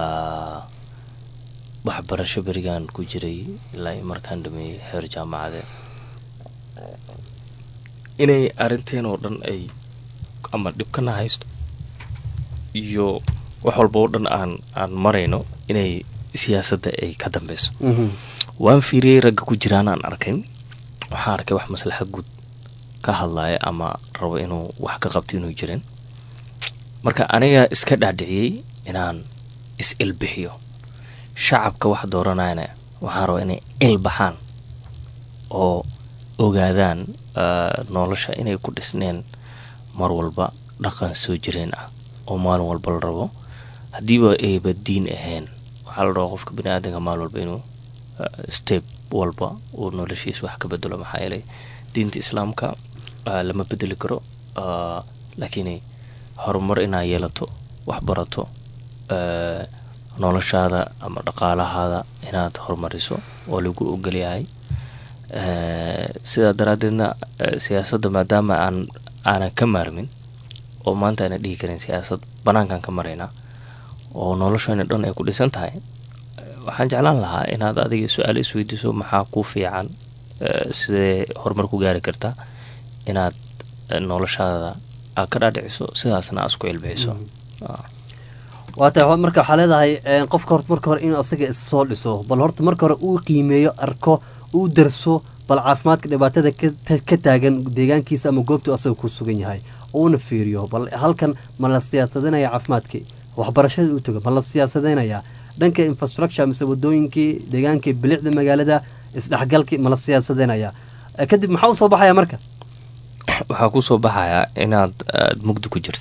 waxbarasho berigaan ku jiray ilaa markaan dhameeyey heer jaamacadeed inay arrinteen oo dhan ay ama dhibkana haysto iyo wax walba oo dhan aan aan marayno inay siyaasadda ay ka dambeyso waan fiiriyey ragga ku jiraan aan arkay waxaan arkay wax maslaxa guud ka hadlaya ama rabo inuu wax ka qabto inuu jirin marka aniga iska dhaadhiciyey inaan is ilbixiyo shacabka wax dooranayana waxaan rabaa inay ilbaxaan oo ogaadaan nolosha inay ku dhisneen mar walba dhaqan soo jireen ah oo maalin walba la rabo haddiiba ayba diin ahayn waxaa la rabaa qofka bini aadanka maalin walba inuu step walba uu noloshiisa wax ka bedelo maxaa yeelay diinta islaamka lama bedeli karo laakiin horumar inaa yeelato wax barato noloshaada ama dhaqaalahaada inaad horumariso oo lagu ogolyahay sidaa daraaddeedna siyaasadda maadaama aan aanan ka maarmin oo maanta aanan dhihi karin siyaasad banaankaan ka maraynaa oo noloshayna dhan ay ku dhisan tahay waxaan jeclaan lahaa inaad adiga su-aalo isweydiiso maxaa ku fiican sidee horumar ku gaari kartaa inaad noloshaada aad ka dhaadhiciso sidaasna aad isku ilbixiso waa tahay marka waxaa leedahay qofka horta marka hore inuu asaga issoo dhiso bal horta marka hore uu qiimeeyo arko uu darso bal caafimaadka dhibaatada ka taagan deegaankiisa ama goobtuu asaga ku sugan yahay uuna fiiriyo bal halkan ma la siyaasadinaya caafimaadkii waxbarashada u tago ma la siyaasadinaya dhanka infrastructure mise wadooyinkii deegaankii bilicda magaalada isdhexgalkii ma la siyaasadinaya kadib maxaa usoo baxaya marka waxaa kusoo baxayaa inaad aad mugdi ku jirta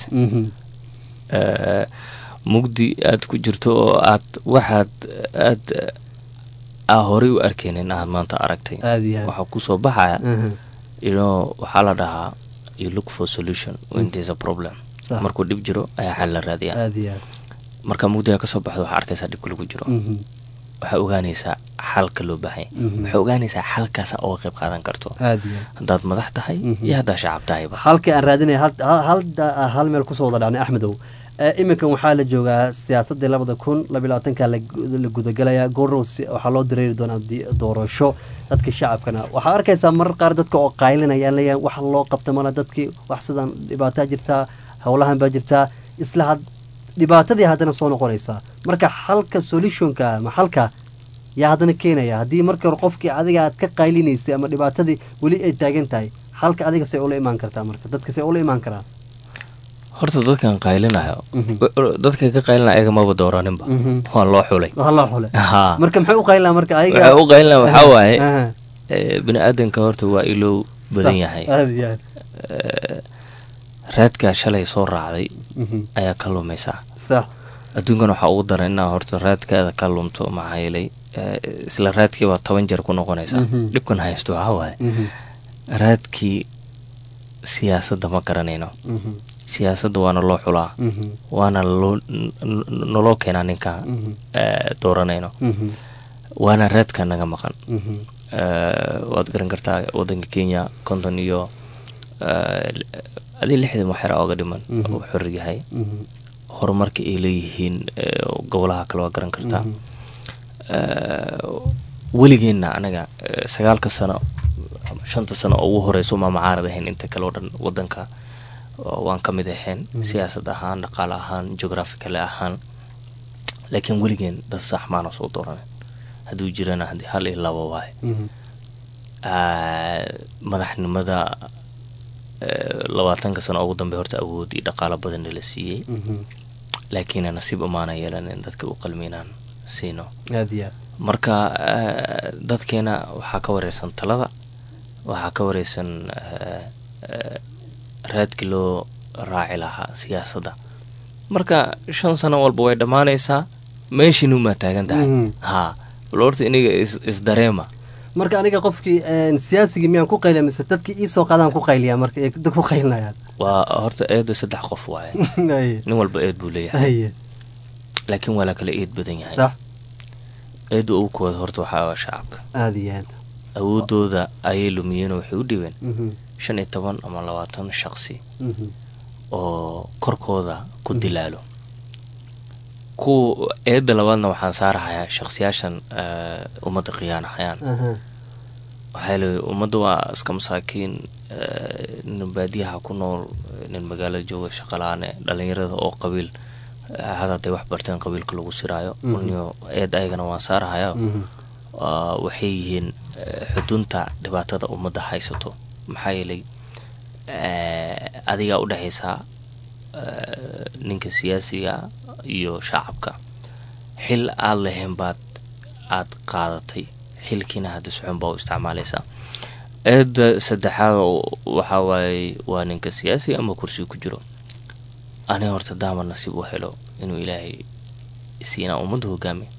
mugdi aad ku jirto oo aad waxaad aad aa horey u arkeynin aad maanta aragtay waxaa kusoo baxaya ino waxaa la dhahaa you look for solution when there's a problem markuu dhib jiro ayaa xal la raadiyaa marka mugdiga kasoo baxdo waxaa arkaysaa dhibka lagu jiro waxaa ogaanaysaa xalka loo baahanya waxaa ogaanaysaa xalkaasa oga qayb qaadan karto haddaad madax tahay iyo haddaa shacab tahayba halkii aan raadinaya hal meel kusoo wada dhacnay axmedow iminkan waxaa la joogaa siyaasadii labada kun labalabaatanka la gudagalaya goorow waxaa loo dareeri doonaa doorasho dadka shacabkana waxaa arkaysaa marar qaar dadka oo qaylinayaan leeyahay wax loo qabta mala dadkii wax sidan dhibaataa jirtaa howlahan baa jirtaa isla dhibaatadii haddana soo noqonaysaa marka xalka solutionka ama xalka yaa haddana keenaya haddii marka hore qofkii adiga aad ka qaylinaysay ama dhibaatadii weli ay taagan tahay xalka adiga say ula imaan kartaa marka dadka say ula imaan karaan horta dadkan qaylinayo dadka ka qaylinaya ayaga maba dooraninba waa loo xulay waa loo xulay marka maxay u qaylinaa marka ayaga waxay u qaylinaa waxaa waaye bini aadanka horta waa ilow badan yahay raadkaa shalay soo raacday ayaa ka lumaysaa adduunkan waxaa ugu daran inaa horta raadkaada ka lumto maxaa yeelay isla raadkii baa toban jeer ku noqonaysaa dhibkan haysto waxaa waaye raadkii siyaasadda ma garanayno siyaasadda waana loo xulaa waana naloo keenaa ninka dooranayno waana raadka naga maqan waad garan kartaa wadanka kenya konton iyo adii lixdan waxyar ooga dhiman uu xor yahay horumarka ay leeyihiin gobolaha kale waa garan kartaa weligeenna anaga sagaalka sano shanta sano oo ugu horeyso ma macaarad ahayn inta kale oo dhan wadanka waan ka mid ahayn siyaasad ahaan dhaqaale ahaan geographicale ahaan laakiin weligeen dad sax maana soo dooranen hadduu jirana hal iyo laba waaye madaxnimada labaatanka sano ugu dambe horta awood iyo dhaqaalo badanna la siiyey laakiin nasiib umaana yeelanin dadka u qalmiinaan siino marka dadkeena waxaa ka wareysan talada waxaa ka wareysan raadkii loo raaci lahaa siyaasadda marka shan sano walba way dhammaanaysaa meeshiinumaa taagan tahay ha bal horta iniga isdareema marka aniga qofkii siyaasigii miyaan ku qayliya mise dadkii iisoo qaadaan ku qayliyaa marka ay dad ku qaylinayaan waa horta eedu saddex qof waaye nin walba eed buu leeyahay laakiin waa la kala eed badan yahay sax eedda ugu kooda horta waxaa waa shacabka aada iyo aad awoodooda ayay lumiyeen oo waxay u dhibeen shan iyo toban ama labaatan shaqsi oo korkooda ku dilaalo kuwa eedda labaadna waxaan saarahayaa shaqsiyaashan ummadda khiyaanahayaan waxaa leeyahay ummadda waa iska masaakiin eh, nin baadiyaha ku nool nin magaalada jooga shaqalaane dhalinyarada oo qabiil eh, had hadday wax barteen qabiilka lagu siraayo Mhm. uniyo eed ayagana waan saarahaya Mhm. Waa- waxay yihiin eh, xudunta dhibaatada ummadda haysato maxaa yeelay eh, adigaa u dhexaysaa eh, ninka siyaasiga iyo shacabka xil aad lahayn baad aad qaadatay xilkiina hadda socon baa u isticmaalaysaa eedda saddexaad oo waxaa waaye waa ninka siyaasiga ama kursiga ku jiro aniga horta daama nasiib u helo inuu ilaahay siinaa ummadda hogaamiyo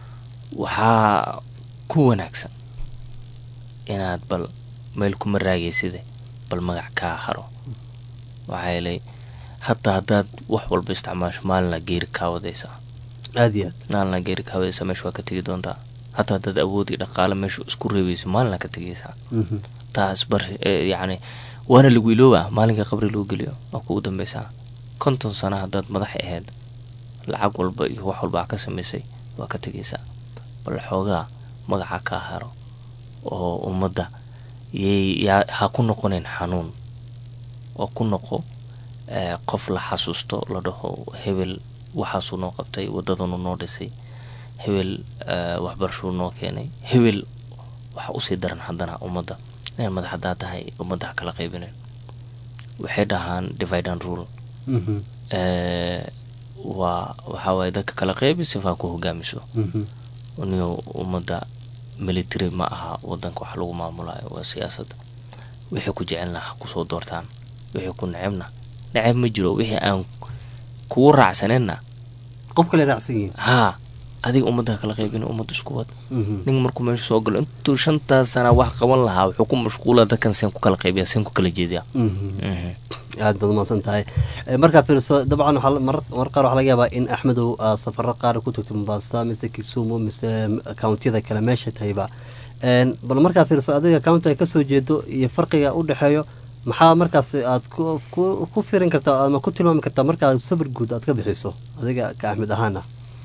waxaa ku wanaagsan inaad bal meel kuma raagayside bal magac kaa haro waxaa yeelay hataa haddaad wax walba isticmaasho maalina geeri kaa wadaysaa aad iyo aad maalina geeri kaa wadaysaa meesha waa ka tegi doontaa hataa haddaad awood iyo dhaqaale meesha isku reebayso maalina ka tegaysaa Mhm. taas bar eh, yacni waana lagu ilooba maalinka qabri lagu geliyo waa kugu dambeysaa konton sano haddaad madax ahayd lacag walba iyo wax walba ka samaysay waa ka tegaysaa bal xoogaa magaca kaa haro oo ummadda yay yaa ha ku noqonayn xanuun oo ku noqo eh, qof la xasuusto la dhaho hebel waxaasuu noo qabtay wadadanu noo dhisay hebel eh, waxbarashuu noo keenay hebel waxa usii daran haddana ummadda inay madax haddaa tahay ummadda ha kala qaybinayn waxay dhahaan divide and rule Mhm. Eh, waa waxaa waaye dadka kala qaybi sifaa ku hogaamiso Mhm. niyo ummadda military ma aha wadanka wax lagu maamulayo waa siyaasadda wixii ku jecelna ha kusoo doortaan wixii ku necebna neceb ma jiro wixii aan kugu raacsaneenna qof kale raacsan yihiin haa adiga ummadda ha kala qaybin ummad isku wad Mhm. ninka markuu meesha soo galo intuu shantaas sana wax qaban lahaa wuxuu ku mashquula dadkan seen ku kala qaybiya seen ku kala jeediya Mhm. aad baad umahadsan tahay Eh, markaa fiiriso dabcan waxaa la- marar marar qaar waxaa laga yaabaa in axmedow aa safaro qaar ku tagto mombasa mise kisumu mise countiyada kale meesha tahayba En, bal markaa fiiriso adiga county ay kasoo jeedo iyo farqiga u dhexeeyo maxaa markaas aad ku ku- ku firin kartaa ama ku tilmaami kartaa markaa sabir guud aad ka bixiso adiga ka axmed ahaana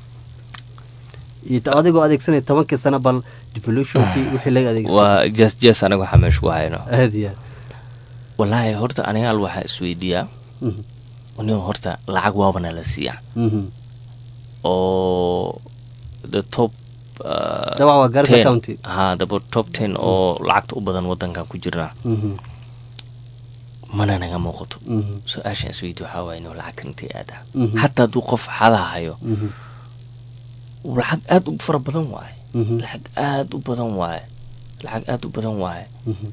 iyo ta- adigoo adeegsanaya tobankii sano bal devolutionkii wixii laga adeegsan waa jes jes aniga waxaa meesha ku hayno aad iyo aad wallaahi horta anigaal waxaa isweydiiyaa Mhm. nin horta lacag waabana la siiyaa Mhm. oo the top uh, Dabcan waa Garissa 10 County. haa daba top ten oo lacagta u badan wadankan ku jirna Mhm. mana naga muuqato Mhm. su-aashaan isweydi waxaa waaye inuu lacagta intay aadaa Mhm. hataa hadduu qof xadaha hayo Mhm. lacag aad u fara badan waaye Mhm. lacag aad u badan waaye lacag aad u badan waaye Mhm.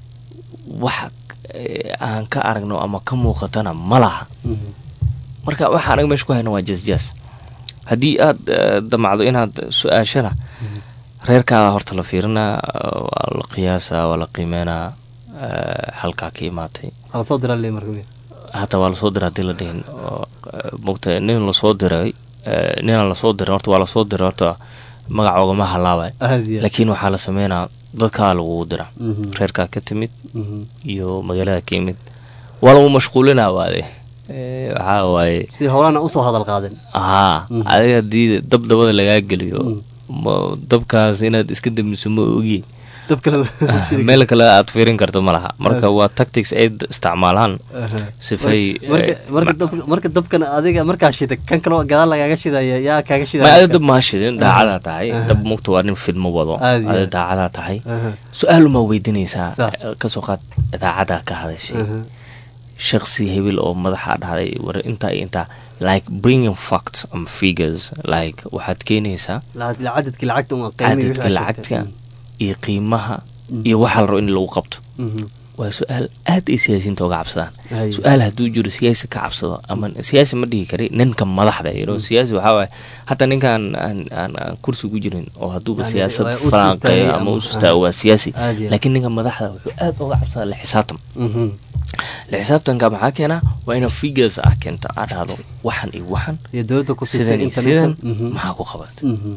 wax eh, aan ka aragno ama ka muuqatana ma laha Mhm. marka waxa anaga meesha ku hayna waa jasjas haddii aad eh, damacdo inaad su-aashana reerkaada horta la fiirinaa eh, waa la qiyaasaa waa la qiimeynaa eh, halkaa ka imaatay ala soo dira le marka hataa waa lasoo diray haddii la dhihin oo, eh, mogta nin lasoo diray eh, ninaan lasoo diray horta waa lasoo diray horta magacoogama halaabay Aad iyo aad. laakiin waxaa la sameynaa dadkaa lagugu dira Mhm. reerkaa ka timid Mhm. iyo magaalada ka yimid waa lagu mashquulinaa waade Eh, waxaa waaye si howlana usoo hadal qaaden haa Mhm. adiga haddii dab dabada lagaa geliyo Mhm. ma dabkaas inaad iska damiso ma ogi dab kale meel kale aad fiirin karto ma laha marka waa tactics ay d- isticmaalaan Aha. sifay marka eh, marka dab- marka dabkan adiga markaa shida kan kaloo gadaal lagaaga shidaya yaa kaaga ma shidaya ada dab maa shidin daacadaa tahay Aha. dab mugta waa nin fidmo wado Aad iyo ada aad. daacadaa tahay Aha. su-aalumaa weydiinaysaa Sax. eh, kasoo qaad idaacadaa ka hadashay Aha. shaksi hebel oo madaxa dhahday war intaa iyo intaa like bringing facts and figures like waxaad keenaysaa La- la- cadadkii lacagta un qiimihii wixii cadadka aad lacagta sheegtay. iyo qiimaha Mm. iyo waxaa la rabo in lagu qabto Mhm. waa su-aal aad ay siyaasiyiinta uga cabsadaan Hay. su-aal hadduu jiro siyaasi ka cabsado ama siyaasi ma dhihi kari ninka madaxda you know, siyaasi waxaa waaye hataa ninkaan aan aan aan kursi ku jirin oo hadduuba Yani, siyaasad waa u falanqeeyo sustaayay ama ama- u sustaago waa siyaasi Aad iyo aad. laakiin ninka madaxda wuxuu aad uga cabsadaa la xisaabtan Mhm. la xisaabtanka maxaa keenaa waa ina figures ah keenta aa dhahdo waxan iyo waxan iyo dowladda ku siisay sidan iyo intan sidan intan. Mhm. maxaa ku qabat Mhm.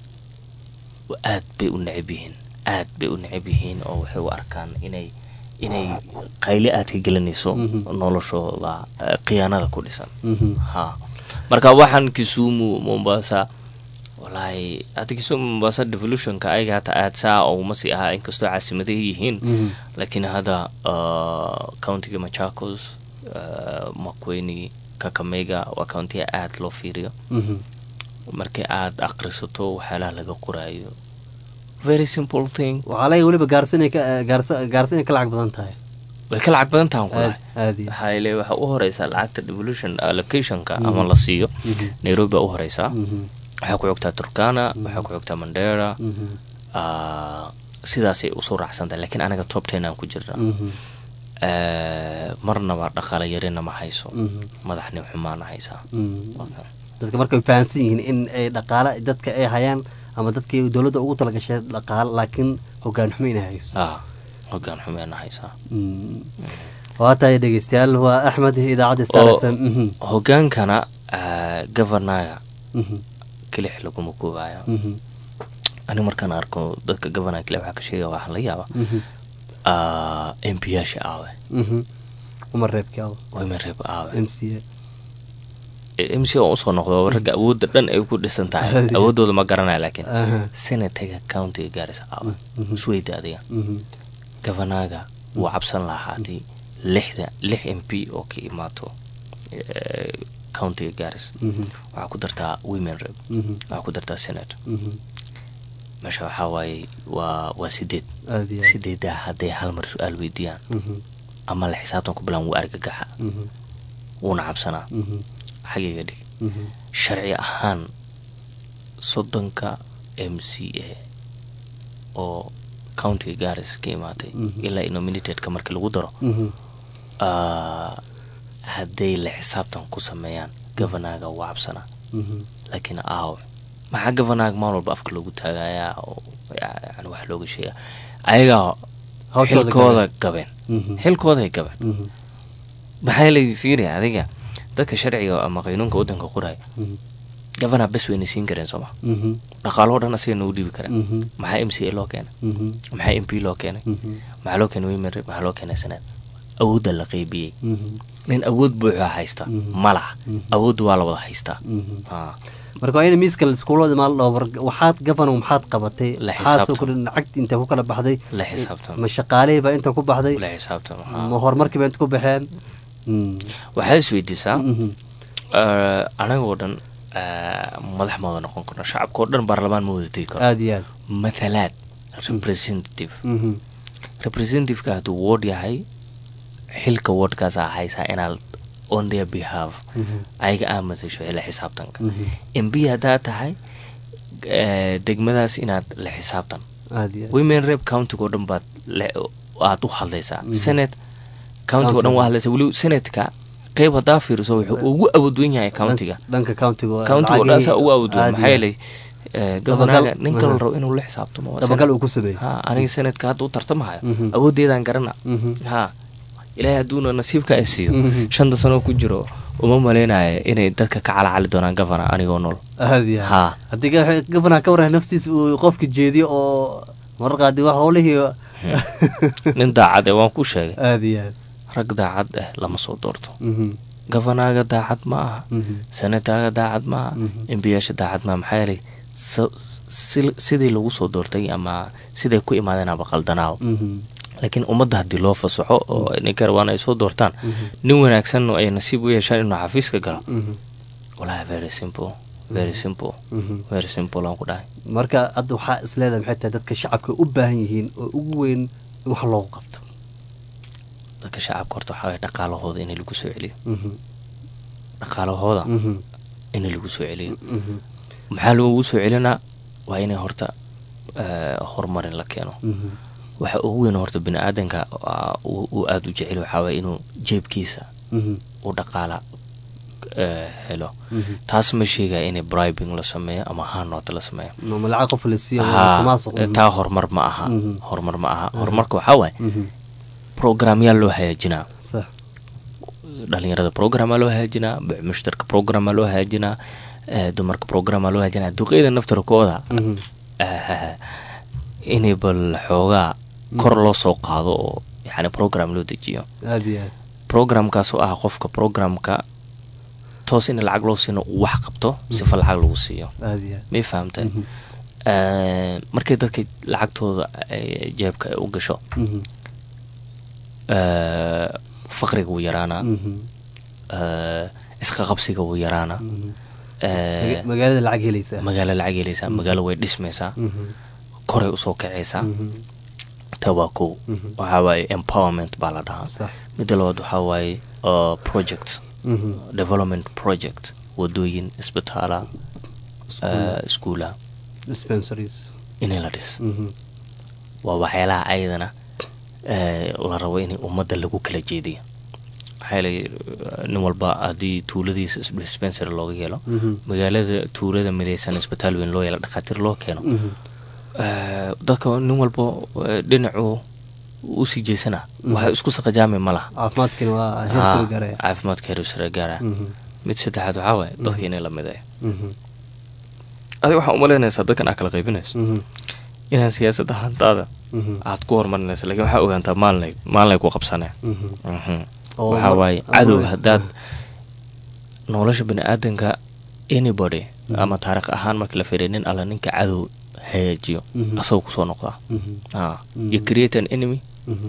aad bay u neceb yihiin aad bay u neceb yihiin oo waxay u arkaan inay inay qayle aad ka gelinayso Mhm. noloshooda eh, khiyaanada ku dhisan Mhm. ha marka waxaan kisumu mombasa wallaahi adigiso mombasa devolutionka ayaga hata aad saa oo uma sii ahaa inkastoo caasimadaha yihiin Mhm. laakiin hadda uh, countiga machacos uh, makweni kakamega waa countiga aad loo fiiriyo Mhm. markii aad akhrisato waxyaalaha laga qoraayo very simple thing waxaa laga weliba gaarsi inay ka gaarsi gaarsi inay ka lacag badan tahay way ka lacag badan tahan aad kulahay aad iyo waxaa ile waxaa u horeysaa lacagta devolution allocationka Mhm. ama la siiyo Mhm. nairobi baa u horeysaa Mhm. waxaa ku xogtaa turkana waxaa ku xogtaa mandera Mhm. ah, sidaasay usoo raacsantahay laakiin anaga top ten aan ku jirna Mhm. Eh, marnaba dhaqaale yarina ma hayso Mhm. madaxni xumaana haysaa Mhm. dadka marka way fahansan yihiin in ay dhaqaale dadka ay hayaan ama dadkii dowladda ugu talagashay dhaqaale laakiin hogaan xumo inay hayso ah hogaan xumeena haysaa Mm. waa tahay dhegeystayaal waa axmed idaacadda star oo f m Mhm. hogaankana ah, governaga Mhm. kelix laguma koobayo Mhm. aniga markaan arko dadka governaga kelix waxaa ka sheegaya waxaan la yaaba Mhm. m p yaasha aawe Mhm. uma reebkii aw women rep aawe m c a m c oo usoo noqdo ragga awoodda dhan ay ku dhisan tahay Aad iyo- awooddooda ma garanaya laakiin Aha. senataga countiga gaarisa aawe Mhm. isweyda adiga Mhm. governaga wuu cabsan lahaa haddii lixda lix m p oo ka imaato eh, countiga gaaris Mhm. waxaa ku dartaa women rep Mhm. waxaa ku dartaa senate Mhm. meesha waxaa waaye waa waa sideed aad iyo aad. sideedaa hadday hal mar su-aal weydiiyaan Mhm. ama la xisaabtan ku bilaan wuu argagaxa Mhm. wuuna cabsanaa Mhm. xagiga dhig Mhm. sharci ahaan soddonka m c a oo countiga garis ka imaatay Mhm. ilaa nominatedka markii lagu daro Mhm. ah, hadday la xisaabtan ku sameeyaan governaga waa cabsanaa Mhm. laakiin aaw maxaa governaga maalin walba afka loogu taagayaa oo yani wax looga sheega ayagaa Hawshooda xilkooda gabeen Mhm. xilkooday gabeen Mhm. maxaa la fiiriya adiga dadka sharciga ama qaynuunka waddanka qoraya Mhm. governor bes wayna siin kareen sooma Mhm. dhaqaaloo dhan asiga nagu dhiibi kareen Mhm. maxaa m c a loo keenay Mhm. maxaa m p loo keenay Mhm. maxaa loo keenay women rep maxaa loo keenay senaad awoodda la qeybiyey Mhm. nin awood buuxa haysta Mhm. ma laha Mhm. awoodda waa la wada haystaa Mhm. Ah, marka waa in miiska iskuulada maal dhoo waxaad gafano maxaad qabatay La maxaad soo xisaabtan. kordhin lacagta inta ku kala baxday la xisaabtan ma shaqaalihii baa inta ku baxday la xisaabtan ma horumarkii baa inta ku baxeen Mm. waxaad isweydiisaa Mhm. eh, anagoo dhan eh, madax ma wada noqon karno shacabkao dhan baarlamaan ma wada tegi karo aad iyo aad mathalaad representative Mhm. representativeka hadduu ward yahay xilka wardkaasaa haysaa inaad on their behalf Mhm. ayaga aa masasho xila xisaabtanka Mhm. m b haddaa tahay eh, degmadaas inaad la xisaabtan aad iyo aad women rep countigo dhan baad le- aad u hadlaysaa Mhm. senate countigo dhan waa hadlaysaa weli senatka qeyb haddaa fiiriso wuxuu ugu awoodwen yahay countiga dhanka countiga countigo dhan saa ugu awoodwen aad iyo maxaa aad. yeelay eh, governaga Dabagal- ninka la Mhm. rabo inuu la xisaabtamo waa dabagal senate. uu ku sameeyey ha aniga senatka hadda u tartamahayo Mhm. awooddeedaan garana Mhm. ha ilaahay hadduuna nasiibka ay siiyo Mhm. shanta sano ku jiro uma maleynayo inay dadka ka calacali doonaan governor anigoo nool aad iyo aad. ha haddii ga- gafanaha ka warran naftiisa uu qofka jeediyo oo marar qaadi wax howlihii nin daacad eh waan ku sheegay aad iyo aad rag daacad ah lama soo doorto Mhm. governaga daacad ma aha Mhm. senataga daacad ma aha Mhm. embiyaasha daacad ma aha maxaa yeelay sa- si- sidii lagu soo doortay ama siday ku imaadeen aba qaldanaaw Mhm. laakiin ummadda haddii loo fasaxo oo ninka rabaan ay soo doortaan nin wanaagsan oo ay nasiib u yeeshaan inuu xafiiska galo Mhm. walahi very simple very simple Mhm. very simple aan ku dhahay marka hadda waxaa isleedahay maxay tahay dadka shacabka u baahan yihiin oo ugu weyn in wax loogu qabto dadka shacabka horta waxaa waye dhaqaalahooda in lagu soo celiyo Mhm. dhaqaalahooda Mhm. in lagu soo celiyo Mhm. maxaa lagu soo celinaa waa inay horta eh, horumarin la keeno Mhm. waxa ugu weyn horta bini aadanka ah, uu uu aada u jecel waxaa waye inuu jeebkiisa Mhm. uu dhaqaala eh, helo Mhm. taas ma sheegaya inay bribing la sameeyo ama hanoota la sameeyo ma lacag qof la siiyo Haa, musuqmaasuq eh, taa horumar ma aha Mhm. horumar ma aha horumarka waxaa waaye Mhm. programyaal loo hagaajinaa sax dhalinyarada programaa loo hagaajinaa mushtarka programaa loo hagaajinaa eh, dumarka programaa loo hagaajinaa duqeyda naftarkooda Mhm. eh, inay bal xoogaa kor loo soo qaado oo yani program loo dejiyo aad iyo aad programkaas oo ah qofka programka toos in lacag loo siino uu wax qabto sifa lacag lagu siiyo aad iyo aad may fahamteen Eh, markay dadka lacagtooda ay jeebka ay u gasho Mhm. eh, faqriga wuu yaraanaa Mhm. eh, isqa qabsiga wuu yaraanaa eh, Maga- magaalada lacag helaysaa magaalo lacag helaysaa magaalo way dhismaysaa Mhm. koray usoo kacaysaa Mhm. taa waa kow Mhm. waxaa waaye empowerment baa la dhahaa sax midda labaad waxaa waaye uh, project Mhm. development project wadooyin isbitaala Iskuula. uh, iskuula dispensaries inay la dhis Mhm. waa waxyaalaha ayadana eh, la rabo in ummadda lagu kala jeediyo maxaa yeelay uh, nin walba haddii tuuladiisa is- dispensary looga helo Mhm. magaalada tuulada midaysan isbitaal weyn loo yeelo dhakhaatiir loo keeno Mhm. Eh, dadka nin walba eh, dhinacuu usii jeysana waxa isku saqajaami ma laha caafimaadkina waa Ah, heerkala gaaraya caafimaadka heer sare gaara Mhm. mid saddexaad waxaa waaye dadka inay la mideeyo Mhm. adiga waxaa umalaynaysaa dadkan aad kala qaybinayso Mhm. inaan siyaasadda hantaada Mhm. aad ku horumarinayso laakiin waxaa ogaantaa maalinay maalinay ku qabsaneen Mhm. Mhm. Oo waxaa mar- waaye ama- cadow haddaad nolosha bani-aadanka anybody ama taariikh ahaan marka la fiiriya nin alla ninka cadow hagaajiyo Mhm. asagoo kusoo noqdaa Mhm. Ah, Mhm. you create an enemy Mhm.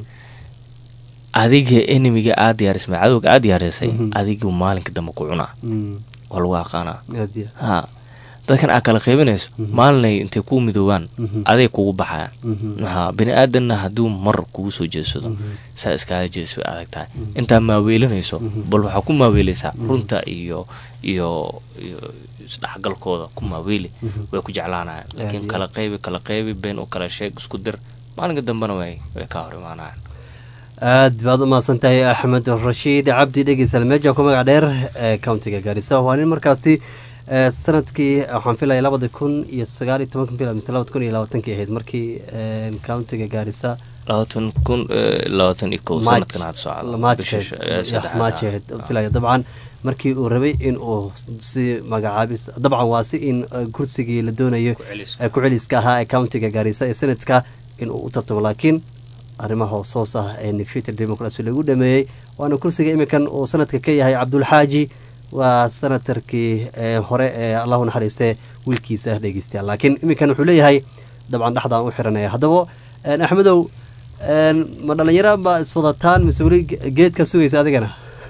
adiga enemiga aad diyaarismay cadowga aad diyaarisay Mhm. adigu maalinka dambe ku cunaa Mhm. waa lagu aqaanaa aad iyo ha dadkan aad kala qaybinayso Mhm. maalinay intay kuu midoobaan Mhm. aday kugu baxayaan Mhm. ha bini aadanna hadduu mar kugu soo jeedsado Mhm. saa iskaaga jees way adag tahay intaa maaweelinayso bal waxaa ku maaweelaysaa runta iyo iyo iyo isdhexgalkooda ku maaweeli way ku jeclaanayaan laakiin iyo kala qaybi kala qaybi been u kala sheeg isku dir maalinka dambena way way kaa hor imaanayaan aad baad u mahadsan tahay axmed rashiid cabdi dhegeysal meeja ku magac dheer ee countiga gaarisa waa nin markaasi ee, sanadkii waxaan filaya labada kun iyo sagaal iyo tobanka bil mise labada kun iyo labaatankii ahayd markii ee, countiga gaarisa labaatan kun eh, labaatan iyo kow sanadkan had socda bisha sh- eh, saddexaad. maajeed filaya dabcan markii uu rabay in uu si magacaabis dabcan waa si in eh, kursigii la doonayo Ku-celiska. ee ku-celiska ahaa ee countiga gaarisa ee senadka in uu u tartamo laakiin arrimaha hoos hoos ah ee negotiated democracy lagu dhameeyey waana kursiga iminkan uu sanadka ka yahay cabdulxaaji waa senatarkii ee hore ee allahu naxariiste wiilkiisa dhegeystayaal laakiin iminkan wuxuu leeyahay dabcan dhexdaan u xiranaya haddaba een, axmedow een, ma dhalinyaro ma iswadataan mise weli ge- geedka sugaysa adigana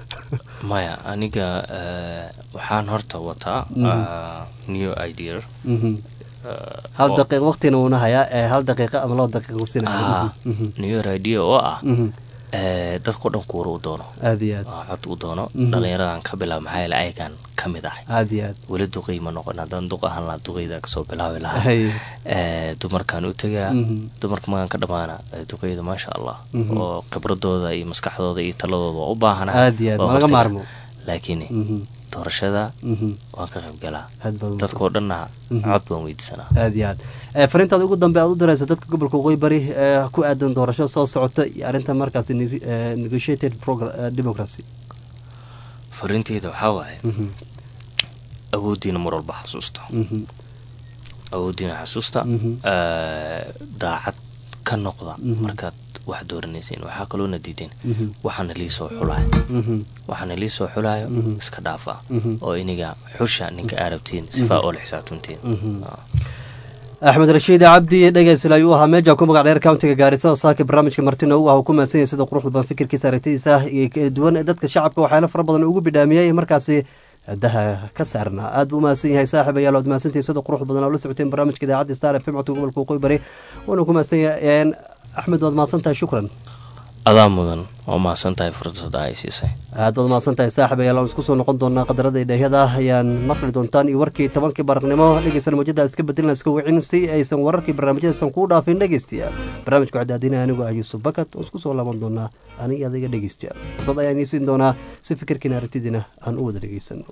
maya aniga eh, waxaan horta wataa Mhm. ah, new idea Mhm. eh, hal oo- daqiiq waqtina uuna hayaa ee hal daqiiqa ama laba daqiiqa ah, kusinaya new idea oo ah eh, dadkao dhan kuura u doono aad iyo aad oo cod u doono Mhm. dhalinyaradan ka bilaab maxaa yeele ayagan ka mid ahay aad iyo aad weli duqey ma noqon haddaan duq ahaan lahaa duqeyda kasoo bilaabi lahaa Hay. Eh, dumarkaan u tegaa Mhm. dumarka magaan ka dhamaana eh, duqeyda maasha allah Mhm. oo khibradooda iyo maskaxdooda iyo taladooda waa u baahana Aad iyo aad, ma laga maarmo. laakiin Mhm. doorashada Mhm. waan ka qayb galaa Aad baad u dadkao dhanna Mhm. cod baan weydiisanaa aad iyo aad Eh, fariintaada ugu dambe aad u dirayso dadka gobolka waqooyi bari ee ku aadan doorasho soo socota iyo arrinta markaasi neg- eh, negotiated progr- eh, democracy fariinteyda waxaa waaye Mhm. awooddiina mar walba xasuusta Mhm. awooddiina xasuusta Mhm. eh, daacad ka noqda Mhm. markaad wax dooranaysiin waxaa kaloona diideen Mhm. waxaana lii soo xulaayo Mhm. waxaana lii soo xulaayo Mhm. iska dhaafa Mhm. oo iniga xusha ninka aarabtiin sifaa oo la xisaabtantiin Mhm. axmed rashiid cabdi dhegeysel ayuu ahaa meeja ku magac dheer countiga gaarisa oo saaka barnaamijka martina u ah uu ku mahadsan yahay sida quruxda badan fikirkiisa aragtidiisa iyo kala duwan ee dadka shacabka waxyaalo fara badan ugu bidhaamiyey markaasi daha ka saarnaa aad buu umahadsan yahay saaxib ayaal ood mahadsantihi sida quruxda badan oo la socoteen barnaamijka idaacadda star fm codka gobolka waqooyi bari wuuna ku mahadsan yahay axmed waad mahadsan tahay shukran adaa mudan oo mahadsan tahay fursada ay siisay aad baad mahadsan tahay saaxib ayaal aan isku soo noqon doonaa qadarada idheehyada ayaan maqli doontaan iyo warkii tobankii baraqnimo dhegeysan mawjada iska bedelina iska wicin si aysan wararkii barnaamijyadaysan kuu dhaafin dhegeystayaal barnaamijka waxaa daadinaya anigu ah yuusuf bakat oo isku soo laaban doonaa aniga adiga dhegeystayaal fursad ayaan ii siin doonaa si fikirkiina aragtidiina aan u wada dhegeysano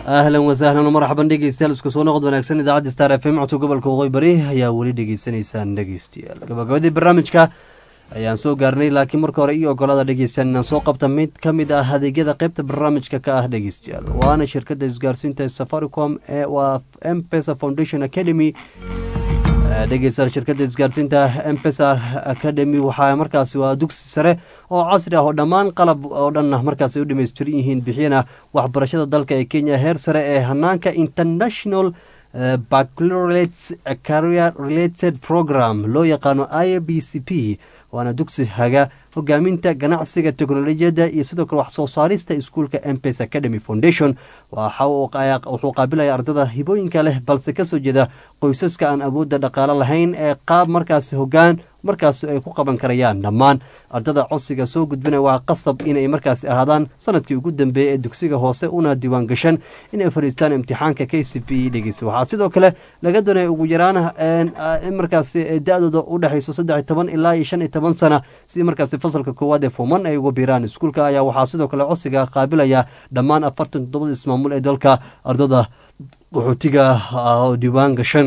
ahlan wasahlan marxaban dhegeystayaal isku soo noqod wanaagsan idaacadda star f m codka gobolka waqooyi bari ayaa weli dhegeysanaysaan dhegeystayaal gabagabadii barnaamijka ayaan soo gaarnay laakiin marka hore iyo ogolada dhegeystayaal inaan soo qabta mid ka mid ah adeegyada qeybta barnaamijka ka ah dhegeystayaal waana shirkadda isgaarsiinta safaricom ee waa mpesa foundation academy dhegeystayaal shirkadda isgaarsiinta mpesa academy waxaa markaasi waa dugsi sare oo casri ah oo dhammaan qalab oo dhan markaas ay u dhamaystiran yihiin bixiyana waxbarashada dalka ee kenya heer sare ee hanaanka international baccalaureate career related program loo yaqaano i b c p waana dugsi haga hogaaminta ganacsiga teknolojiyadda iyo sidoo kale wax soo saarista iskuulka mpes academy foundation wuxuu qaabilaya ardada hibooyinka leh balse kasoo jeeda qoysaska aan awoodda dhaqaalo lahayn ee qaab markaasi hogaan markaas ay ku qaban karayaan dhammaan ardada codsiga soo gudbina waa qasab inay markaasi ahaadaan sanadkii ugu dambeeyey ee dugsiga hoose una diiwaan gashan inay fadhiistaan imtixaanka k c p dhegeysa waxaa sidoo kale laga doonaya ugu yaraan in markaasi da-dooda u dhexayso saddex toban ilaa iyo shan iyo toban sana si markaasi fasalka koowaad ee fuman ay uga biiraan iskuulka ayaa waxaa sidoo kale codsiga qaabilaya dhammaan afartan toddobada ismaamul ee dalka ardada qaxootiga oo diiwaan gashan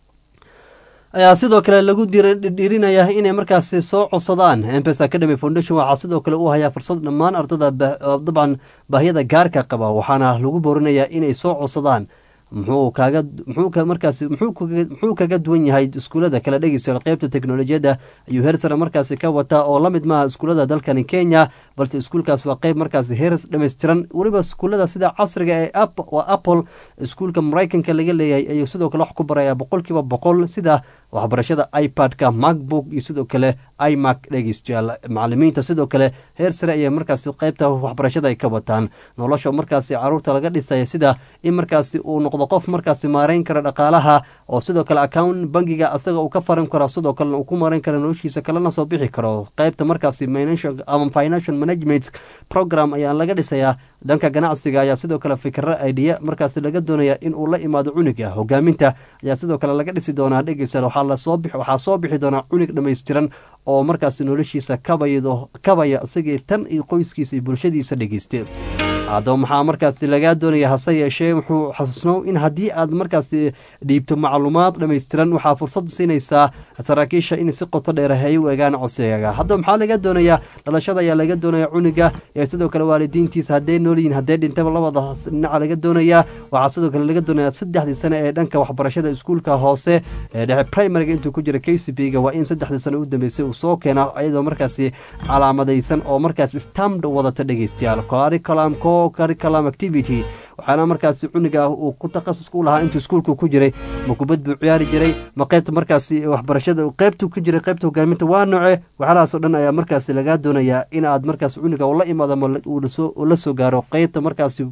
ayaa sidoo kale lagu dhiirinayaa inay markaasi soo codsadaan mpes academy foundation waxaa sidoo kale u hayaa fursad dhammaan ardada dabcan baahiyada gaarka qaba waxaana lagu boorinayaa inay soo codsadaan muxuu kaaga muxuu markaasi muxuu kaga duwan yahay iskuulada kala dhegeystayaal qeybta teknolojiyadda ayuu heer sare markaasi ka wataa oo lamid maaha iskuulada dalkani kenya balse iskuulkaas waa qeyb markaasi heer dhammaystiran weliba iskuulada sida casriga ee waa apple iskuulka maraykanka laga leeyahay ayuu sidoo kale wax ku baraya boqolkiiba boqol sida waxbarashada ipad-ka macbook iyo sidoo kale imac dhegeystayaal macalimiinta sidoo kale heer sare ayay markaasi qeybta waxbarashada ay ka wataan nolosha markaasi caruurta laga dhisaya sida in markaasi uu noqdo qof markaasi maareyn kara dhaqaalaha oo sidoo kale account bangiga asaga uu ka faran karo sidoo kalena uu ku maareyn kara noloshiisa kalena soo bixi karo qeybta markaasi ama financial management program ayaa laga dhisayaa dhanka ganacsiga ayaa sidoo kale fikro idea markaasi laga doonaya in uu la imaado cuniga hogaaminta ayaa sidoo kale laga dhisi doonaa dhegeysa waxaa soo bixi doonaa cunig dhammaystiran oo markaasi noloshiisa kabaya isagii tan iyo qoyskiisa iyo bulshadiisa dhegeyste haddaba maxaa markaasi lagaa doonaya hase yeeshee wuxuu xasuusnow in haddii aad markaasi dhiibto macluumaad dhammaystiran waxaa fursad siinaysaa saraakiisha in si qoto dheer hay u egaan codsigaaga haddaba maxaa laga doonayaa dhalashada ayaa laga doonaya cuniga ee sidoo kale waalidiintiisa hadday noolyihiin hadday dhintaba labada dhinaca laga doonayaa waxaa sidoo kale laga doonaya saddexdii sane ee dhanka waxbarashada iskuulka hoose ee dhexe primariga intuu ku jira k c b ga waa in saddexdii sane u dambeysay uu soo keena iyadoo markaasi calaamadaysan oo markaasi stamd wadata dhegeystayaal curriculum co curriculum activity waxaana markaasi cuniga uu ku takhasusku u lahaa intuu iskuulku ku jiray ma kubad buu ciyaari jiray ma qeybta markaasi waxbarashada qeybtuu ku jiray qeybta hogaaminta waa noce waxyaalahaas oo dhan ayaa markaasi lagaa doonayaa in aad markaasi cuniga ula imaado ama uu la soo gaaro qeybta markaasi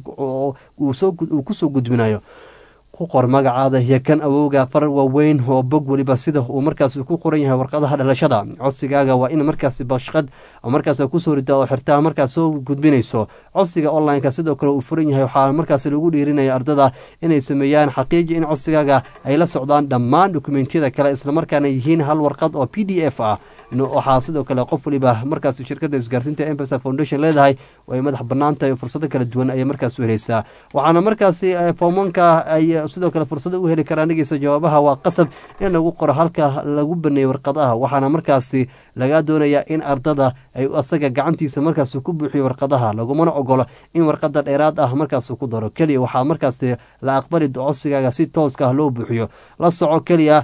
uu kusoo gudbinayo ku qor magacaada iyo kan awowga far waaweyn oo bog weliba sida uu markaas ku qoran yahay warqadaha dhalashada codsigaaga waa in markaasi bashqad markaas kusoo rida oo xirtaa markaas soo gudbinayso codsiga online-ka sidoo kale uu furan yahay waxaa markaas lagu dhiirinaya ardada inay sameeyaan xaqiiji in codsigaaga ay la socdaan dhammaan dokumentiyada kale islamarkaana yihiin hal warqad oo p d f ah waxaa sidoo kale qof waliba markaas shirkada isgaarsiinta mpesa foundation leedahay ay madax banaantahay fursado kala duwan ayay markaas u helaysaa waxaana markaasi foomanka ay sidoo kale fursado u heli karaan dhegeysa jawaabaha waa qasab in lagu qoro halka lagu baneeyey warqadaha waxaana markaasi laga doonaya in ardada ay asaga gacantiisa markaas ku buuxiyo warqadaha lagumana ogolo in warqada dheeraad ah markaas ku daro keliya waxaa markaasi la aqbali codsigaaga si tooska ah loo buuxiyo la soco keliya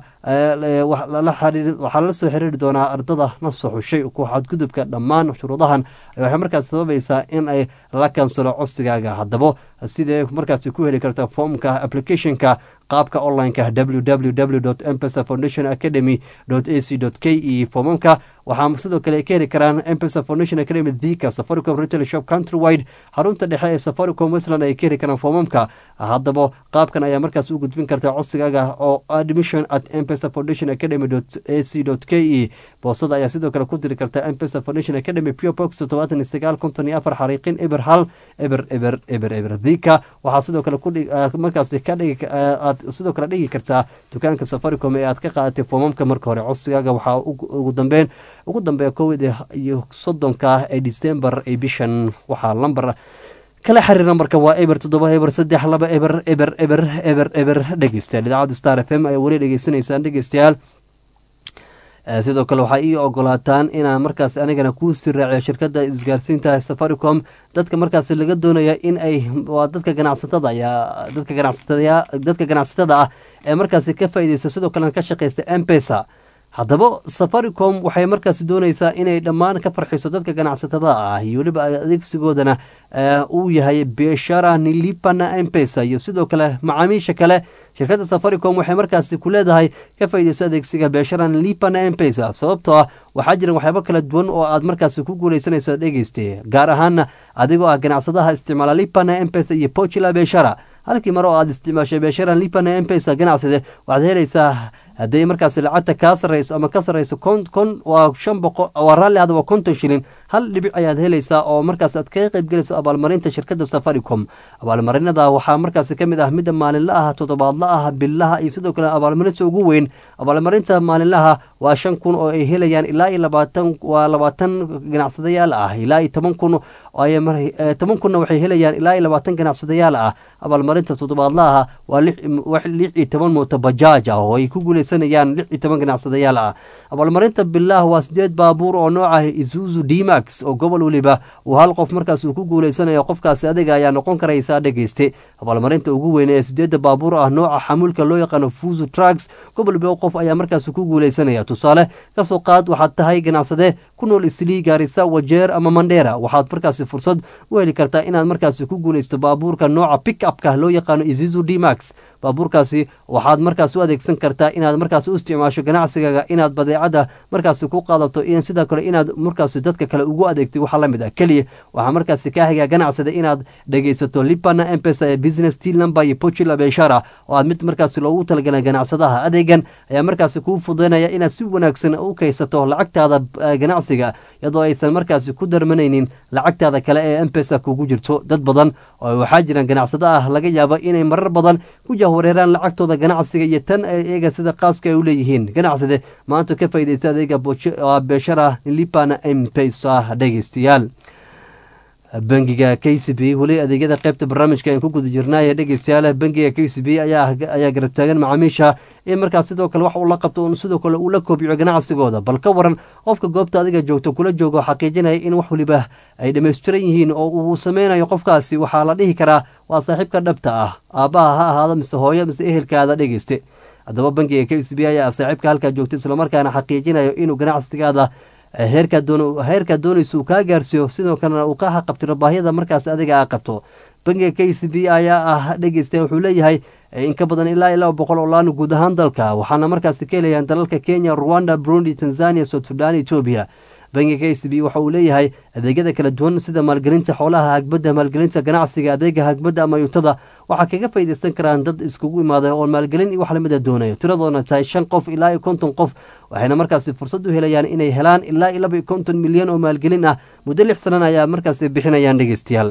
waxaa la soo xiriiri doonaa ardada la soo xushay ku xadgudubka dhammaan shuruudahan waxay markaas sababaysaa in ay la kansalo codsigaaga haddaba sidee markaas ku heli karta foomka applicationka qaabka onlineka www mpesa foundation academy ac k e foomamka waxaa sidoo kale ka heli karaan mpesa foundation academy thika safaricom retail shop countrywide xarunta dhexe ee safaricom westland ay ka heli karaan foomamka haddaba qaabkan ayaa markaas u gudbin kartaa codsigaaga oo admission at mpesa foundation academy ac k e boosada ayaa sidoo kale ku diri karta mpesa foundation academy pure box todobaatan iyo sagaal konton iyo afar xariiqin eber hal eber eber eber eber thika waxaa sidoo kale markaas ka dhigi sidoo kale dhigi kartaa dukaanka safaricom ee aad ka qaadatay foomamka marka hore codsigaaga waxaa ugu dambeyn ugu dambeeya kowda iyo soddonka ee december ee bishan waxaa lambar kala xiriir nambarka waa eber toddoba eber saddex laba eber eber eber eber eber dhegeystayaal idaacadda star f m ayaa weli dhegeysanaysaan dhegeystayaal sidoo kale waxaa ii ogolaataan inaan markaas anigana kuu sii raaciyo shirkadda isgaarsiinta safaricom dadka markaas laga doonaya in ay waa dadka ganacsatada ayaa dadka ganacsatada dadka ganacsatada ah ee markaasi ka faa'iideysta sidoo kalena ka shaqeysta mpesa haddaba safaricom waxay markaasi dooneysaa inay dhammaan ka farxiso dadka ganacsatada ah iyo weliba adeegsigoodana uu yahay biashara nilipana mpesa iyo sidoo kale macaamiisha kale shirkadda safaricom waxay markaasi ku leedahay ka faaideyso adeegsiga beeshara nilipana mpesa sababtoo ah waxaa jiran waxyaabo kala duwan oo aad markaasi ku guuleysanayso dhegeyste gaar ahaana adigoo ah ganacsadaha isticmaala lipana mpesa iyo pochila beeshara halkii mar oo aad isticmaashay beeshara lipana mpesa ganacsade waxaad helaysaa hadday markaasi lacagta kaa sarreyso ama ka sarreyso kon kon waa shan boqo waa raalli hadaba konton shilin hal dhibic ayaad helaysaa oo markaas aad kaga qayb gelayso abaalmarinta shirkadda safaricom abaalmarinada waxaa markaasi ka mid ah midda maalinla ah toddobaadla ah billaha iyo sidoo kale abaalmarinta ugu weyn abaalmarinta maalinlaha waa shan kun oo ay helayaan ilaa iyo labaatan waa labaatan ganacsadayaal ah ilaa iyo toban kun toban kunna waxay helayaan ilaa iyo labaatan ganacsadayaal ah abaalmarinta toddobaadlaha waa lix iyo toban mooto bajaaj ah oo ay ku guuleysanayaan lix iyo toban ganacsadayaal ah abaalmarinta bilah waa sideed baabuur oo nooca isuzu dmax oo gobol weliba uu hal qof markaas uu ku guuleysanayo qofkaasi adiga ayaa noqon karaysaa dhegeyste abaalmarinta ugu weyn ee sideedda baabuur ah nooca xamuulka loo yaqaano fuzu trucks gobol weliba qof ayaa markaas ku guuleysanaya tusaale kasoo qaad waxaad tahay ganacsade ku nool islii gaarisa wajeer ama mandheera waxaad markaasi fursad u heli kartaa inaad markaasi ku guuleysto baabuurka nooca pick upka loo yaqaano isuzu dmax baabuurkaasi waxaad markaas u adeegsan kartaa inaad markaas u isticmaasho ganacsigaaga inaad badeecada markaasi ku qaadato sidoo kale inaad markaas dadka kale ugu adeegtay waxaa lamid ah keliya waxaa markaasi ka hagaa ganacsada inaad dhegeysato lipana empesa ee business teal number iyo pochila beshara oo aad mid markaasi loogu talagalay ganacsadaha adeegan ayaa markaasi kuu fududeynaya inaad si wanaagsan u kaysato lacagtaada ganacsiga iyadoo aysan markaasi ku darmanaynin lacagtaada kale ee empesa kugu jirto dad badan oo waxaa jiraan ganacsado ah laga yaabo inay marar badan ku jahwareeraan lacagtooda ganacsiga iyo tan iyaga sida qaaska ay u leeyihiin ganacsade maanta ka faaideysta adeega beshara lipana mpesa dhegeystayaal bangiga k c b weli adeegyada qeybta barnaamijka aan ku guda jirnaaye dhegeystayaal bangiga k c b ayaa garab taagan macaamiisha in markaas sidoo kale wax uu la qabto sidoo kale uu la koobciyo ganacsigooda bal ka waran qofka goobta adiga joogto kula joogo xaqiijinaya in wax waliba ay dhammaystiran yihiin oo uu sameynayo qofkaasi waxaa la dhihi karaa waa saaxiibka dhabta ah aabbaha ha ahaado mise hooyo mise ehelkaada dhegeyste haddaba bangiga k c b ayaa saaxiibka halkaa joogta islamarkaana xaqiijinayo inuu ganacsigaada heerkaa doonaysa uu kaa gaarsiiyo sidoo kalena uu ka haqabtiro baahiyada markaas adiga a qabto bangiga k c b ayaa ah dhegeysta wuxuu leeyahay in ka badan ilaa ilaa boqol oo laan guud ahaan dalka waxaana markaasi ka helayaan dalalka kenya rwanda burundi tanzania south sudan etoobiya bangiga k c b waxa uu leeyahay adeegyada kala duwan sida maalgelinta xoolaha hagbadda maalgelinta ganacsiga adeega hagbadda ama yutada waxaa kaga faaideysan karaan dad iskugu imaada oo maalgelin iyo wax lamida doonayo tiradoona tahay shan qof ilaa iyo konton qof waxayna markaasi fursad u helayaan inay helaan ilaa iyo laba iyo konton milyan oo maalgelin ah muddo lix sanana ayaa markaasi bixinayaan dhegeystayaal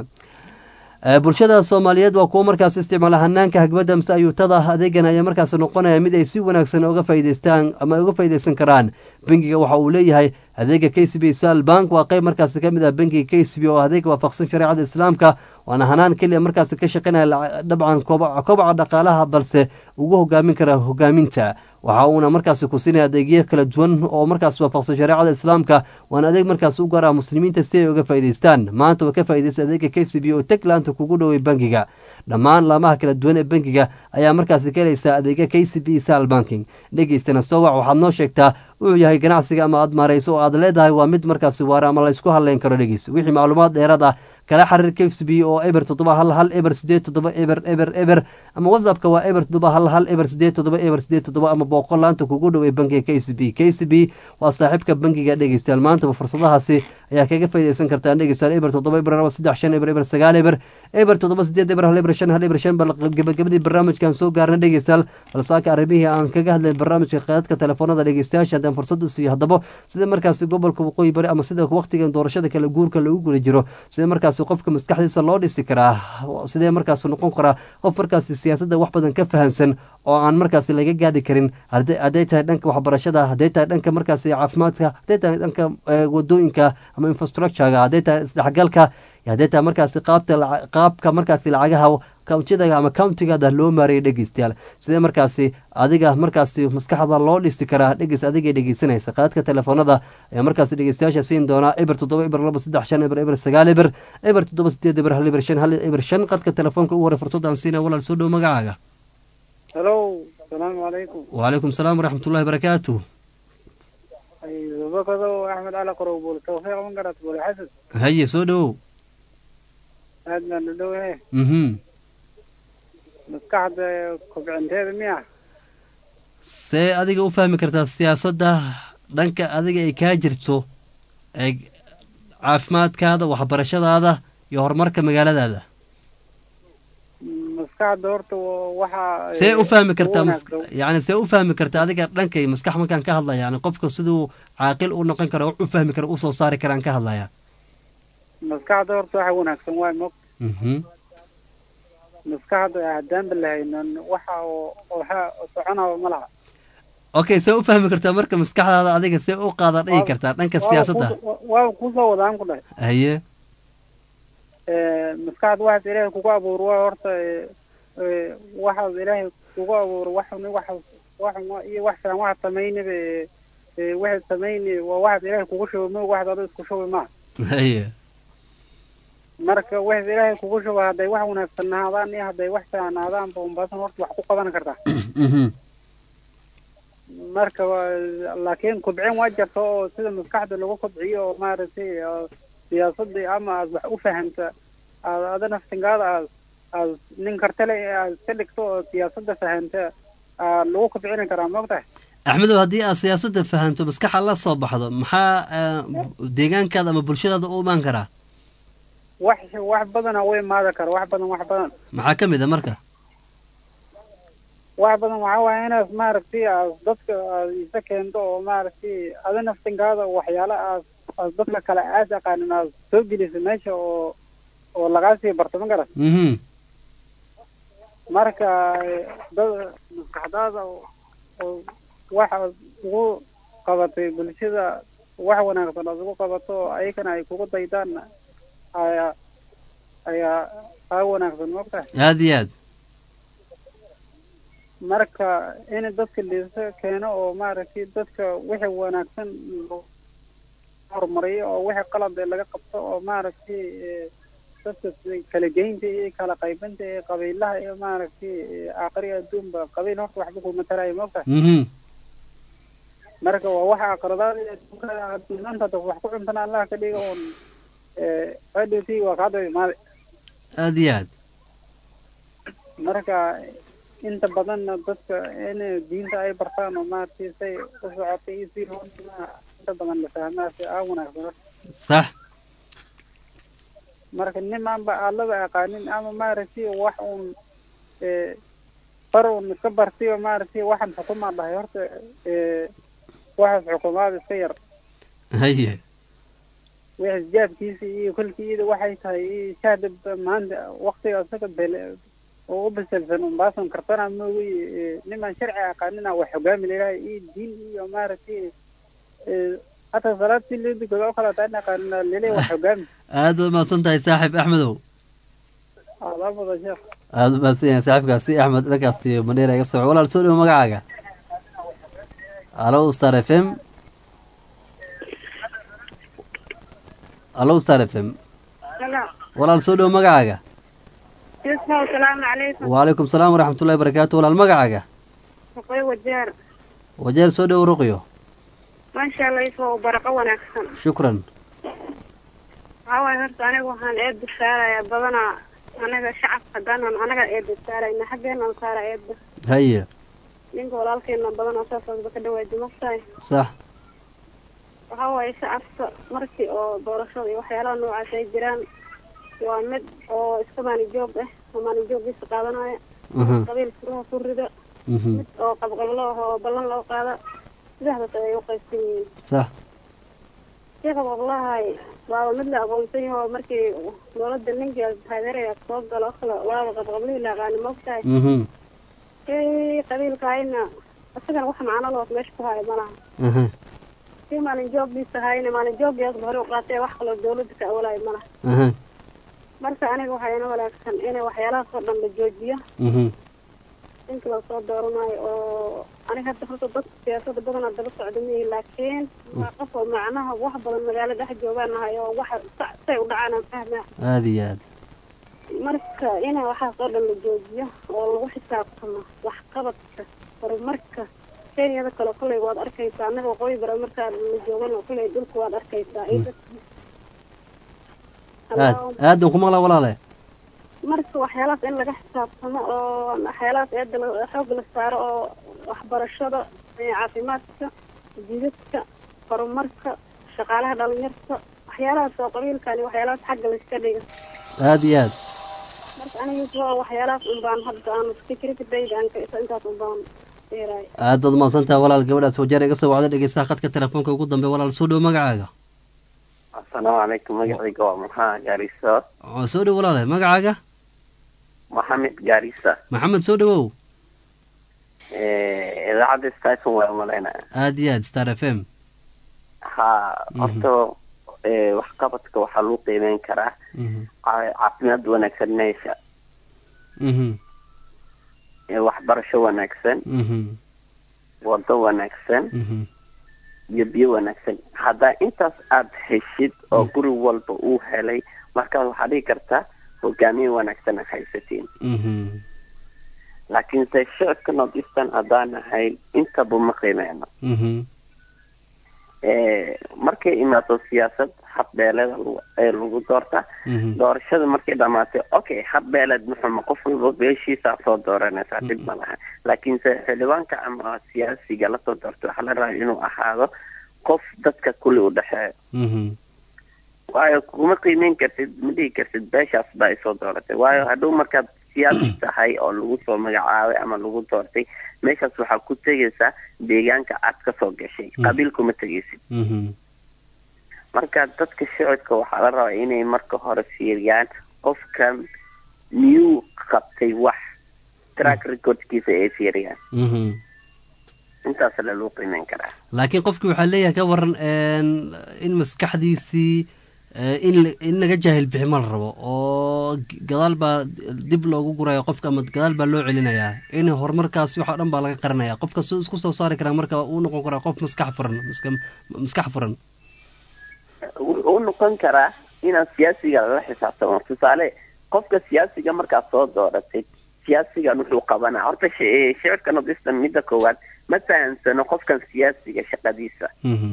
bulshada soomaaliyeed waa kuwo markaas isticmaala hanaanka hagbadda mise ayuutada adeegan ayaa markaas noqonaya mid ay si wanaagsan uga faa'idaystaan ama uga faa'iidaysan karaan bangiga waxa uu leeyahay adeega k c b sal bank waa qayb markaasi ka mid ah bangiga k c b oo adeeg waafaqsan shareecada islaamka waana hanaan keliya markaasi ka shaqaynaya dabcan kobaca dhaqaalaha balse ugu hogaamin kara hogaaminta waxa uuna markaasi ku siinaya adeegyo kala duwan oo markaas waafaqsan shareecada islaamka waana adeeg markaas u gaar ah muslimiinta si ay uga faa'idaystaan maanta waa ka faa'iidaysta adeega k c b oo taglaanta kugu dhoway bangiga dhammaan laamaha kala duwan ee bangiga ayaa markaasi ka helaysaa adeega k c b sal banking dhegeystana sowac waxaad noo sheegtaa wuxuu yahay ganacsiga ama aad maarayso oo aad leedahay waa mid markaasi waara ama laysku hadleyn karo dhegeys wixii macluumaad dheeraad ah kala xiriir k c b oo eber toddoba hal hal eber sideed toddoba eber eber eber ama whatsappka waa eber toddoba hal hal eber sideed toddoba eber sideed toddoba ama boqol laanta kugu dhow ee bangiga k c b k c b waa saaxiibka bangiga dhegeystayaal maantaba fursadahaasi ayaa kaga faaidaysan kartaan dhegeystayaal eber toddoba eber laba saddex shan eber eber sagaal eber eber toddoba sideed eber hal eber shan hal eber shan bal gabagabadii barnaamijkan soo gaarna dhegeystayaal balsaaka arrimihii aan kaga hadlay barnaamijka qaadadka telefoonada dhegeystayaasha haddaan fursad u siiyo haddaba sida markaasi gobolka waqooyi bari ama sida waqtigan doorashada kale guurka lagu guda jiro sidee markaasi qofka maskaxdiisa loo dhisi karaa sidee markaasi noqon karaa qof markaasi siyaasadda wax badan ka fahansan oo aan markaasi laga gaadi karin hadday tahay dhanka waxbarashada hadday tahay dhanka markaasi caafimaadka hadday tahay dhanka wadooyinka ama infrastructurega hadday tahay isdhexgalka hadday tahay markaasi qaabta qaabka markaasi lacagaha countida ama countigaada loo maarayay dhegeystayaal sidee markaasi adiga markaasi maskaxda loo dhisi karaa dhegeys adigay dhegeysanaysa qaadka telefoonada ayaa markaasi dhegeystayaasha siin doonaa eber toddoba eber laba saddex shan eber eber sagaal eber eber toddoba sideed eber hal eber shan hal eber shan qadka telefoonka ugu hore fursadaan siina walaal soo dhow magacaaga halo asalaamu calaykum wacalaykum salaam waraxmatullahi barakaatu bakado axmed cali qorow buul tawfiiq mangarat buul xasan haye soo dhowow aad baan u dhowahe mhm maskaxda kobcinteeda miya see adiga u fahmi kartaa siyaasadda dhanka adiga ay kaa jirto ee caafimaadkaada waxbarashadaada iyo horumarka magaaladaada maskaxda horta waxa see u fahmi kartaa yani see u fahmi kartaa adiga dhankay maskax markaan ka hadlaya yani qofka siduu caaqil u noqon karo wax u fahmi karo usoo saari karaan ka hadlaya maskaxda horta waxa wanaagsan waay mog mhm maskaxda haddaanba lahaynan waxa waxa soconaba ma laha okay see u fahmi kartaa marka maskaxdaada adiga see u qaada dhigi kartaa dhanka siyaasadda waa kusoo wadaan ku dhahay haye maskaxda waxaas ilaahay kugu abuur waa horta waxaas ilaahay kugu abuur waxun waxaas waxun iyo wax filan waxaad samaynaba waxaad samayni waa waxaad ilaahay kugu shuba moog waxaad ado isku shubi maa haye marka waxaad ilaahay kugu shuba hadday wax wanaagsan nahaadaan iyo hadday wax filan nahaadaan ba unbaasan horta wax ku qaban kartaa marka laakiin kubcin waa jirta oo sida maskaxda lagu kobciyo oo maaragtay siyaasadii ama aad wax u fahamta aad ada naftingaada aad aad nin kartale aad iska dhigto oo siyaasadda fahamta aad lagu kobcini karaa moogtahay axmedow haddii aad siyaasadda fahanto maskaxa la soo baxdo maxaa deegaankaada ama bulshadaada u imaan karaa wax wax badana u imaada kara wax badan wax badan maxaa ka mid a marka wax badan waxaa waaya inaad maaragtay aad dadka aad isa keento oo maaragtay ada naftinkaada waxyaala aad aad dadka kale aad aqaanin aad soo geliso meesha oo oo lagaa sii barto ma garat mhm marka dad maskaxdaada oo waxaad ugu qabatay bulshada wax wanaagsan aad ugu qabato oo ayagana ay kugu daydaan ayaa ayaa aa wanaagsan moogtahay aada iyo aad marka in dadka liisa keeno oo maaragtay dadka wixii wanaagsan horumariyo oo wixii qalad ee laga qabto oo maaragtay dadka kala geynta iyo kala qaybinta ee qabiilaha iyo maaragtay aakhiri adduunba qabiil horta waxba kuma tarayo moogtahay mhm marka waa waxa aqradaada maanta dad wax ku cuntana allah ka dhiga oon adhowtii waa kaa daba imaaday aada iyo aad marka inta badanna dadka in diinta ay bartaan oo maaragtay say u socotay iyo si loo dhimaa inta badan la fahmaasi aa wanaagsan sax marka nimaanba allaba aqaanin ama maaragtay wax uun far uun iska bartiyo maaragtay waxaan xukumaa dhahay horta waxaas xukumaad iska yar haye wixis jaabkiisa iyo kolkiida waxay tahay iyo shahda maanta waktiga isaga bele oo u bisilsan umbaasan kartana moogi niman sharci aqaanina wax hogaami leeyahay iyo diin iyo maaragtay hataa salaad si loo dukado oo kale taan aqaanina lele wax hogaami aada u mahadsan tahay saaxiib axmedow adaa mudan sheekh aada u mahadsan yahay saaxiibkaasi axmed dhankaasi maneera iga soco walaal soo dhiwo magacaaga alo star f m alo star f m walaal soo dhiwo magacaaga asalaamu calaykum wacalaykum salaam waraxmatullahi barakaatu walaal magacaaga ruqyo wajeer wajeer soo dhowo ruqyo maasha allah isoo baraqo wanaagsan shukran waxaa waaye horta aniga waxaan eedda saarayaa badanaa anaga shacabka haddaanan anaga eedda saarayna xaggeenan saara eedda haye ninka walaalkeena badanaa saasaasba ka dhawaaji magtahay sax waxaa waaye shacabka markii oo doorashada iyo waxyaalaha noocaas ay jiraan waa mid oo iska maanijoog ah oo maanijoogiisa qaadanaya Mhm. qabiil furaha ku rida Mhm. mid oo qabqablo ah oo ballan loo qaada saddexdaas ayay u qaybsan yihiin sax sheekha wallahi waaba mid la aqoonsan yaho markii dowladda ninka taageeraya soo galo kale waaba qabqablihii la aqaani moogtahay mhm kii qabiilkahayna isagana wax macno loos meesha ku haya malaha aha kii maalin jooggiisa hayna maalin jooggiyaasba hore u qaatay wax kaloo dowladda ka awalayo malaha aha marka aniga waxaa ina wanaagsan inay waxyaalahaas oo dhan la joojiyo mhm ninka la soo dooranayo oo aniga hadda horta dadka siyaasada badanaa daba socda mihi laakiin waa qof oo macnaha wax badan magaalo dhex joogaan nahay oo waxa sa- say u dhacaan aan fahmaa aada iyo aad marka in waxaas oo dhan la joojiyo oo lagu xisaabtamo waxqabadka horumarka kenyada kale kolley waad arkaysaa annaga waqooyi bare markaa la joogana kolley dhulka waad arkaysaa iyo dadka aad aadan ku maqlaa walaale marka waxyaalahaas in laga xisaabtamo oo waxyaalahaas eeda la- xoog la saaro oo waxbarashada ee caafimaadka jidadka horumarka shaqaalaha dhalinyarta waxyaalahaas oo qabiilkani waxyaalahaas xagga la iska dhiga aada iyo aad marka aniga waa waxyaalahaas un baan hadda aan fikradayda aan ka intaas un baan dheeraay aad baad umahadsantaha walaal gabadhaas wajeer iga soo wacda dhegeystaha khadka telefoonka ugu dambe walaal soo dhow magacaaga asalaamu calaykum magacayga waa maxaa gaarisa oo soo dhow walaale magacaaga maxamed gaarisa maxamed soo dhowow idaacadda station waa umalaynaya aada iyo aad star f m ha horta eh, waxqabadka waxaa lagu qiimeyn karaa mhm ca- caafimaad wanaagsan meesha mhm eh, waxbarasho wanaagsan mhm wado wanaagsan mhm iyo biyo wanaagsan haddaa intaas aad heshid oo guri walba uu helay markaas waxaa dhigi kartaa hogaamiye wanaagsan aad haysatiin mhm laakiinse shicibka north eastern haddaan ahayn intaba ma qiimeyno mhm Eh, markay imaato siyaasad habbeeleeda lagu- ee lagu doorta mhm doorashada markay dhamaatay okay habbeeleed muxuma qof walba beeshiisaa soo dooranaysaa dhib ma laha laakiinse xildhibaanka ama siyaasiga lasoo doortay waxaa la rabaa inuu ahaado qof dadka kulli u dhexeeyo mhm waayo kuma qiimeyn kartid ma dhihi kartid beeshaas baa isoo dooratay waayo hadhow markaad siyaasi tahay oo lagu soo magacaabay ama lagu doortay meeshaas waxaa ku tegaysaa deegaanka aad kasoo gashay qabiil kuma tegaysid mhm marka dadka shicibka waxaa la rabaa inay marka hore fiiriyaan qofkan miyuu qabtay wax track recordkiisa ay fiiriyaan mhm intaas la loo qiimeyn karaa laakiin qofkii waxaa leeyahay ka waran een, in maskaxdiisii eh, in la- in laga jaahil bixi ma la rabo oo g- gadaal baa dib loogu guraya qofka ama gadaal baa loo celinayaa in horumarkaasi waxaa dhan baa laga qaranaya qofka soo isku soo saari karaa marka uu noqon karaa qof maskax furan maska- maskax furan wuxuu u noqon karaa inaad siyaasiga lala xisaabtamo tusaale qofka siyaasiga markaad soo dooratay siyaasigan wuxuu qabanaa horta shi- eh, shicibka nordistan midda koowaad ma fahansano qofkan siyaasiga shaqadiisa mhm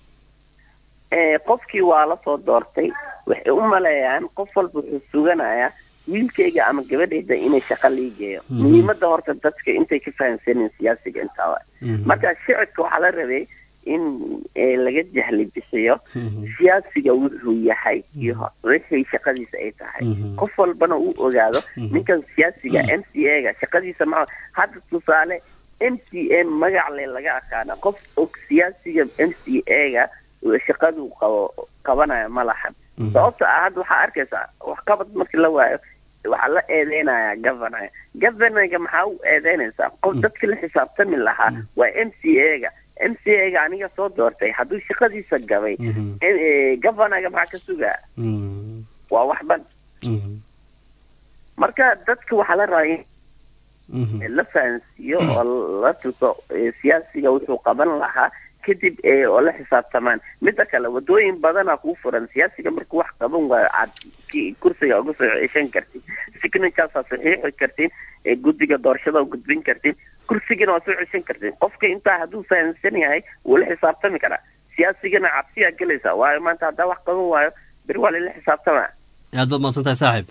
Eh, qofkii waa la soo doortay waxay u maleeyaan qof walba wuxuu suganayaa wiilkayga ama gabadhayda inay shaqo liigeeyo Mhm. muhiimada horta dadka intay ka fahansanin siyaasiga intaaba mhm marka shicibka waxaa la rabay in eh, laga jahli bixiyo mhm siyaasiga wuxuu yahay iyo wixii shaqadiisa ay tahay Mhm. qof walbana uu ogaado Mhm. ninkan siyaasiga m c a ga shaqadiisa ma hadda tusaale m c a magacle laga aqaana qof og siyaasiga m c a ga shaqadu qabo qabanaya ma lahan Mhm. sababta ah hadda waxaa arkaysaa waxqabad markii la waayo waxaa la eedeynayaa governor governorga maxaa u eedeynaysaa qof dadkii la xisaabtami lahaa waa m c a ga m c a ga aniga soo doortay hadduu shaqadiisa gabay mhm eh, governorga maxaa ka sugaa mhm waa wax ban mhm marka dadka waxaa la rabaa in mhm la fahansiiyo oo la tuso eh, siyaasiga wuxuu qaban lahaa kadib eh, oo la xisaabtamaan midda kale wadooyin badanaa kuu furan siyaasiga markuu wax qaban waayo aad ki- kursiga uga soo ceshan kartid signatures aad saxiixi kartid eh, guddiga doorashada u gudbin kartid kursigana waa soo ceshan kartid qofka intaa hadduu fahansan yahay wuu la xisaabtami karaa siyaasigana cabsiyaa gelaysaa waayo maanta haddaa wax qaban waayo beri waa lala xisaabtamaa aad baad mahadsan tahay saaxiib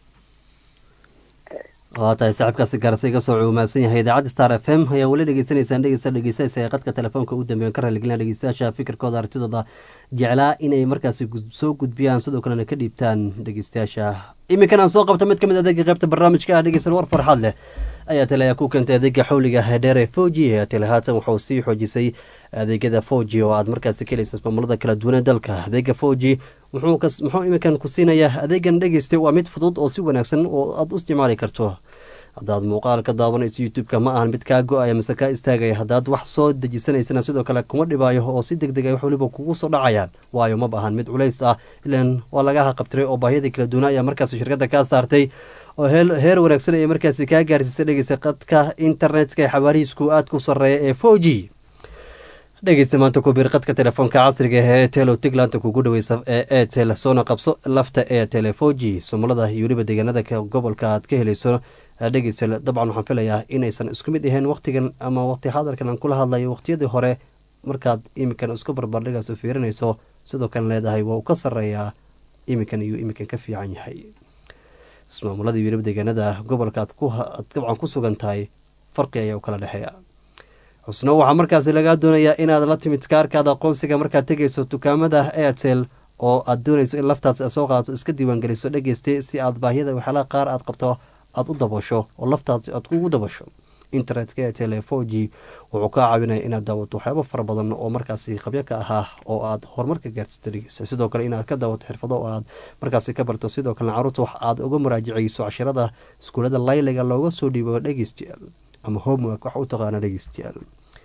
waa tahay saaxiibkaasi gaarse iga soo cuumaasan yahay idaacadda star f m ayaa weli dhegeysanaysaan dhegeysta dhegeysanaysa ee qadka telefoonka ugu dambeeya ka raaligelina dhegeystayaasha fikirkooda aragtidooda jeclaa inay markaasi gud- soo gudbiyaan sidoo kalena ka dhiibtaan dhegeystayaasha iminkan aan soo qabto mid ka mid adeega qaybta barnaamijka ah dhegeysan war farxad leh ayatel ayaa ku keentay adeega xawliga dheer ee four g ayatel haatan waxauu sii xoojisay adeegyada four g oo aad markaasi ka helaysa ismaamulada kala duwan ee dalka adeega four g muxuu iminkan ku siinayaa adeegan dhegeystay waa mid fudud oo si wanaagsan oo aad u isticmaali karto haddaad muuqaal ka daawanayso youtube-ka ma ahan mid kaa go-aya mise kaa istaagaya haddaad wax soo dejisanaysana sidoo kale kuma dhibaayo oo si deg deg ay wax waliba kugu soo dhacayaan waayo ma bahan mid culays ah ilan waa lagaha qabtiray oo baahiyadii kala duwana ayaa markaasi shirkadda kaa saartay oo heer wanaagsan ay markaasi kaa gaarsiisay dhegeysa qadka internetka ee xawaarihiisku aad ku sarreeya ee four g dhegeysta maanta kubiir qadka telefoonka casriga ee etel oo tiglaanta kugu dhaweysa ee etel soona qabso lafta etel four g somolada iyo weliba deegaanada gobolka aad ka helayso dhegeysta dabcan waxaan filayaa inaysan isku mid ahayn waqtigan ama waqti hadalkan aan kula hadlayo waqtiyadii hore markaad iminkan isku barbardhigaas fiirinayso sidoo kale leedahay waa uu ka sarreeyaa iminkan iyo iminkan ka fiican yahay ismaamulada iyo weliba deegaanada gobolka aad dabcan ku sugan tahay farqi ayaa u kala dhexeeya xusno waxaa markaasi lagaa doonayaa inaad la timid kaarkaada aqoonsiga markaad tegayso dukaamada airtel oo aad doonayso in laftaas soo qaadato iska diiwaangeliso dhegeysta si aad baahiyada waxyaalaha qaar aad qabto aad u dabasho oo laftaas aad kugu dabasho internetka airtel ee four g wuxuu kaa caawinaya inaad daawato waxyaabo fara badan oo markaasi qabyo ka ahaa oo aad horumarka gaarsiito dhegeysta sidoo kale inaad ka daawato xirfado oo aad markaasi ka barto sidoo kalena caruurta wax aad uga muraajacayso cashirada iskuulada layliga looga soo dhiibo dhegeystayaal ama homework wax u taqaana dhegeystayaal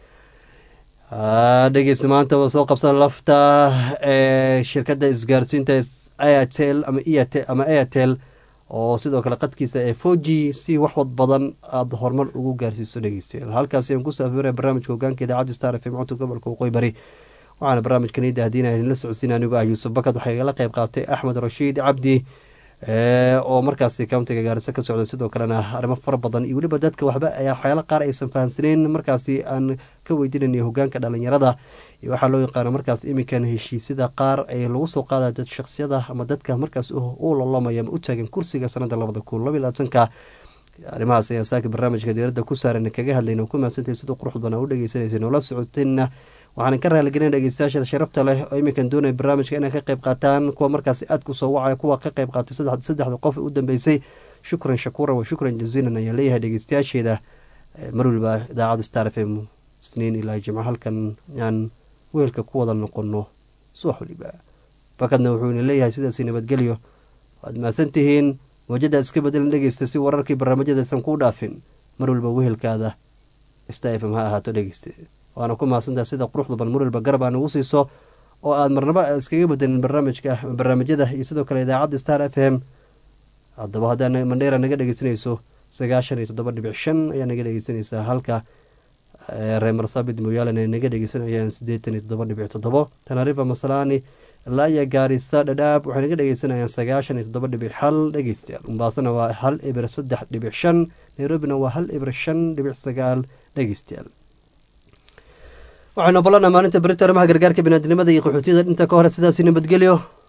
dhegeysta maanta waa soo qabsan lafta ee shirkadda isgaarsiinta airtel ama ama airtel oo sidoo kale qadkiisa ee four g si waxwad badan aada horumar ugu gaarsiiso dhegeystayaal halkaasi aan kusoo afiraya barnaamijka hogaanka idaacadda star f m codka gobolka waqooyi bari waxaana barnaamijkan ii daahdiinaya idinla socodsiin anigu ah yuusuf bakad waxaa igala qeyb qaatay axmed rashiid cabdi oo markaasi countiga gaariso ka socda sidoo kalena arrimo fara badan iyo weliba dadka waxba waxyaalo qaar aysan fahamsaneyn markaasi aan ka weydiinayna hogaanka dhalinyarada iyo waxaa loo yaqaana markaas iminkan heshiisyada qaar ee lagu soo qaadaya dad shaksiyada ama dadka markaas u lolamaya ama u taagan kursiga sanada labada kun laba labaatanka arrimahaas ayaa saaka barnaamijka diyaaradda ku saaran kaga hadlayna ku mahadsantahay sidoo qurux badan aa u dhegeysanaysa noola socotayna waxaan ka raaligelina dhegeystayaasha sharafta leh oo iminkan doonaya barnaamijka inay ka qayb qaataan kuwa markaasi aad ku soo wacaya kuwa ka qayb qaatay saddexda qof u dambeysay shukran shakuuran wa shukran jaziilan ayaan leeyahay dhegeystayaasheeda mar waliba idaacadda star f m isniin ilaa jimco halkan aan weelka ku wada noqono subax waliba bakadna wuxuuna leeyahay sidaasi nabadgelyo waad mahadsantihiin wajada iska bedelan dhegeysta si wararkii barnaamijyadaysan kuu dhaafin mar waliba wehelkaada star f m ha ahaato dhegeysta waana ku mahadsantaha sida quruxda ban mar waliba garab aa nagu siiso oo aad marnaba iskaga bedelin barnaamijka barnaamijyada iyo sidoo kale idaacadda star f m haddaba haddaa mandheera naga dhegeysanayso sagaashan iyo toddoba dhibic shan ayaa naga dhegeysanaysaa halka reer marsabit mooyaalan ay naga dhegeysanayaan siddeetan iyo toddoba dhibic toddobo tanarifa masalani laaya gaarisa dhadhaab waxay naga dhegeysanayaan sagaashan iyo toddoba dhibic hal dhegeystayaal umbaasana waa hal ibir saddex dhibic shan nairobina waa hal ibir shan dhibic sagaal dhegeystayaal waxaynu ballanaa maalinta berito arrimaha gargaarka binaadinimada iyo qaxootiyada inta ka hore sidaasi nabadgelyo